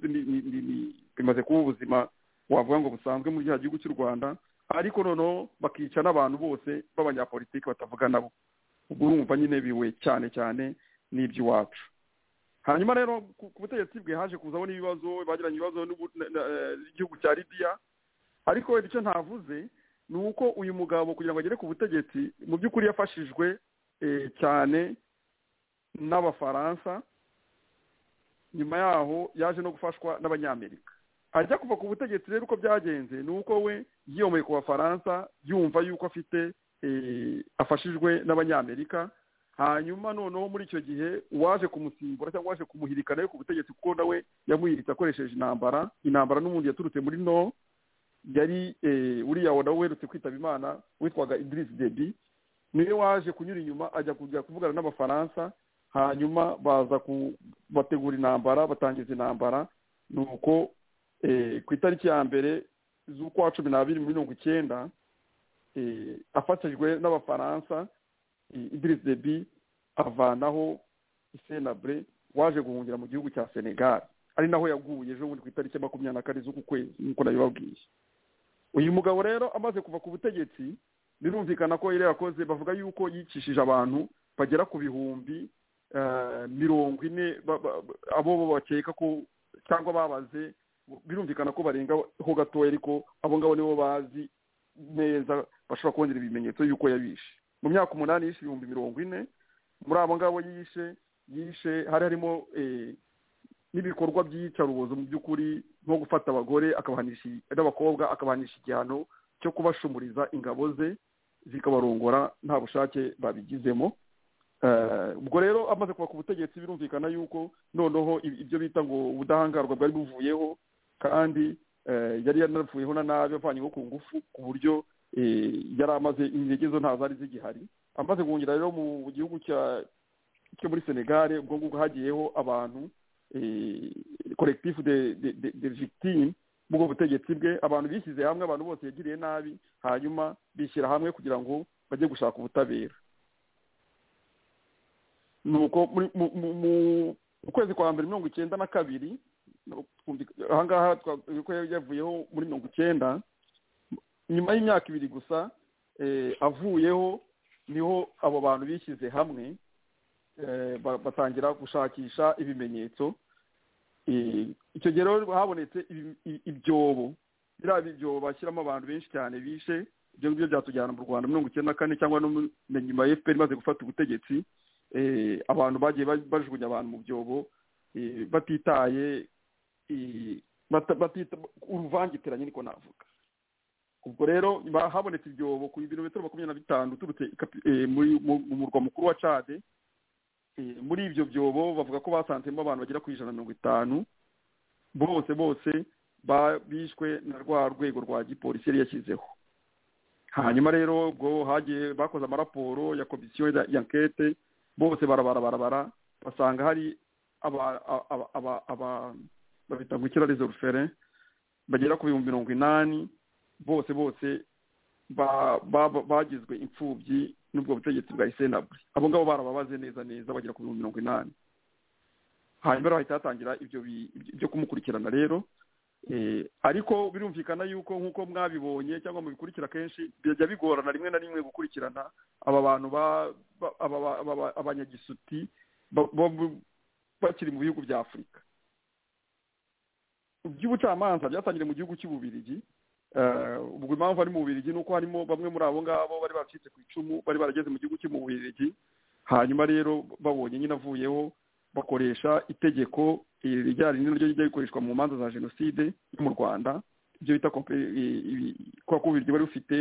bimaze kuba ubuzima wavuga ngo busanzwe muri cya gihugu cy'u rwanda ariko noneho bakica n'abantu bose b'abanyapolitiki batavuga nabo ubwo urumva nyine biwe cyane cyane n'iby'iwacu hanyuma rero ku butegetsi bwe haje kuzaho n'ibibazo bagiranye ibibazo n'igihugu cya lidiya ariko icyo ntavuze ni uko uyu mugabo kugira ngo agere ku butegetsi mu by'ukuri yafashijwe cyane n'abafaransa nyuma yaho yaje no gufashwa n'abanyamerika ajya kuva ku butegetsi rero uko byagenze ni uko we yiyomeye ku bafaransa yumva yuko afite afashijwe n'abanyamerika hanyuma noneho muri icyo gihe uwaje kumusimbura cyangwa uwaje kumuhirika nawe ku butegetsi kuko nawe yamuhiritse akoresheje intambara intambara n'ubundi yaturutse muri no yari uriya nawe uherutse kwitaba imana witwaga idirisi debi niwe waje kunyura inyuma ajya kujya kuvugana n'abafaransa hanyuma baza bategura intambara batangiza intambara ni uko ku itariki ya mbere z'ukwa cumi n'abiri mirongo icyenda afatanyijwe n'abafaransa Idris Deby avanaho isenabure waje guhungira mu gihugu cya senegal ari naho yaguye ejo bundi ku itariki ya makumyabiri na kane z'uku kwezi nk'uko nabibabwiye uyu mugabo rero amaze kuva ku butegetsi birumvikana ko yari yakoze bavuga yuko yicishije abantu bagera ku bihumbi mirongo ine abo bakeka ko cyangwa babaze birumvikana ko barenga ho gatoya ariko abo ngabo nibo bazi neza bashobora kongera ibimenyetso y'uko yabishe mu myaka umunani yishe ibihumbi mirongo ine muri abo ngabo yishe yishe hari harimo n'ibikorwa by'iyicarubozo mu by'ukuri nko gufata abagore akabahanisha n'abakobwa akabahanisha igihano cyo kubashumuriza ingabo ze zikabarongora nta bushake babigizemo ubwo rero amaze kuva ku butegetsi birumvikana yuko noneho ibyo bita ngo ubudahangarwa bwari buvuyeho kandi yari yanavuyeho na nabi avanyeho ku ngufu ku buryo yari amaze intege zo nta zari zigihari amaze guhungira rero mu gihugu cyo muri senegare ubwo ngubwo hagiyeho abantu korekitifu de victime bw'ubwo butegetsi bwe abantu bishyize hamwe abantu bose yagiriye nabi hanyuma bishyira hamwe kugira ngo bajye gushaka ubutabera nuko mu kwezi kwa mbere mirongo icyenda na kabiri ahangaha yavuyeho muri mirongo icyenda nyuma y'imyaka ibiri gusa avuyeho niho abo bantu bishyize hamwe batangira gushakisha ibimenyetso icyo gihe rero habonetse ibyobo biriya bibyobo bashyiramo abantu benshi cyane bishe ibyo ngibyo byatujyana mu rwanda mirongo icyenda na kane cyangwa na nyuma ya efuperi imaze gufata ubutegetsi abantu bagiye bajugunya abantu mu byobo batitaye uruvangitiranye niko navuga ubwo rero habonetse ibyobo ku birometero makumyabiri na bitanu uturutse mu murwa mukuru wa cade muri ibyo byobo bavuga ko basanzemo abantu bagera ku ijana na mirongo itanu bose bose bishwe na rwa rwego rwa gipolisi yari yashyizeho hanyuma rero ubwo hagiye bakoze amaraporo ya komisiyo ya nkete bose barabarabarabara basanga hari babita ngo ikirarizo rufere bagera ku bihumbi mirongo inani bose bose bagizwe imfubyi n'ubwo butegetsi bwa isenabure abo ngabo barababaze neza neza bagera ku bihumbi mirongo inani hanyuma bahita hatangira ibyo byo kumukurikirana rero ariko birumvikana yuko nk'uko mwabibonye cyangwa mubikurikira kenshi bijya bigorana rimwe na rimwe gukurikirana aba bantu abanyagisuti bakiri mu bihugu bya afurika iby'ubucamanza byatangiriye mu gihugu cy'ububirigi ubwo impamvu ari mu bubirigi ni uko harimo bamwe muri abo ngabo bari bacitse ku icumu bari barageze mu gihugu cy'u bubirigi hanyuma rero babonye nyine avuyeho bakoresha itegeko rijyanye n'iryo rijya rikoreshwa mu manza za jenoside yo mu rwanda ibyo bita kubera ko ububirigi bari bufite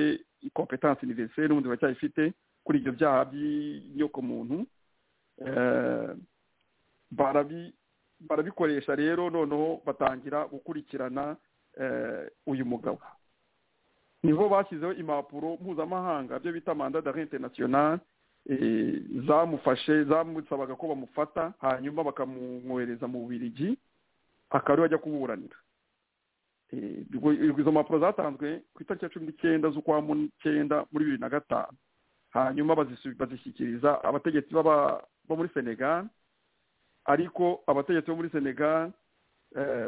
kompetansi univeriseri n'ubundi baracyayifite kuri ibyo byaha by'inyokomuntu barabikoresha rero noneho batangira gukurikirana uyu mugabo nibo bashyizeho impapuro mpuzamahanga byo bita manda dare international zamufashe zamusabaga ko bamufata hanyuma bakamwohereza mu bubirigi akaba ajya kuburanira izo mpapuro zatanzwe ku itariki ya cumi n'icyenda z'ukwa cyenda muri bibiri na gatanu hanyuma bazishyikiriza abategetsi bo muri senegal ariko abategetsi bo muri senegal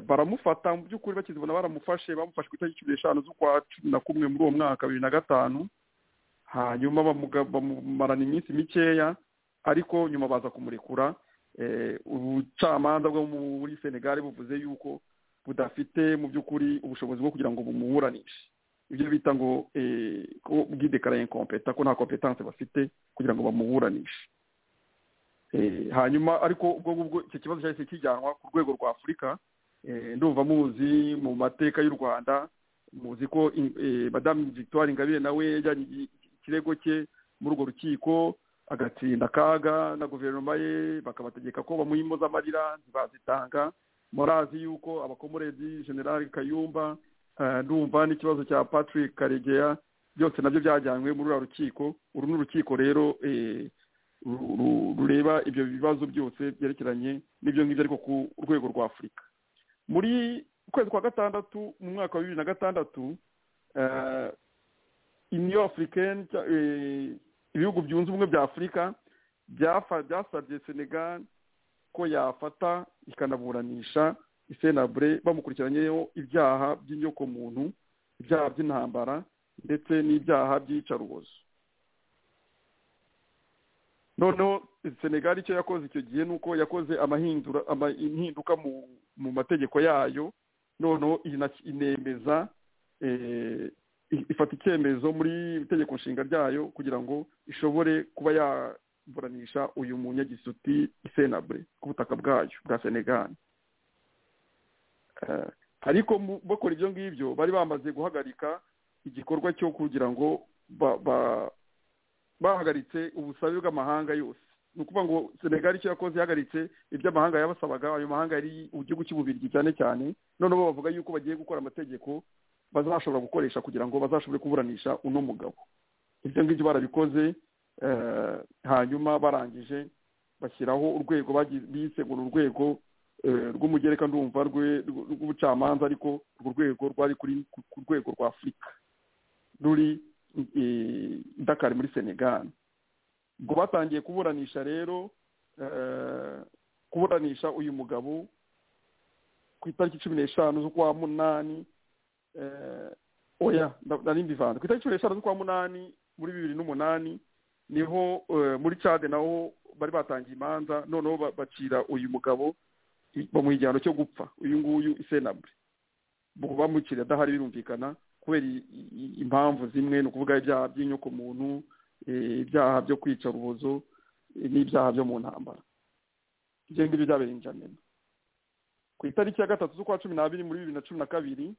baramufata mu by'ukuri bakizibona baramufashe bamufashe ku itariki cumi n'eshanu z'ukwa cumi na kumwe muri uwo mwaka bibiri na gatanu hanyuma bamumarana iminsi mikeya ariko nyuma baza kumurekura ubucamanza bwo muri senegali buvuze yuko budafite mu by'ukuri ubushobozi bwo kugira ngo bumuburanishe ibyo bita ngo bwidekaraye kompeta ko nta kompetanse bafite kugira ngo bamuburanishe hanyuma ariko ubwo ngubwo icyo kibazo cyahise kijyanwa ku rwego rwa afurika ndumva muzi mu mateka y'u rwanda muzi ko madamu victoire ingabire nawe yajyanye ikirego cye muri urwo rukiko agatsinda akaga na guverinoma ye bakabategeka ko bamuha impozamarira ntibazitanga murazi yuko abakomorezi general kayumba ndumva n'ikibazo cya patrick karegeya byose nabyo byajyanywe muri uriya rukiko uru ni urukiko rero rureba ibyo bibazo byose byerekeranye n'ibyo ngibyo ariko ku rwego rwa afurika muri ukwezi kwa gatandatu mu mwaka wa bibiri na gatandatu iniyo afurikeni ibihugu byunze ubumwe bya afurika byasabye senegal ko yafata ikanaburanisha isenabure bamukurikiranyeho ibyaha by'inyokomuntu ibyaha by'intambara ndetse n'ibyaha by'iyicarubozo noneho senegal icyo yakoze icyo gihe ni uko yakoze impinduka mu mategeko yayo noneho inemeza ifata icyemezo muri itegeko nshinga ryayo kugira ngo ishobore kuba yaburanisha uyu munyagisuti isenabure ku butaka bwayo bwa senegal ariko bakora ibyo ngibyo bari bamaze guhagarika igikorwa cyo kugira ngo bahagaritse ubusabe bw'amahanga yose ni ukuvuga ngo senegal icyo yakoze ihagaritse ibyo amahanga yabasabaga ayo mahanga yari igihugu cy'ububirigi cyane cyane noneho bavuga yuko bagiye gukora amategeko bazashobora gukoresha kugira ngo bazashobore kuburanisha uno mugabo ibyo ngibyo barabikoze hanyuma barangije bashyiraho urwego bise ngo ni urwego rw'umugereka ndumva rw'ubucamanza ariko urwo rwego rwari ku rwego rwa afurika ruri dakari muri senegal ubwo batangiye kuburanisha rero kuburanisha uyu mugabo ku itariki cumi n'eshanu z'ukwa munani oya nari mbivanze ku itariki cumi n'eshanu z'ukwa munani muri bibiri n'umunani niho muri cade naho bari batangiye imanza noneho bacira uyu mugabo bamuha igihano cyo gupfa uyu nguyu isenabure bamukira adahari birumvikana kubera impamvu zimwe ni ukuvuga ibyaha by'inyokomuntu ibyaha byo kwica urubozo n'ibyaha byo mu ntambara ibyo ngibyo byabereye injamena ku itariki ya gatatu z'ukwa cumi n'abiri muri bibiri na cumi na kabiri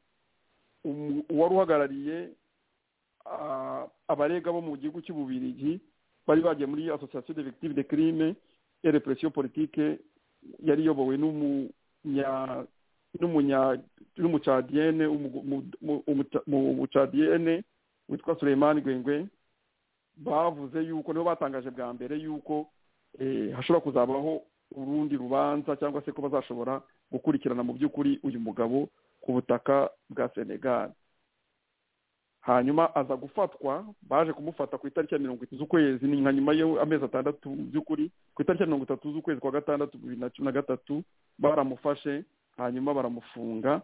uwari uhagarariye abarega bo mu gihugu cy'ububirigi bari bagiye muri asosiyasiyo de victime de crime et repression politique yari iyobowe n'umucadiyene umucadiyene witwa suleiman gwengwe bavuze yuko nibo batangaje bwa mbere yuko hashobora kuzabaho urundi rubanza cyangwa se ko bazashobora gukurikirana mu by'ukuri uyu mugabo ku butaka bwa senegal hanyuma aza gufatwa baje kumufata ku itariki ya mirongo itatu z'ukwezi ni nka nyuma y'amezi atandatu mu by'ukuri ku itariki ya mirongo itatu z'ukwezi kwa gatandatu bibiri na cumi na gatatu baramufashe hanyuma baramufunga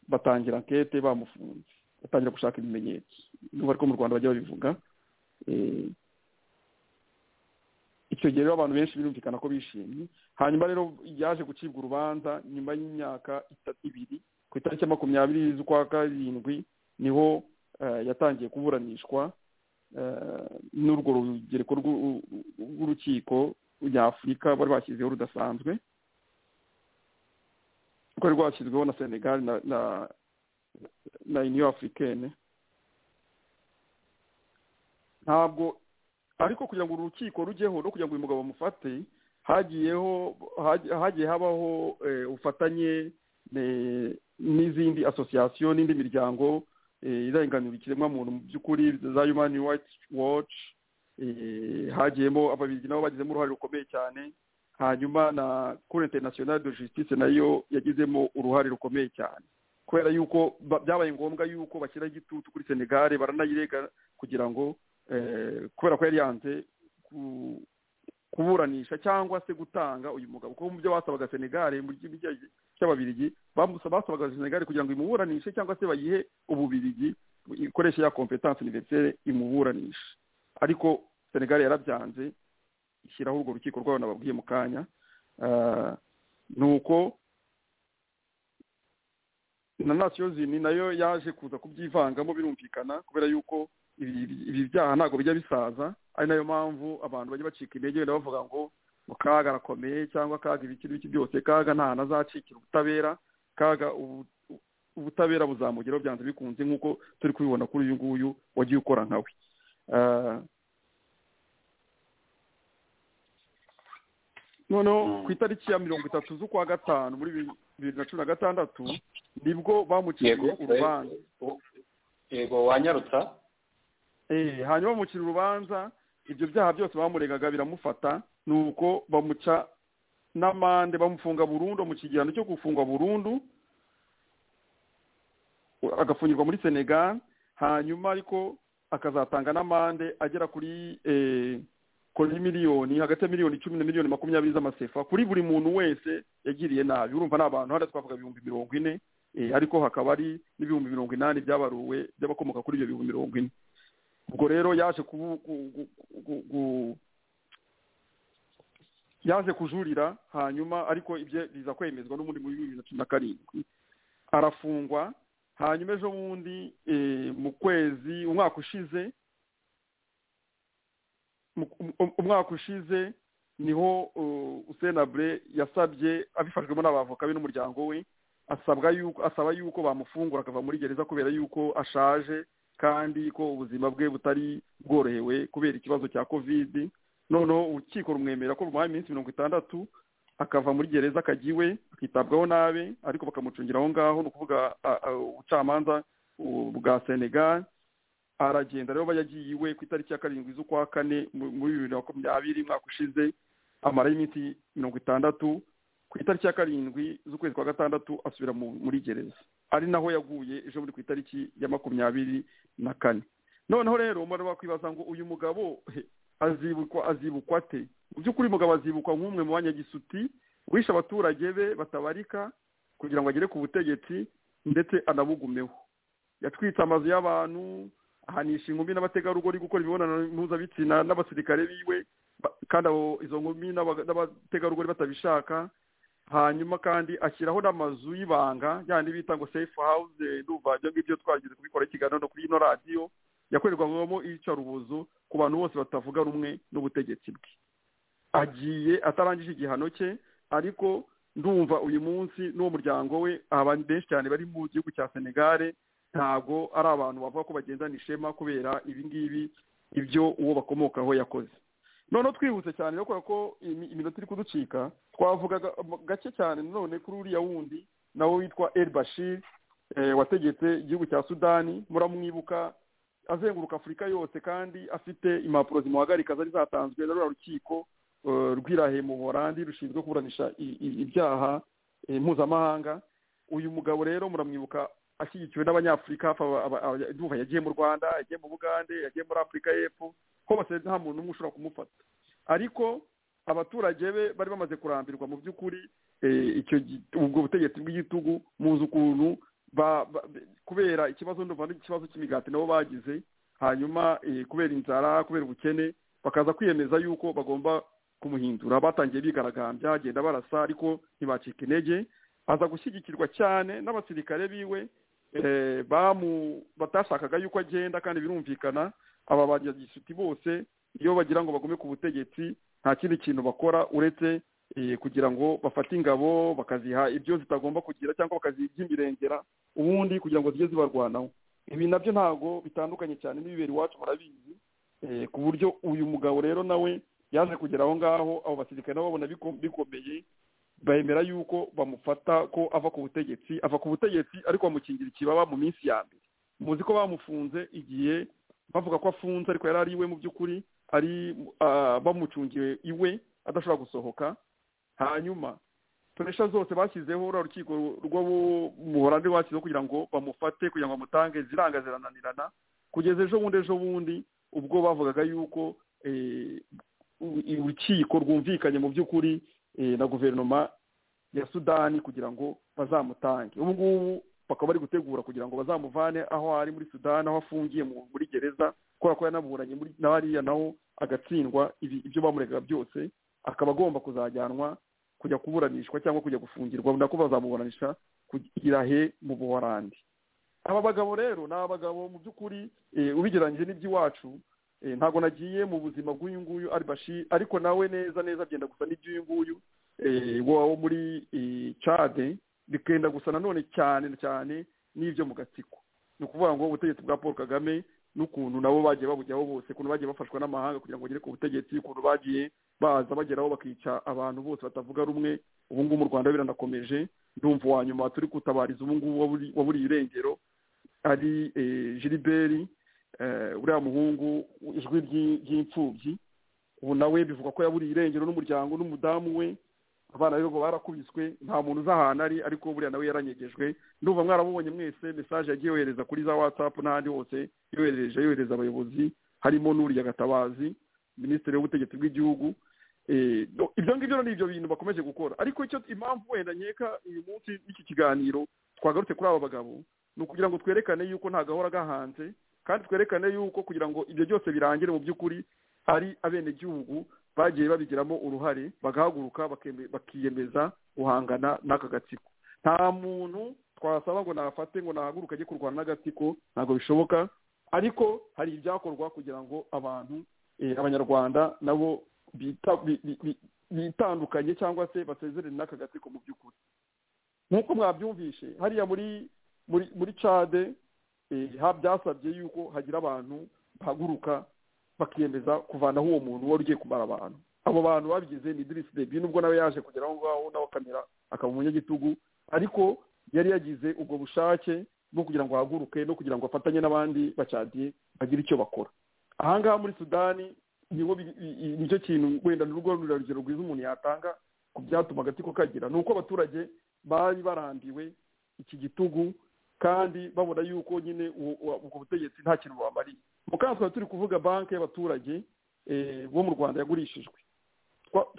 batangira ankete bamufunze batangira gushaka ibimenyetso niba ariko mu rwanda bajya babivuga icyo gihe rero abantu benshi birumvikana ko bishimye hanyuma rero yaje gucibwa urubanza nyuma y'imyaka itatu ibiri ku itariki makumyabiri z'ukwa karindwi niho yatangiye kuburanishwa n'urwo rugereko rw'urukiko nyafurika bari bashyizeho rudasanzwe rwari rwashyizweho na senegal na uniyo afurikene ntabwo ariko kugira ngo uru rukiko rujyeho no kugira ngo uyu mugabo bamufate hagiyeho hagiye habaho ubufatanye n'izindi asosiyasiyo n'indi miryango irenganura ikiremwamuntu mu by'ukuri za yumani wayiti woci hagiyemo ababiligi nabo bagizemo uruhare rukomeye cyane hanyuma na kure interinasiyonari do jisitise nayo yagizemo uruhare rukomeye cyane kubera yuko byabaye ngombwa yuko bashyiraho igitutu kuri senegare baranayirega kugira ngo kubera ko yari yanze kuburanisha cyangwa se gutanga uyu mugabo kuko mu byo basabaga senegare mu gihe cy'ababirigi basabaga senegare kugira ngo imuburanishe cyangwa se bayihe ububirigi ikoresha ya kompetanse univerisere imuburanishe ariko senegare yarabyanze ishyiraho urwo rukiko rwayo nababwiye mu kanya ni uko na nasiyo zini nayo yaje kuza kubyivangamo birumvikana kubera yuko ibi byaha ntabwo bijya bisaza ari nayo mpamvu abantu bajya bacika intege wenda bavuga ngo mu kaga arakomeye cyangwa kaga ibiki n'ibiki byose kaga nta hantu azacikira ubutabera kaga ubutabera buzamugeraho byanze bikunze nk'uko turi kubibona kuri uyu nguyu wagiye ukora nka we noneho ku itariki ya mirongo itatu z'ukwa gatanu muri bibiri na cumi na gatandatu nibwo bamuciye urubanza yego wanyarutsa hanyuma bamucira urubanza ibyo byaha byose bamuregaga biramufata ni uko bamuca n'amande bamufunga burundu mu kigirano cyo gufungwa burundu agafungirwa muri senegal hanyuma ariko akazatanga n'amande agera kuri kuri miliyoni hagati ya miliyoni icumi na miliyoni makumyabiri z'amasefa kuri buri muntu wese yagiriye nabi urumva ni abantu hariya twavuga ibihumbi mirongo ine ariko hakaba ari n'ibihumbi mirongo inani byabaruwe by'abakomoka kuri ibyo bihumbi mirongo ine ubwo rero yaje yaje kujurira hanyuma ariko ibyo biza kwemezwa n'ubundi muri bibiri na cumi na karindwi arafungwa hanyuma ejo bundi mu kwezi umwaka ushize umwaka ushize niho usenabure yasabye abifashwemo n'abavoka be n'umuryango we asabwa yuko asaba yuko bamufungura akava muri gereza kubera yuko ashaje kandi ko ubuzima bwe butari bworohewe kubera ikibazo cya kovidi noneho urukiko rumwemera ko rumuhaye iminsi mirongo itandatu akava muri gereza akajya iwe akitabwaho nabi ariko bakamucungira aho ngaho ni ukuvuga ubucamanza bwa senegali aragenda rero yagiye iwe ku itariki ya karindwi z'ukwa kane muri bibiri na makumyabiri umwaka ushize amaraho iminsi mirongo itandatu ku itariki ya karindwi z'ukwezi kwa gatandatu asubira muri gereza ari naho yaguye ejo bundi ku itariki ya makumyabiri na kane noneho rero umuntu wakwibaza ngo uyu mugabo azibukwa azibukwa ate mu by'ukuri umugabo azibukwa nk'umwe mu banyagisuti wishe abaturage be batabarika kugira ngo agere ku butegetsi ndetse anabugumeho yatwitse amazu y'abantu ahanisha inkumi n'abategarugori gukora imibonano mpuzabitsina n'abasirikare biwe kandi abo izo nkumi n'abategarugori batabishaka hanyuma kandi ashyiraho n'amazu y'ibanga yandi bita ngo safe house ndumva ibyo ngibyo twagize kubikora ikiganiro kuri ino radiyo yakorerwamo iyicarubozo ku bantu bose batavuga rumwe n'ubutegetsi bwe agiye atarangije igihano cye ariko ndumva uyu munsi n'uwo muryango we abantu benshi cyane bari mu gihugu cya senegare ntabwo ari abantu bavuga ko bagendana ishema kubera ibi ngibi ibyo uwo bakomokaho yakoze noneho twihuse cyane rero kubera ko iminota iri kuducika twavuga gake cyane none kuri uriya wundi nawe witwa el bashir wategetse igihugu cya sudani muramwibuka azenguruka afurika yose kandi afite impapuro zimuhagarika zari zatanzwe na ruriya rukiko rwirahe mu horandi rushinzwe kuburanisha ibyaha mpuzamahanga uyu mugabo rero muramwibuka ashyigikiwe n'abanyafurika ndumva yagiye mu rwanda yagiye mu bugande yagiye muri afurika y'epfo hose nta muntu umwe ushobora kumufata ariko abaturage be bari bamaze kurambirwa mu by'ukuri ubwo butegetsi bw'igitugu muzi ukuntu kubera ikibazo ndumva n'ikibazo cy'imigati nabo bagize hanyuma kubera inzara kubera ubukene bakaza kwiyemeza yuko bagomba kumuhindura batangiye bigaragambya bagenda barasa ariko ntibacika intege aza gushyigikirwa cyane n'abasirikare biwe batashakaga yuko agenda kandi birumvikana aba bagisuti bose iyo bagira ngo bagume ku butegetsi nta kindi kintu bakora uretse kugira ngo bafate ingabo bakaziha ibyo zitagomba kugira cyangwa bakaziha iby'imirengera ubundi kugira ngo zijye zibarwanaho ibi nabyo ntabwo bitandukanye cyane n'ibibera iwacu barabizi ku buryo uyu mugabo rero nawe yaje kugera aho ngaho abo basirikare nabo babona bikomeye bemera yuko bamufata ko ava ku butegetsi ava ku butegetsi ariko bamukingira ikibaba mu minsi ya mbere muzi ko bamufunze igihe bavuga ko afunze ariko yari ari iwe mu by'ukuri ari bamucungiwe iwe adashobora gusohoka hanyuma turesha zose bashyizeho uriya rukiko rwo mu burande rwashyizeho kugira ngo bamufate kugira ngo bamutange ziranga zirananirana kugeza ejo bundi ejo bundi ubwo bavugaga yuko urukiko rwumvikanye mu by'ukuri na guverinoma ya sudani kugira ngo bazamutange ubu ngubu bakaba bari gutegura kugira ngo bazamuvane aho ari muri sudani aho afungiye muri gereza kubera ko yanaburanye na hariya naho agatsindwa ibyo bamuregaga byose akaba agomba kuzajyanwa kujya kuburanishwa cyangwa kujya gufungirwa nako bazamuburanisha he mu buhorandi aba bagabo rero ni abagabo mu by'ukuri ubigereranyije n'iby'iwacu ntabwo nagiye mu buzima bw'uyu nguyu ari bashi ariko nawe neza neza byenda gusa n'iby'uyu nguyu wo muri cade bikenda gusa nanone cyane cyane n'ibyo mu gatsiko ni ukuvuga ngo ubutegetsi bwa paul kagame n'ukuntu nabo bagiye babujyaho bose ukuntu bagiye bafashwa n'amahanga kugira ngo bagere ku butegetsi ukuntu bagiye baza bageraho bakica abantu bose batavuga rumwe ubu ngubu mu rwanda biranakomeje ndumva uwa nyuma turi gutabariza ubu ngubu waburiye irengero ari jiriberi uriya muhungu ijwi ry'imfubyi ubu nawe bivugwa ko yaburiye irengero n'umuryango n'umudamu we abana be barakubiswe nta muntu uzi ahantu ari ariko buriya nawe yaranyegejwe ndumva mwarabubonye mwese mesaje yagiye yohereza kuri za watsapu n'ahandi hose yohereje yohereza abayobozi harimo n'uriya gatabazi minisitiri w'ubutegetsi bw'igihugu ibyo ngibyo ni ibyo bintu bakomeje gukora ariko icyo impamvu wenda nkeka uyu munsi n'iki kiganiro twagarutse kuri aba bagabo ni ukugira ngo twerekane yuko nta gahora gahanze kandi twerekane yuko kugira ngo ibyo byose birangire mu by'ukuri ari abenegihugu bagiye babigiramo uruhare bagahaguruka bakiyemeza guhangana n'aka gatsiko nta muntu twasaba ngo nafate ngo nahaguruke ajye kurwana n'agatsiko ntabwo bishoboka ariko hari ibyakorwa kugira ngo abantu abanyarwanda nabo bitandukanye cyangwa se basezerane n'aka gatsiko mu by'ukuri nk'uko mwabyumvishe hariya muri muri cade byasabye yuko hagira abantu bahaguruka bakiyemeza kuvanaho uwo muntu wari ugiye kumara abantu abo bantu babigize ni dirisi debi nubwo nawe yaje kugera aho ngaho nawe akamera akaba umunyagitugu ariko yari yagize ubwo bushake bwo kugira ngo ahaguruke no kugira ngo afatanye n'abandi bacadiye bagire icyo bakora ahangaha muri sudani nicyo kintu wenda n'urwo rurerure rwiza umuntu yatanga ku byatuma agatsiko kagira ni uko abaturage bari barambiwe iki gitugu kandi babona yuko nyine ubwo butegetsi nta kintu bubamariye mu kanwa twari turi kuvuga banki y'abaturage bo mu rwanda yagurishijwe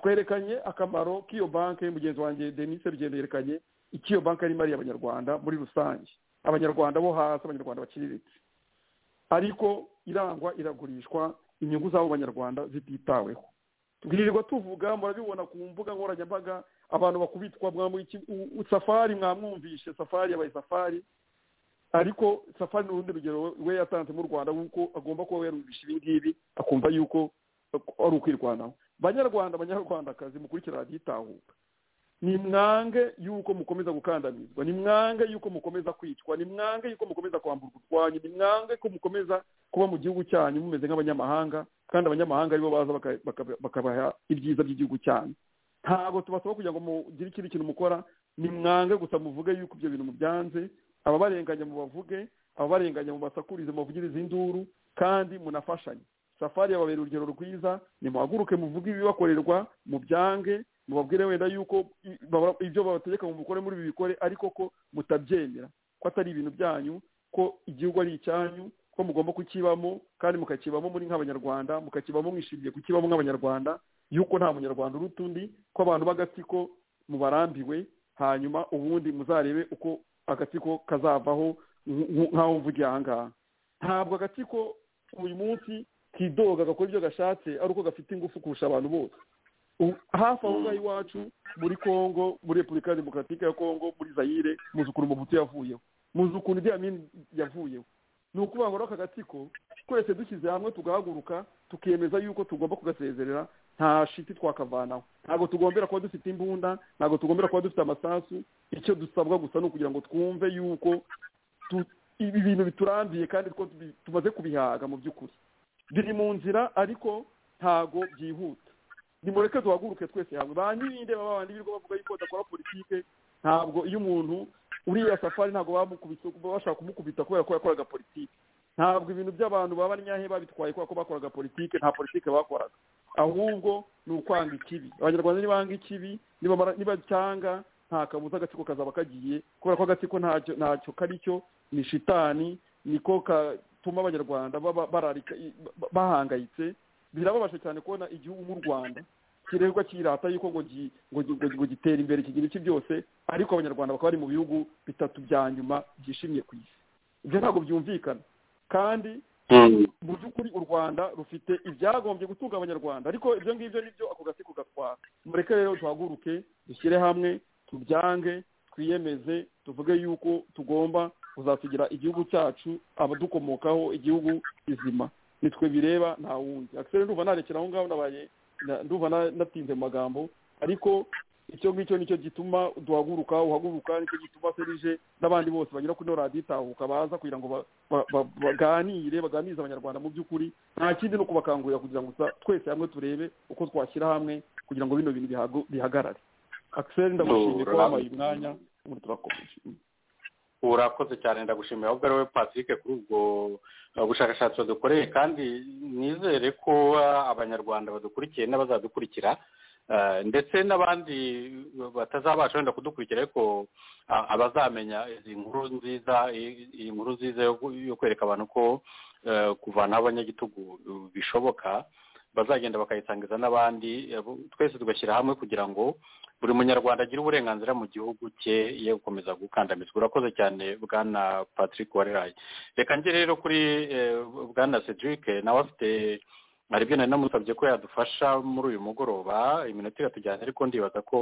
twerekanye akamaro k'iyo banki mugenzi wanjye denise rugendo yerekanye icyo iyo banki arimo ari abanyarwanda muri rusange abanyarwanda bo hasi abanyarwanda baciriritse ariko irangwa iragurishwa inyungu z'abo banyarwanda zititaweho twirirwa tuvuga murabibona ku mbuga nkoranyambaga abantu bakubitwa safari mwamwumvishe safari yabaye safari ariko safari ni urundi rugero we yatanze mu rwanda nk'uko agomba kuba yarumvisha ibi ngibi akumva yuko ari ukwirwanaho banyarwanda abanyarwandakazi mukurikira radiyo itahuka ni mwange yuko mukomeza gukandamizwa ni mwange yuko mukomeza kwicwa ni mwange yuko mukomeza kwamburwa utwanyu ni mwange ko mukomeza kuba mu gihugu cyanyu mumeze nk'abanyamahanga kandi abanyamahanga aribo baza bakabaha ibyiza by'igihugu cyanyu ntabwo tubasaba kugira ngo mugire ikindi kintu mukora ni mwange gusa muvuge yuko ibyo bintu mubyanze ababarenganya mu bavuge ababarenganya mu basakurize muvugirize induru kandi munafashanye safari yababera urugero rwiza nimuhaguruke muvuge ibibakorerwa mubyange mubabwire wenda yuko ibyo babategeka mu mukore muri ibi bikore ariko ko mutabyemera ko atari ibintu byanyu ko igihugu ari icyanyu ko mugomba kukibamo kandi mukakibamo muri nk'abanyarwanda mukakibamo mwishimiye kukibamo nk'abanyarwanda yuko nta munyarwanda uruta undi ko abantu b'agatsiko mubarambiwe hanyuma ubundi muzarebe uko agatsiko kazavaho nk'aho mvugiye aha ngaha ntabwo agatsiko uyu munsi kidoga gakora ibyo gashatse ari uko gafite ingufu kurusha abantu bose hafi aho ngaho iwacu muri kongo muri repubulika demokaratike ya kongo muri zayire muzi ukuntu umuvutu yavuyeho muzi ukuntu ibyo yavuyeho ni ukuvuga ngo n'aka gatsiko twese dushyize hamwe tugahaguruka tukemeza yuko tugomba kugasezerera nta shiti twakavanaho ntabwo tugombera kuba dufite imbunda ntabwo tugombera kuba dufite amasasu icyo dusabwa gusa ni ukugira ngo twumve yuko ibi bintu biturambiye kandi ko tumaze kubihaga mu by'ukuri biri mu nzira ariko ntabwo byihuta nimureke duhaguruke twese hamwe ba nyirinde baba bandi birirwa bavuga yuko badakora politike ntabwo iyo umuntu uriya safari ntabwo bashaka kumukubita kubera ko yakoraga politiki ntabwo ibintu by'abantu baba nyahe babitwaye kubera ko bakoraga politiki nta politiki bakoraga ahubwo ni ukwanga ikibi abanyarwanda nibanga ikibi nibacyanga nta kabuza agatsiko kazaba kagiye kubera ko agatsiko ntacyo kari cyo ni shitani niko gatuma abanyarwanda bahangayitse birababasha cyane kubona igihugu nk'u rwanda kirerwa kirata yuko ngo gitera imbere kigira iki byose ariko abanyarwanda bakaba bari mu bihugu bitatu bya nyuma byishimye ku isi ibyo ntabwo byumvikana kandi mu by'ukuri u rwanda rufite ibyagombye gutunga abanyarwanda ariko ibyo ngibyo ni byo ako gatsiko gatwara mureke rero duhaguruke dushyire hamwe tubyange twiyemeze tuvuge yuko tugomba kuzasigira igihugu cyacu abadukomokaho igihugu kizima nitwe bireba nta wundi akiseri ndumva narekera aho ngaho nabaye ndumva natinze mu magambo ariko icyo ngicyo nicyo gituma duhaguruka uhaguruka nicyo gituma serije n'abandi bose banyura kuri radiyo itahuka baza kugira ngo baganire baganirize abanyarwanda mu by'ukuri nta kindi ni ukubakangurira kugira ngo twese hamwe turebe uko twashyira hamwe kugira ngo bino bintu bihagarare akiseri ndamushimiye ko wabaye umwanya ubu turakomeje urakoze cyane ndagushimira ahubwo ari wowe patrick kuri ubwo bushakashatsi badukoreye kandi nizere ko abanyarwanda badukurikiye n'abazadukurikira ndetse n'abandi batazabasha wenda kudukurikira ariko abazamenya izi nkuru nziza iyi nkuru nziza yo kwereka abantu ko kuvanaho abanyagitugu bishoboka bazagenda bakayisangiza n'abandi twese tugashyira hamwe kugira ngo buri munyarwanda agire uburenganzira mu gihugu cye ye gukomeza gukandamizwa urakoze cyane bwana patrick wareraye reka njye rero kuri bwana cedric nawe afite ibyo nari namusabye ko yadufasha muri uyu mugoroba iminota iratujyana ariko ndibaza ko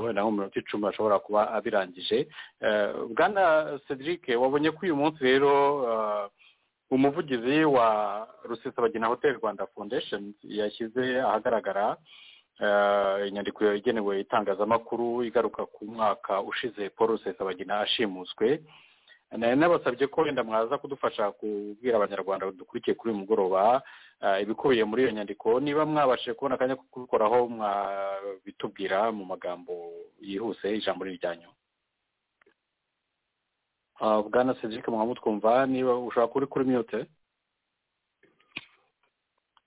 wenda nko mu minota icumi ashobora kuba abirangije bwana cedric wabonye ko uyu munsi rero umuvugizi wa rusesabagina hotel rwanda foundation yashyize ahagaragara inyandiko yagenewe itangazamakuru igaruka ku mwaka ushize paul rusesabagina ashimuswe nabasabye ko wenda mwaza kudufasha kubwira abanyarwanda badukurikiye kuri uyu mugoroba ibikubiye muri iyo nyandiko niba mwabashije kubona akanya ko kubikoraho mwabitubwira mu magambo yihuse ijambo riryanyu bwana cedric mwamutwumva niba ushobora kuba kuri miyute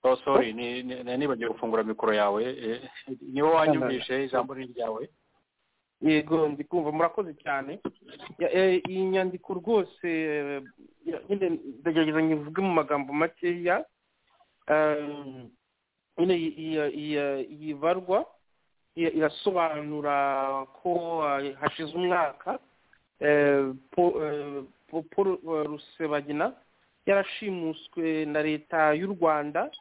oh sorry nibagiwe gufungura mikoro yawe niba wanyumvishe ijambo ni ryawe yego ndi kumva murakoze cyane iyi nyandiko rwose ndagerageza nkivuge mu magambo makeya nyine yibarwa irasobanura ko hashize umwaka paul rusebagina yarashimuswe na leta y'u rwanda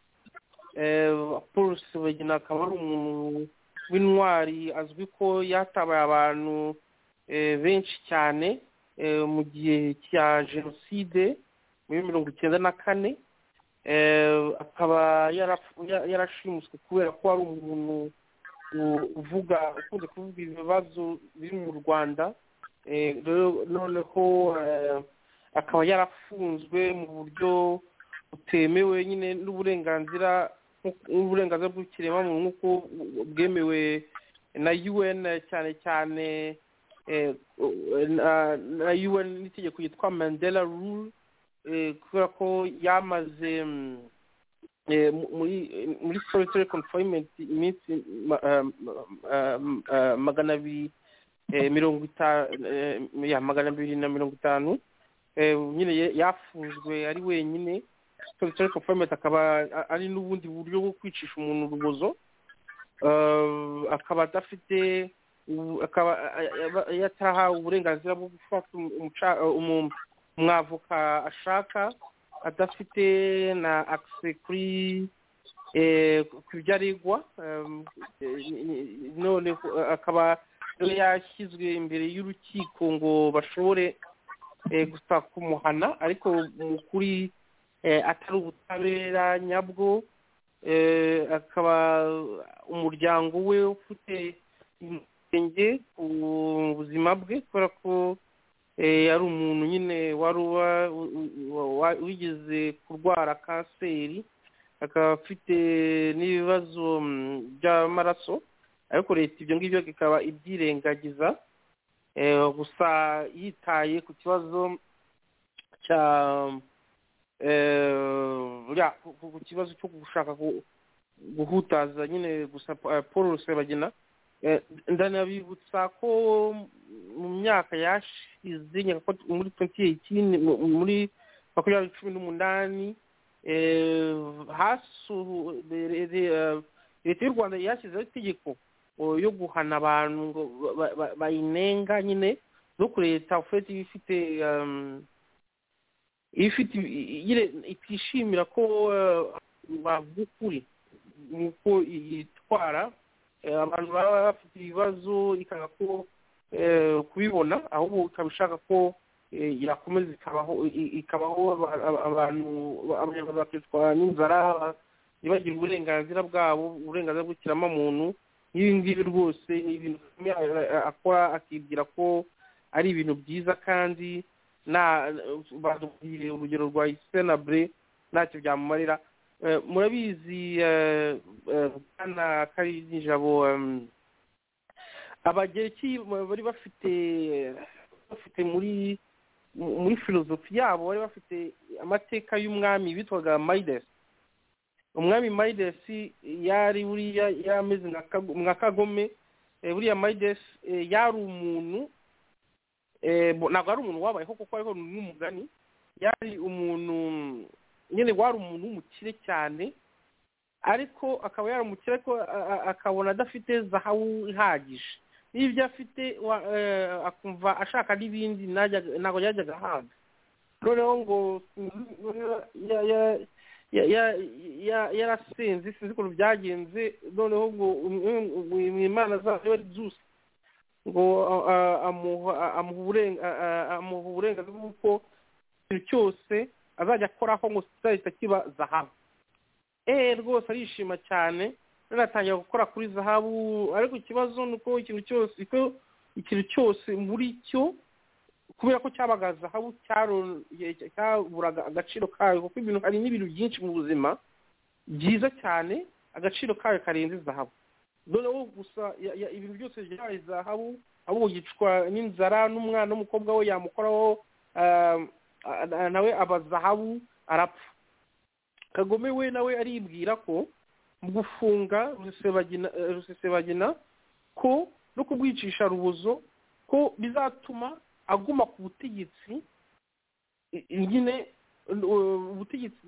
paul rusebagina akaba ari umuntu w'intwari azwi ko yatabaye abantu benshi cyane mu gihe cya jenoside muri mirongo icyenda na kane akaba yarashimuswe kubera ko ari umuntu uvuga ukunze kuvuga ibibazo biri mu rwanda rero noneho akaba yarafunzwe mu buryo butemewe nyine n'uburenganzira n'uburenganzira bw'ikiremwamuntu nk'uko bwemewe na un cyane cyane na un n'itegeko yitwa mandela rule kubera ko yamaze muri solitary confinement iminsi magana abiri mirongo itanu magana abiri na mirongo itanu nyine yafunzwe ari wenyine solitari conformate akaba ari n'ubundi buryo bwo kwicisha umuntu urubozo akaba adafite akaba yatahawe uburenganzira bwo gufata umwavoka ashaka adafite na akise kuri ku byo aregwa none akaba yashyizwe imbere y'urukiko ngo bashobore gusa kumuhana ariko mu kuri atari ubutabera nyabwo akaba umuryango we ufite impungenge ku buzima bwe kubera ko yari umuntu nyine wari wigeze kurwara kanseri akaba afite n'ibibazo by'amaraso ariko leta ibyo ngibyo ikaba ibyirengagiza gusa yitaye ku kibazo cya ku kibazo cyo gushaka guhutaza nyine gusa paul rusebagina ndanabibutsa ko mu myaka yashize muri twenti eyitini muri makumyabiri cumi n'umunani leta y'u rwanda yashyizeho itegeko yo guhana abantu ngo bayinenga nyine no kureta fureti iba ifite ifite itishimira ko bavuga ukuri nuko yitwara abantu baba bafite ibibazo ikanga ko kubibona ahubwo ikaba ishaka ko yakomeza ikabaho ikabaho abantu abanyarwanda bakicwa n'inzara ntibagire uburenganzira bwabo uburenganzira bw'ikiremwamuntu nk'ibi ngibi rwose ni ibintu akora akibwira ko ari ibintu byiza kandi nta badubwire urugero rwa isenabure ntacyo byamumarira murabizi bwana karinijabo abagereki bari bafite bafite muri muri filozofi yabo bari bafite amateka y'umwami bitwaga mayidesi umwami mayidesi yari buriya yameze nka kagome buriya mayidesi yari umuntu ntabwo ari umuntu wabayeho kuko ariho n'umugani yari umuntu nyine wari umuntu w'umukire cyane ariko akaba yari umukire ariko akabona adafite zahabu ihagije n'ibyo afite akumva ashaka n'ibindi ntabwo yajyaga ahabwa noneho ngo yarasenze sinzi ukuntu byagenze noneho ngo mu imana zayo ari byose ngo amuha uburenganzira bw'uko ikintu cyose azajya akoraho ngo kizahita kiba zahabu eee rwose arishima cyane noneho atangira gukora kuri zahabu ariko ikibazo ni uko ikintu cyose ikintu cyose muri cyo kubera ko cyabaga zahabu cyaburaga agaciro kayo kuko ibintu hari n'ibintu byinshi mu buzima byiza cyane agaciro kayo karenze zahabu noneho gusa ibintu byose byabaye zahabu ahubwo yicwa n'inzara n'umwana w'umukobwa we yamukoraho nawe aba zahabu arapfa kagome we nawe aribwira ko mu gufunga rusesebagina ko no kubwicisha rubozo ko bizatuma aguma ku butegetsi nyine ubutegetsi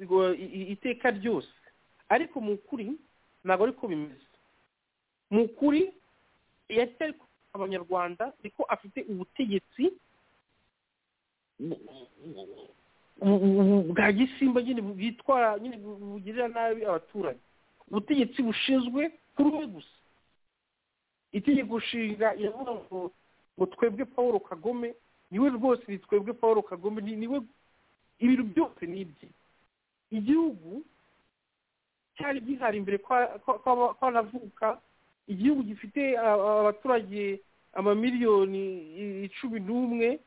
iteka ryose ariko mu kuri ntabwo ariko bimeze mu kuri yatari abanyarwanda ariko afite ubutegetsi bwa gisimba nyine bwitwara nyine bugirira nabi abaturage ubutegetsi bushinzwe kuri we gusa itegeko nshinga iravuga ngo ngo twebwe paul kagome niwe rwose ni twebwe paul kagome niwe ibintu byose ni ibye igihugu cyari gihari imbere kwanavuka igihugu gifite abaturage amamiliyoni icumi n'umwe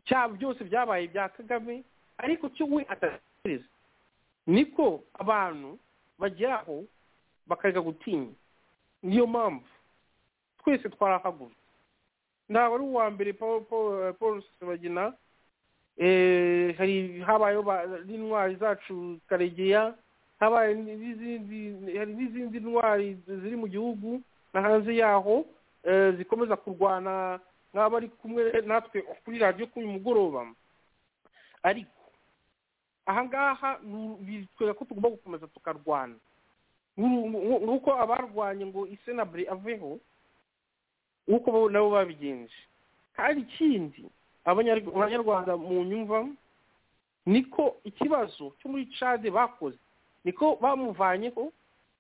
cyaba byose byabaye bya kagame ariko cyo we atatekereza niko abantu bageraho bakareka gutinya niyo mpamvu twese twarahagurutse ntabwo ari uwa mbere paul rusabagina hari habayeho n'intwari zacu karegeya habaye n'izindi hari n'izindi ntwari ziri mu gihugu na hanze yaho zikomeza kurwana nk'abari kumwe natwe kuri radiyo kuri mugoroba ariko ahangaha bitwereka ko tugomba gukomeza tukarwana nk'uko abarwanye ngo isenabure aveho nk'uko nabo babigenje kandi ikindi abanyarwanda mu nyumva niko ikibazo cyo muri cade bakoze niko bamuvanyeho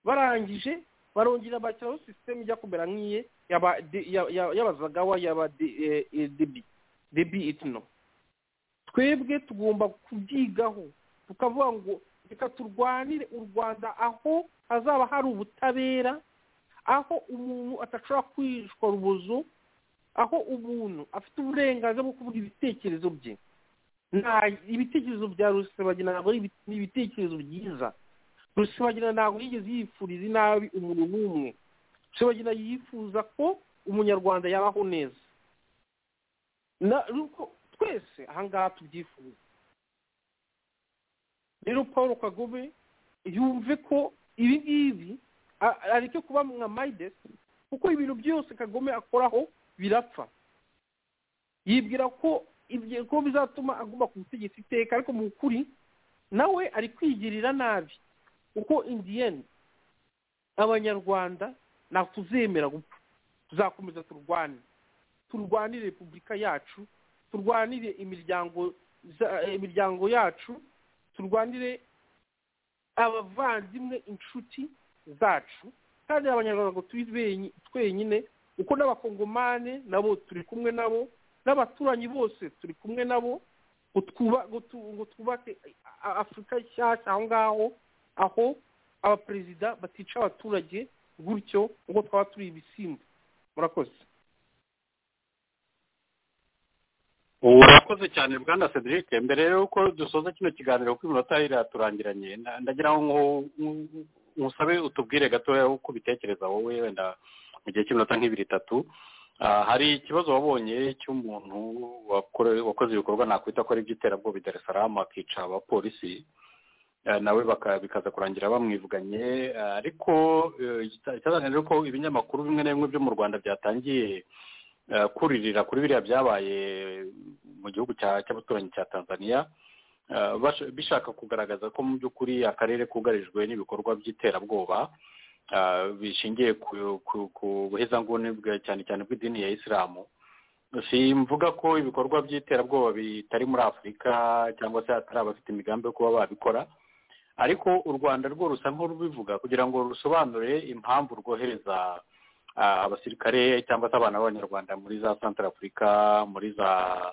barangije barongera bashyiraho sisiteme ijya kumera nk'iye y'abazagawa yaba debi debi itino twebwe tugomba kubyigaho tukavuga ngo reka turwanire u rwanda aho hazaba hari ubutabera aho umuntu adashobora kwicwa rubozo aho umuntu afite uburenganzira bwo kuvuga ibitekerezo bye ibitekerezo bya rusebagina ntabwo ari ibitekerezo byiza rusebagina ntabwo yigeze yifuriza inabi umuntu n'umwe rusebagina yifuza ko umunyarwanda yabaho neza twese ahangaha tubyifuza rero paul kagome yumve ko ibi ngibi areke kuba nka mayidesi kuko ibintu byose kagome akoraho birapfa yibwira ko ibyo ko bizatuma aguma ku butegetsi iteka ariko mu kuri nawe ari kwigirira nabi kuko indiyeni abanyarwanda natuzemera gupfa tuzakomeza turwane turwanire repubulika yacu turwanire imiryango imiryango yacu turwanire abavandimwe inshuti zacu kandi abanyarwanda ngo turi twenyine kuko n'abakongomane nabo turi kumwe nabo n'abaturanyi bose turi kumwe nabo ngo twubake afurika nshyashya aho ngaho aho abaperezida batica abaturage gutyo ngo twaba turi ibisimba murakoze urakoze cyane bwana cedric mbere y'uko dusoza kino kiganiro kuko iminota iraturangiranye ndagira ngo nkusabe utubwire gatoya uko ubitekereza wowe wenda mu gihe cy'iminota nk'ibiri itatu hari ikibazo wabonye cy'umuntu wakoze ibikorwa nakwita ko ari iby'iterabwoba i salamu akica abapolisi nawe bikaza kurangira bamwivuganye ariko icyazanira ko ibinyamakuru bimwe na bimwe byo mu rwanda byatangiye kuririra kuri biriya byabaye mu gihugu cy'abaturanyi cya tanzania bishaka kugaragaza ko mu by'ukuri akarere kugarijwe n'ibikorwa by'iterabwoba bishingiye ku buhezanguni cyane cyane bw'idini ya isilamu simvuga ko ibikorwa by'iterabwoba bitari muri afurika cyangwa se hatari abafite imigambi yo kuba babikora ariko u rwanda rwo rusa nk'urubivuga kugira ngo rusobanure impamvu rwohereza abasirikare cyangwa se abana b'abanyarwanda muri za santara afurika muri za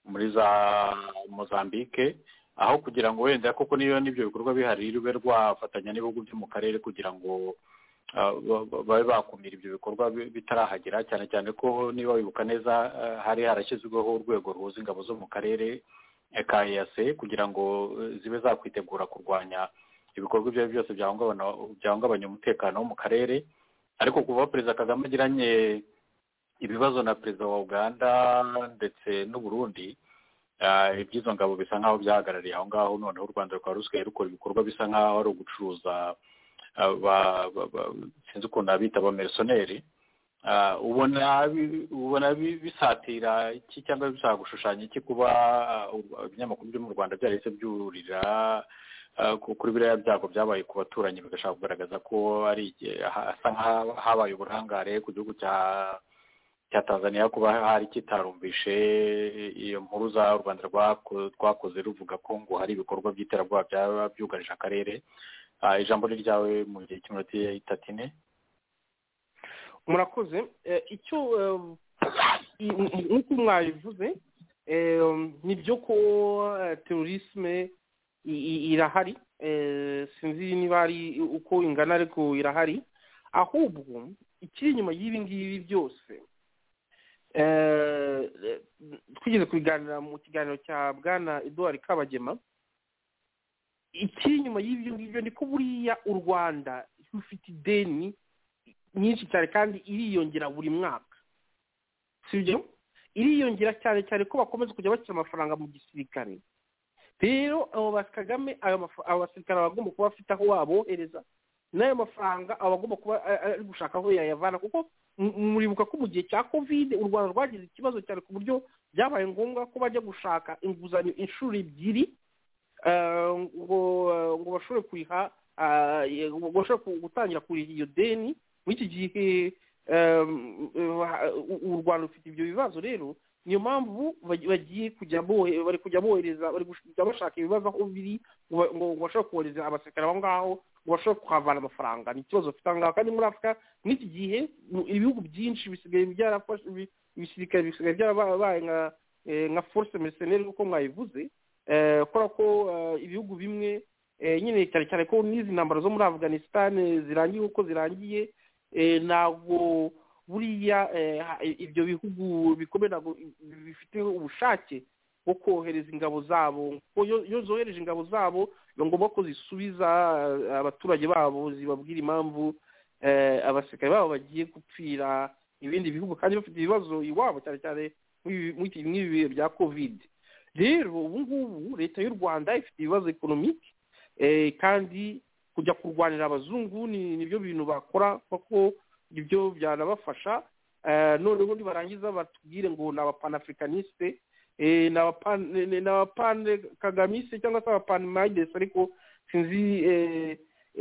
muri za mozambique aho kugira ngo wenda koko niyo n'ibyo bikorwa bihari rube rwafatanya n'ibihugu byo mu karere kugira ngo babe bakumira ibyo bikorwa bitarahagera cyane cyane ko niba wibuka neza hari harashyizweho urwego ruhuza ingabo zo mu karere ka eyase kugira ngo zibe zakwitegura kurwanya ibikorwa ibyo ari byo byose byahungabanya umutekano wo mu karere ariko kuva perezida kagame agiranye ibibazo na perezida wa uganda ndetse n'uburundi iby'izo ngabo bisa nk'aho byahagarariye aho ngaho noneho u rwanda rukaba rusigaye rukora ibikorwa bisa nk'aho ari ugucuruza sinzi ukuntu abita abamerisoneri ubona bisatira iki cyangwa bishaka gushushanya iki kuba ibinyamakuru byo mu rwanda byarahise byurira kuri biriya byago byabaye ku baturanyi bigashaka kugaragaza ko ari hasa nk'ahabaye uburangare ku gihugu cya cya tanzania kuba hari kitarumvishe iyo nkuru za rwanda rwakoze ruvuga ko ngo hari ibikorwa by'iterabwoba byaba byugarije akarere ijambo ni ryawe mu gihe cy'iminota itatu ine murakoze icyo nk'uko mwabivuze nibyo ko terorisme irahari sinzi niba ari uko ingana ariko irahari ahubwo ikiri inyuma y'ibi ngibi byose twigeze kubiganira mu kiganiro cya bwana eduard kabagema ikiri inyuma y'ibyo ngibyo ni ko buriya u rwanda rufite ideni nyinshi cyane kandi iriyongera buri mwaka sibyo iriyongera cyane cyane ko bakomeza kujya bashyira amafaranga mu gisirikare rero abo ba kagame abasirikare aba agomba kuba afite aho wabohereza n'ayo mafaranga aba agomba kuba ari gushaka aho yayavana kuko muribuka ko mu gihe cya kovide u rwanda rwagize ikibazo cyane ku buryo byabaye ngombwa ko bajya gushaka inguzanyo inshuro ebyiri ngo ngo bashobore kuriha ngo bashobore gutangira kuriha iyo deni muri iki gihe u rwanda rufite ibyo bibazo rero niyo mpamvu bagiye kujya bari kujya bohereza bari kujya bashaka ibibazo aho biri ngo bashobore kohereza abasirikare aho ngaho ngo bashobore kuhavana amafaranga ni ikibazo bafite aho ngaho kandi muri afurika n'iki gihe ibihugu byinshi bisigaye byarafashe ibisirikare bisigaye byarabaye nka force mercenary kuko mwabivuze kubera ko ibihugu bimwe nyine cyane cyane ko n'izi ntambaro zo muri afghanistan zirangiye uko zirangiye ntabwo buriya ibyo bihugu bikomeye ntabwo bifite ubushake bwo kohereza ingabo zabo kuko iyo zohereje ingabo zabo biba ngombwa ko zisubiza abaturage babo zibabwira impamvu abasirikare babo bagiye gupfira ibindi bihugu kandi bafite ibibazo iwabo cyane cyane nk'ibi bihe bya kovide rero ubu ngubu leta y'u rwanda ifite ibibazo ekonomike kandi kujya kurwanira abazungu nibyo bintu bakora kuko ibyo byanabafasha noneho nibarangiza batubwire ngo ni abapanafricaniste ni abapane kagamise cyangwa se abapane magidesi ariko sinzi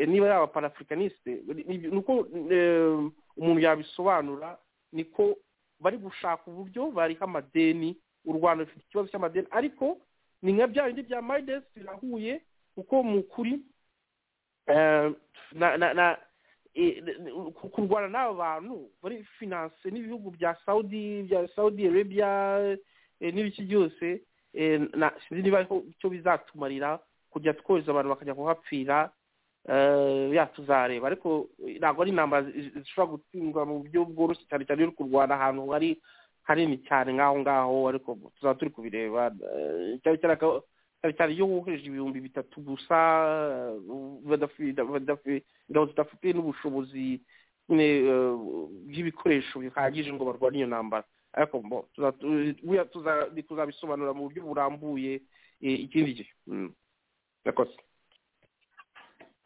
niba ari abapanafricaniste nuko umuntu yabisobanura niko bari gushaka uburyo bariho amadeni u rwanda rufite ikibazo cy'amadeni ariko ni nka bya bindi bya mayidesi birahuye kuko mu kuri kurwana n'aba bantu bari finanse n'ibihugu bya saudi bya saudi arabia n'ibiki byose sinzi niba ariho icyo bizatumarira kujya twohereza abantu bakajya kuhapfira tuzareba ariko ntabwo ari intambara zishobora gutsindwa mu buryo bworoshye cyane cyane uri kurwana ahantu hari hanini cyane nk'aho ngaho ariko tuzaba turi kubireba cyane cyane iyo wohereje ibihumbi bitatu gusa ingabo zidafite n'ubushobozi bw'ibikoresho bihagije ngo barwane iyo ntambara ariko tuzabisobanura mu buryo burambuye ikindi gihe urakoze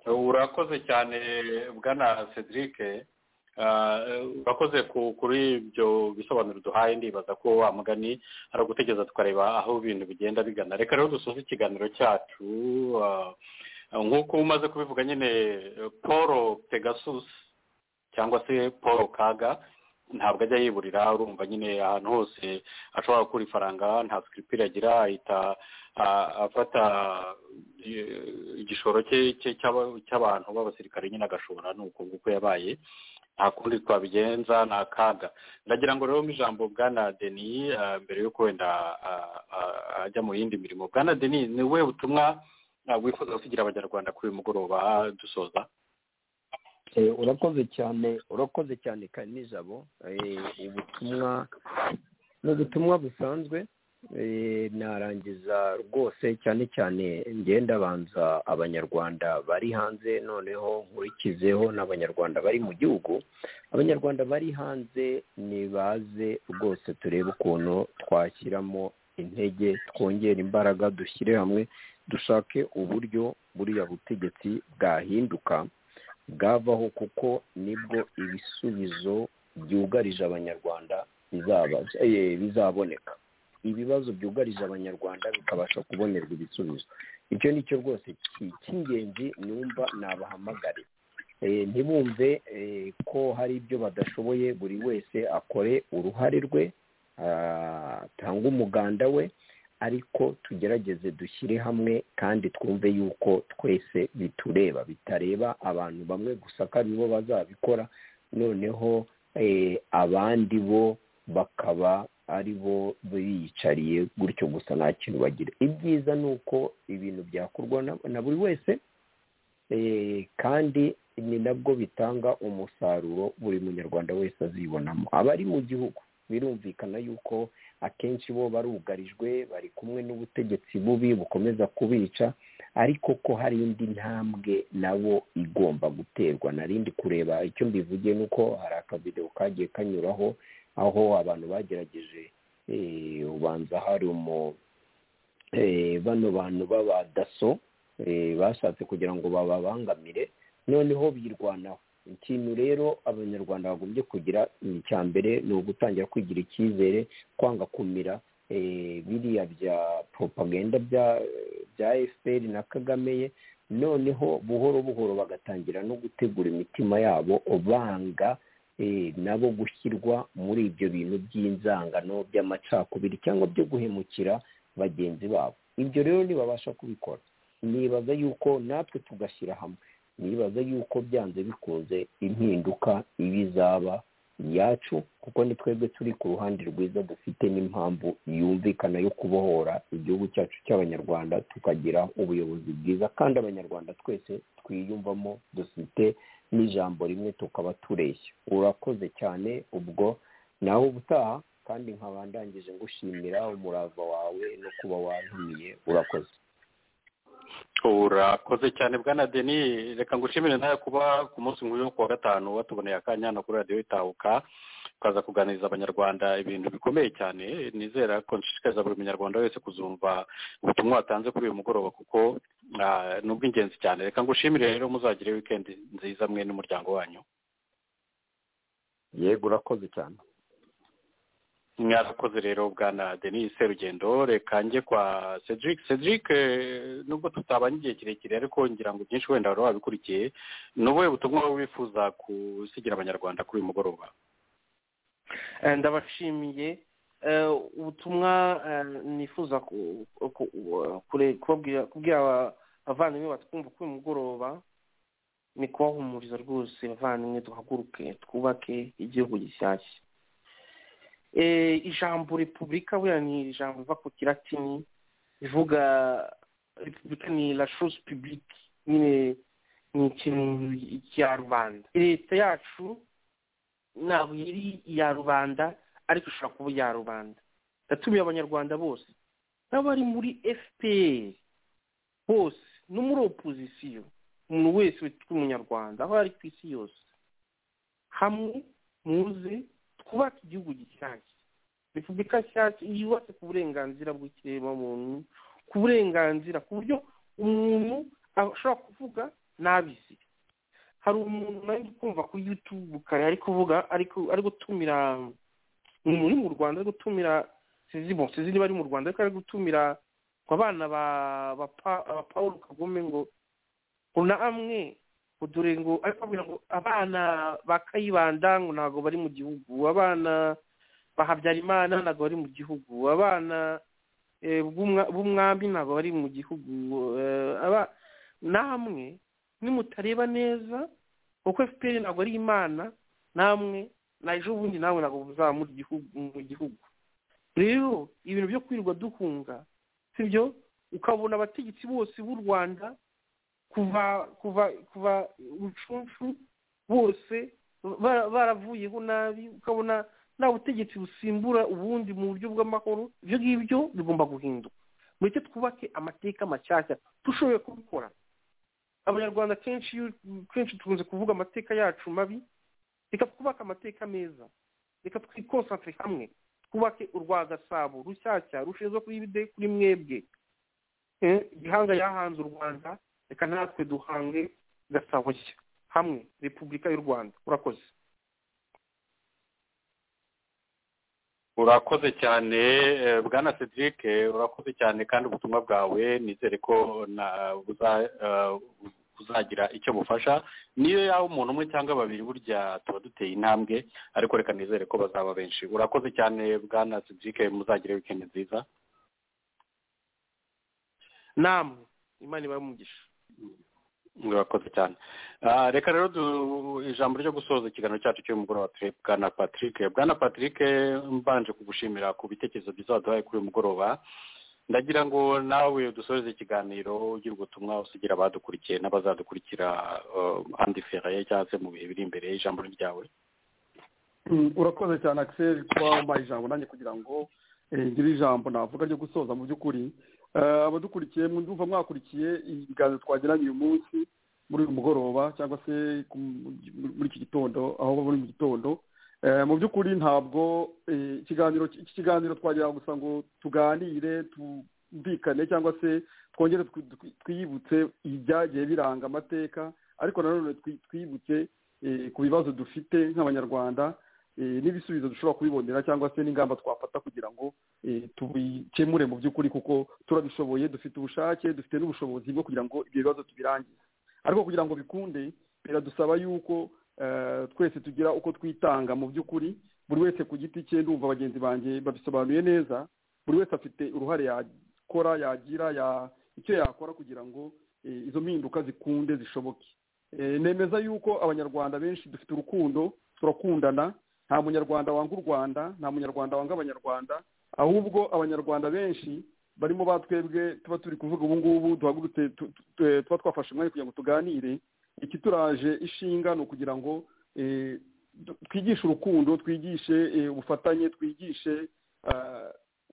urakoze cyane bwana cedric urakoze kuri ibyo bisobanuro duhaye ndibaza ko wa mugani ari ugutegereza tukareba aho ibintu bigenda bigana reka rero dusoze ikiganiro cyacu nk'uko umaze kubivuga nyine paul pegasus cyangwa se paul kaga ntabwo ajya yiburira urumva nyine ahantu hose ashobora gukura ifaranga nta sikiripire agira ahita afata igishoro cye cy'abantu b'abasirikare nyine agashobora ni uko nguko yabaye nta kundi twabigenza ni akaga ndagira ngo rero mu ijambo bwana deni mbere y'uko wenda ajya mu yindi mirimo bwana deni ni we butumwa wifuza kugira abanyarwanda kuri uyu mugoroba dusoza urakoze cyane urakoze cyane kandi nijabo ubutumwa ni ubutumwa busanzwe narangiza rwose cyane cyane ngenda abanza abanyarwanda bari hanze noneho nkurikizeho n'abanyarwanda bari mu gihugu abanyarwanda bari hanze nibaze rwose turebe ukuntu twashyiramo intege twongera imbaraga dushyire hamwe dushake uburyo buriya butegetsi bwahinduka bwavaho kuko nibwo ibisubizo byugarije abanyarwanda bizaboneka ibibazo byugarije abanyarwanda bikabasha kubonerwa ibisubizo icyo ni cyo rwose cy'ingenzi numva nabahamagare ntibumve ko hari ibyo badashoboye buri wese akore uruhare rwe atanga umuganda we ariko tugerageze dushyire hamwe kandi twumve yuko twese bitureba bitareba abantu bamwe gusa ko aribo bazabikora noneho abandi bo bakaba ari bo biyicariye gutyo gusa nta kintu bagira ibyiza ni uko ibintu byakorwa na buri wese kandi ni nabwo bitanga umusaruro buri munyarwanda wese azibonamo abari mu gihugu birumvikana yuko akenshi bo barugarijwe bari kumwe n'ubutegetsi bubi bukomeza kubica ariko ko hari indi ntambwe nabo igomba guterwa narindi kureba icyo mbivugiye ni uko hari akavidewo kagiye kanyuraho aho abantu bagerageje ubanza hari umu bano bantu b'abadaso bashatse kugira ngo bababangamire noneho birwanaho ikintu rero abanyarwanda bagombye kugira icya mbere ni ugutangira kwigira icyizere kwanga kumira biriya bya propaganda bya efuperi na kagame ye noneho buhoro buhoro bagatangira no gutegura imitima yabo banga nabo gushyirwa muri ibyo bintu by'inzangano by'amacakubiri cyangwa byo guhemukira bagenzi babo ibyo rero ntibabasha kubikora nibaza yuko natwe tugashyira hamwe nibaza yuko byanze bikunze impinduka iba izaba iyacu kuko ni twebwe turi ku ruhande rwiza dufite n'impamvu yumvikana yo kubohora igihugu cyacu cy'abanyarwanda tukagira ubuyobozi bwiza kandi abanyarwanda twese twiyumvamo dufite n'ijambo rimwe tukaba tureshya urakoze cyane ubwo nawe ubutaha kandi nkaba ndangije ngushimira umurava wawe no kuba wantumiye urakoze urakoze cyane bwana deni reka ngushimire nawe kuba ku munsi nk'uyu wo ku wa gatanu watuboneye akanya hano kuri radiyo itahuka ukaza kuganiriza abanyarwanda ibintu bikomeye cyane nizera ko nshishikariza buri munyarwanda wese kuzumva ubutumwa watanze kuri uyu mugoroba kuko ni ubw'ingenzi cyane reka ngushimire rero muzagire wikendi nziza mwe n'umuryango wanyu yego urakoze cyane mwarakoze rero bwana denise rugendo reka njye kwa cedric cedric nubwo tutabanye igihe kirekire ariko ngira ngo byinshi wenda wari wabikurikiye ni ubuhe butumwa wifuza gusigira abanyarwanda kuri uyu mugoroba ndabashimiye ubutumwa nifuza kubwira abavandimwe batwumva kuri uyu mugoroba ni kubahumuriza rwose abavandimwe duhaguruke twubake igihugu gishyashya ijambo repubulika buriya ni ijambo riva ku kiratini rivuga repubulika ni la chose publique nyine ni ikintu cya rubanda leta yacu ntabwo iri iya rubanda ariko ishobora kuba iya rubanda ndatumiye abanyarwanda bose n'abari muri fpr bose no muri opozisiyo umuntu wese witwa umunyarwanda aho ari ku isi yose hamwe muze twubake igihugu gishyashya repubulika nshyashya yubatse ku burenganzira bw'ikiremwamuntu ku burenganzira ku buryo umuntu ashobora kuvuga nabizi hari umuntu nawe ndi kumva kuri yutube kare ari kuvuga ari gutumira ni umuntu uri mu rwanda ari gutumira sizi bo sizi niba ari mu rwanda ariko ari gutumira ku abana ba paul kagome ngo ngo na amwe dore ngo ariko abwira ngo abana ba kayibanda ngo ntabwo bari mu gihugu abana ba habyarimana ntabwo bari mu gihugu abana b'umwami ntabwo bari mu gihugu namwe nimutareba neza kuko fpr ntabwo ari imana namwe na ejo bundi nawe ntabwo muzaba mu gihugu rero ibintu byo kwirirwa duhunga sibyo ukabona abategetsi bose b'u rwanda kuva kuva kuva urucunshu bose baravuyeho nabi ukabona nta butegetsi busimbura ubundi mu buryo bw'amahoro ibyo ngibyo bigomba guhinduka mureke twubake amateka mashyashya dushoboye kubikora abanyarwanda kenshi kenshi dukunze kuvuga amateka yacu mabi reka twubake amateka meza reka twikonsantire hamwe twubake urwa gasabo rushyashya rushinzwe kuri bide kuri mwebwe gihanga yahanze u rwanda reka natwe duhange gasabo nshya hamwe repubulika y'u rwanda urakoze urakoze cyane bwana cedric urakoze cyane kandi ubutumwa bwawe nizere ko buzagira icyo bufasha niyo yaba umuntu umwe cyangwa babiri burya tuba duteye intambwe ariko reka nizere ko bazaba benshi urakoze cyane bwana cedric muzagire wikendi nziza namwe imana ibahe umugisha murakoze cyane reka rero ijambo ryo gusoza ikiganiro cyacu cy'umugoroba bwana patrick bwana patrick mbanje kugushimira ku bitekerezo byiza waduhaye kuri uyu mugoroba ndagira ngo nawe dusoreze ikiganiro ugira ubutumwa usigira abadukurikiye n'abazadukurikira andi feraye cyangwa se mu bihe biri imbere y'ijambo ryawe urakoze cyane akiseri kuba wambaye ijambo nanjye kugira ngo ngire ijambo navuga ryo gusoza mu by'ukuri abadukurikiye mu ndumva mwakurikiye ibiganiro twagiranye uyu munsi muri uyu mugoroba cyangwa se muri iki gitondo aho muri mu gitondo mu by'ukuri ntabwo ikiganiro iki kiganiro twagira gusa ngo tuganire tubikane cyangwa se twongere twiyibutse ibyagiye biranga amateka ariko nanone twibutse ku bibazo dufite nk'abanyarwanda n'ibisubizo dushobora kubibonera cyangwa se n'ingamba twafata kugira ngo tubikemure mu by'ukuri kuko turabishoboye dufite ubushake dufite n'ubushobozi bwo kugira ngo ibyo bibazo tubirangize ariko kugira ngo bikunde biradusaba yuko twese tugira uko twitanga mu by'ukuri buri wese ku giti cye ndumva bagenzi banjye babisobanuye neza buri wese afite uruhare yakora yagira icyo yakora kugira ngo izo mpinduka zikunde zishoboke nemeza yuko abanyarwanda benshi dufite urukundo turakundana nta munyarwanda wanga u rwanda nta munyarwanda wanga abanyarwanda ahubwo abanyarwanda benshi barimo ba twebwe tuba turi kuvuga ubu ngubu duhagurutse tuba twafashe umwanya kugira ngo tuganire ikituraje ishinga ni ukugira ngo twigishe urukundo twigishe ubufatanye twigishe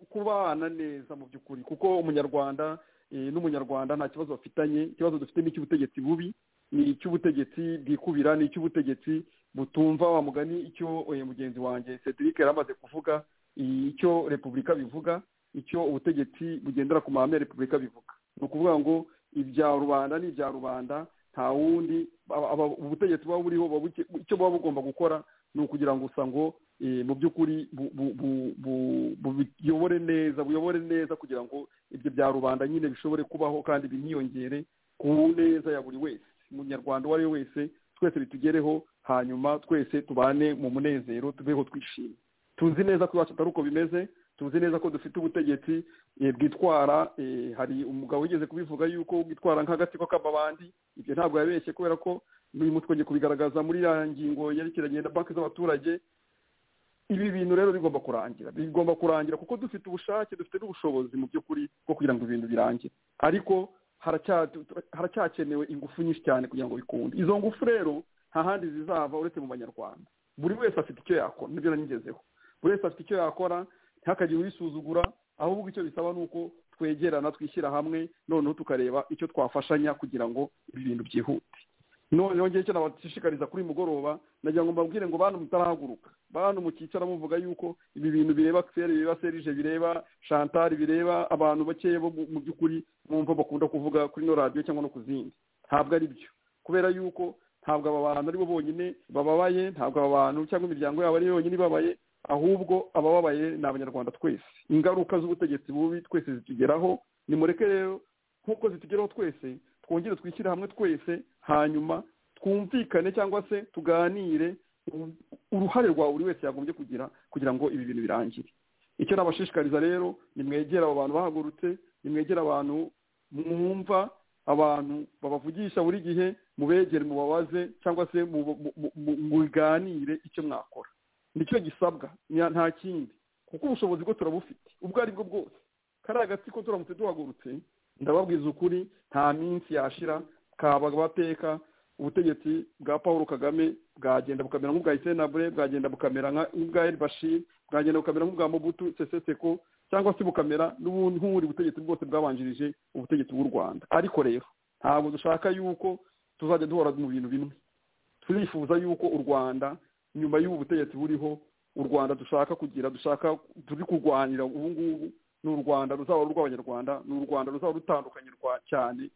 kubana neza mu by'ukuri kuko umunyarwanda n'umunyarwanda nta kibazo bafitanye ikibazo dufite ni icy'ubutegetsi bubi ni icy'ubutegetsi bwikubira ni icy'ubutegetsi butumva wa mugani icyo mugenzi wanjye cedric yari amaze kuvuga icyo repubulika bivuga icyo ubutegetsi bugendera ku mahame ya repubulika bivuga ni ukuvuga ngo ibya rubanda ni ibya rubanda nta wundi ubutegetsi buba buriho icyo buba bugomba gukora ni ukugira ngo usa ngo mu by'ukuri buyobore neza buyobore neza kugira ngo ibyo bya rubanda nyine bishobore kubaho kandi biniyongere ku neza ya buri wese umunyarwanda uwo ari we wese twese bitugereho hanyuma twese tubane mu munezero tubeho twishimye tuzi neza ko iwacu atari uko bimeze tuzi neza ko dufite ubutegetsi bwitwara hari umugabo ugeze kubivuga yuko bwitwara nk'agatsiko k'amabandi ibyo ntabwo yabeshye kubera ko uyu mutwe kubigaragaza muri ya ngingo yerekeranye na banki z'abaturage ibi bintu rero bigomba kurangira bigomba kurangira kuko dufite ubushake dufite n'ubushobozi mu by'ukuri bwo kugira ngo ibintu birangire ariko haracyakenewe ingufu nyinshi cyane kugira ngo bikunde izo ngufu rero nta handi zizava uretse mu banyarwanda buri wese afite icyo yakora nibyo nanigezeho buri wese afite icyo yakora ntihakagire uwisuzugura ahubwo icyo bisaba ni uko twegerana twishyira hamwe noneho tukareba icyo twafashanya kugira ngo ibi bintu byihute noneho ngewe icyo nabashishikariza kuri mugoroba nagira ngo mbabwire ngo bantu mutarahaguruka bantu mukicara muvuga yuko ibi bintu bireba feri bireba serije bireba shantari bireba abantu bakeya bo mu by'ukuri mwumva bakunda kuvuga kuri no radiyo cyangwa no ku zindi ntabwo ari byo kubera yuko ntabwo aba bantu aribo bonyine bababaye ntabwo aba bantu cyangwa imiryango yabo ariyo yonyine ibabaye ahubwo abababaye ni abanyarwanda twese ingaruka z'ubutegetsi bubi twese zitugeraho ni mureke rero nk'uko zitugeraho twese twongere twishyire hamwe twese hanyuma twumvikane cyangwa se tuganire uruhare rwa buri wese yagombye kugira kugira ngo ibi bintu birangire icyo nabashishikariza rero nimwegere abo bantu bahagurutse nimwegere abantu mwumva abantu babavugisha buri gihe mubegere mubabaze cyangwa se muganire icyo mwakora nicyo gisabwa nta kindi kuko ubushobozi bwo turabufite ubwo ari bwo bwose kariya gatsiko turamutse duhagurutse ndababwiza ukuri nta minsi yashira kaba bateka ubutegetsi bwa paul kagame bwagenda bukamera nk'ubwa isenabure bwagenda bukamera nk'ubwa bashir bwagenda bukamera nk'ubwa mubutu seseseko cyangwa se bukamera n'ubundi butegetsi bwose bwabanjirije ubutegetsi bw'u rwanda ariko rero ntabwo dushaka yuko tuzajya duhora mu bintu bimwe turifuza yuko u rwanda nyuma y'ubu butegetsi buriho u rwanda dushaka kugira dushaka turi kurwanira ubu ngubu ni u rwanda ruzaba rw'abanyarwanda ni u rwanda ruzaba rutandukanye cyane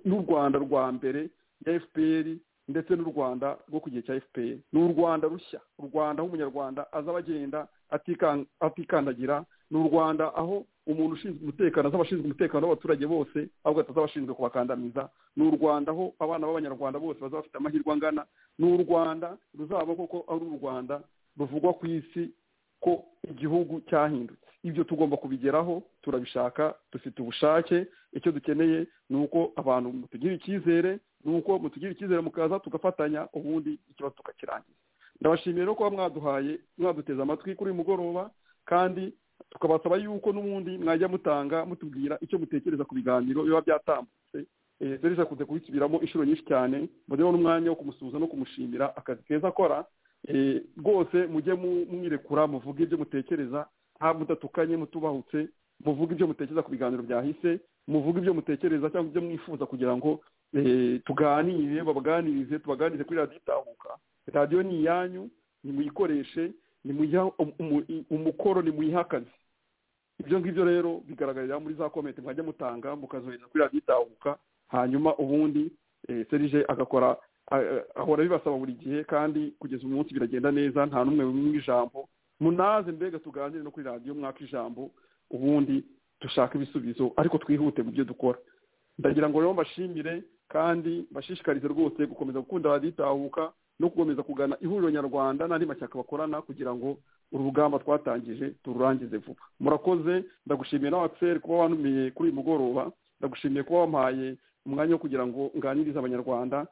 n'u rwanda rwa mbere ya fpr ndetse n'u rwanda rwo ku gihe cya fpr ni u rwanda rushya u rwanda aho umunyarwanda azaba agenda atikandagira ni u rwanda aho umuntu ushinzwe umutekano azaba ashinzwe umutekano w'abaturage bose ahubwo atazaba ashinzwe kubakandamiza ni u rwanda aho abana b'abanyarwanda bose bazaba bafite amahirwe angana ni u rwanda ruzaba koko ari u rwanda ruvugwa ku isi ko igihugu cyahindutse ibyo tugomba kubigeraho turabishaka dufite ubushake icyo dukeneye ni uko abantu mutugira icyizere ni uko mutugira icyizere mukaza tugafatanya ubundi ikibazo tukakirangiza ndabashimiye no kuba mwaduhaye mwaduteze amatwi kuri uyu mugoroba kandi tukabasaba yuko n'ubundi mwajya mutanga mutubwira icyo mutekereza ku biganiro biba byatambutse serivisi akunze kubisubiramo inshuro nyinshi cyane mugeho n'umwanya wo kumusuhuza no kumushimira akazi keza akora rwose mujye mwirekura muvuge ibyo mutekereza nta mudatukanye mutubahutse muvuge ibyo mutekereza ku biganiro byahise muvuge ibyo mutekereza cyangwa ibyo mwifuza kugira ngo tuganire babaganirize tubaganirize kuri radiyo itahuka radiyo ni iyanyu nimuyikoreshe umukoro nimuyihe akazi ibyo ngibyo rero bigaragarira muri za komenti mwajya mutanga mukazohereza kuri radiyo itahuka hanyuma ubundi serije agakora ahora bibasaba buri gihe kandi kugeza umunsi biragenda neza nta n'umwe wimwe ijambo munaze mbega tuganire no kuri radiyo mwaka ijambo ubundi dushaka ibisubizo ariko twihute mu byo dukora ndagira ngo rero mbashimire kandi bashishikarize rwose gukomeza gukunda radiyo itahuka no gukomeza kugana ihuriro nyarwanda n'andi mashyaka bakorana kugira ngo urugamba twatangije tururangize vuba murakoze ndagushimiye nawe akiseri kuba wanumiye kuri uyu mugoroba ndagushimiye kuba wampaye umwanya wo kugira ngo nganirize abanyarwanda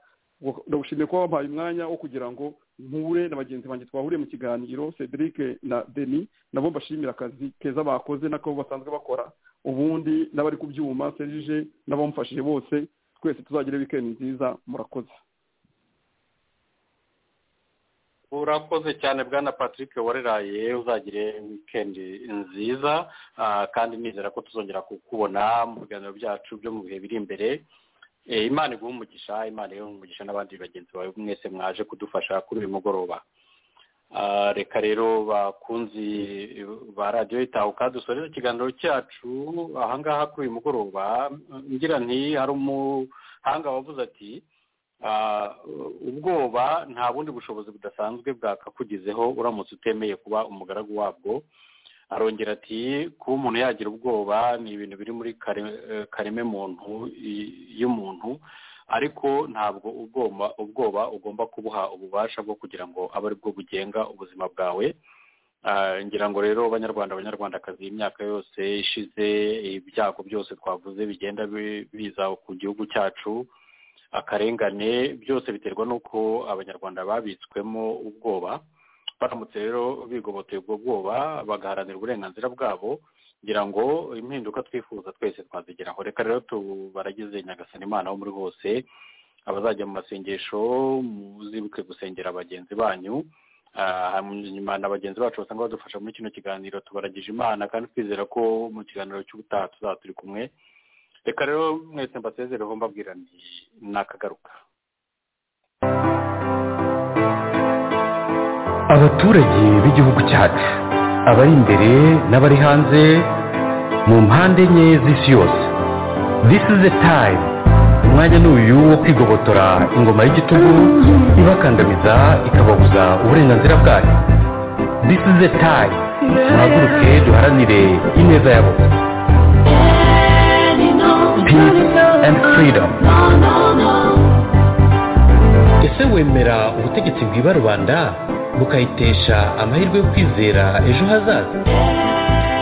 ndagushimiye kuba wampaye umwanya wo kugira ngo mpure na bagenzi banjye twahuriye mu kiganiro cedric na deni nabo mbashimira akazi keza bakoze n'ako basanzwe bakora ubundi n'abari ku byuma serije n'abamufashije bose twese tuzagire wikendi nziza murakoze urakoze cyane bwana patrick wareraye uzagire wikendi nziza kandi nizera ko tuzongera kukubona mu biganiro byacu byo mu bihe biri imbere imana iguha umugisha imana iguha umugisha n'abandi bagenzi bawe mwese mwaje kudufasha kuri uyu mugoroba reka rero bakunzi ba radiyo itahuka dusoreze ikiganiro cyacu ahangaha kuri uyu mugoroba ngira nti hari umuhanga wavuze ati ubwoba nta bundi bushobozi budasanzwe bwakakugezeho uramutse utemeye kuba umugaragu wabwo arongera ati kuba umuntu yagira ubwoba ni ibintu biri muri kareme muntu y'umuntu ariko ntabwo ubwoba ugomba kubuha ububasha bwo kugira ngo abe ari bwo bugenga ubuzima bwawe ngira ngo rero abanyarwanda abanyarwandakazi imyaka yose ishize ibyago byose twavuze bigenda biza ku gihugu cyacu akarengane byose biterwa n'uko abanyarwanda babitswemo ubwoba baramutse rero bigoboteye ubwo bwoba bagaharanira uburenganzira bwabo ngira ngo impinduka twifuza twese twazigeraho reka rero tubaragize nyagasana imana ho muri hose abazajya mu masengesho muzibuke gusengera bagenzi banyu hanyuma na bagenzi bacu basanga badufasha muri kino kiganiro tubaragije imana kandi twizera ko mu kiganiro cy'ubutaha tuzaba turi kumwe reka rero mwese mbasezereho mbabwira ni nakagaruka abaturage b'igihugu cyacu abari imbere n'abari hanze mu mpande enye z'isi yose this is the time umwanya ni uyu wo kwigobotora ingoma y'igitugu ibakandamiza ikababuza uburenganzira bwayo this is the time duhaguruke duharanire ineza ya bose peace and freedom ese wemera ubutegetsi bwiba rubanda bukayitesha amahirwe yo kwizera ejo hazaza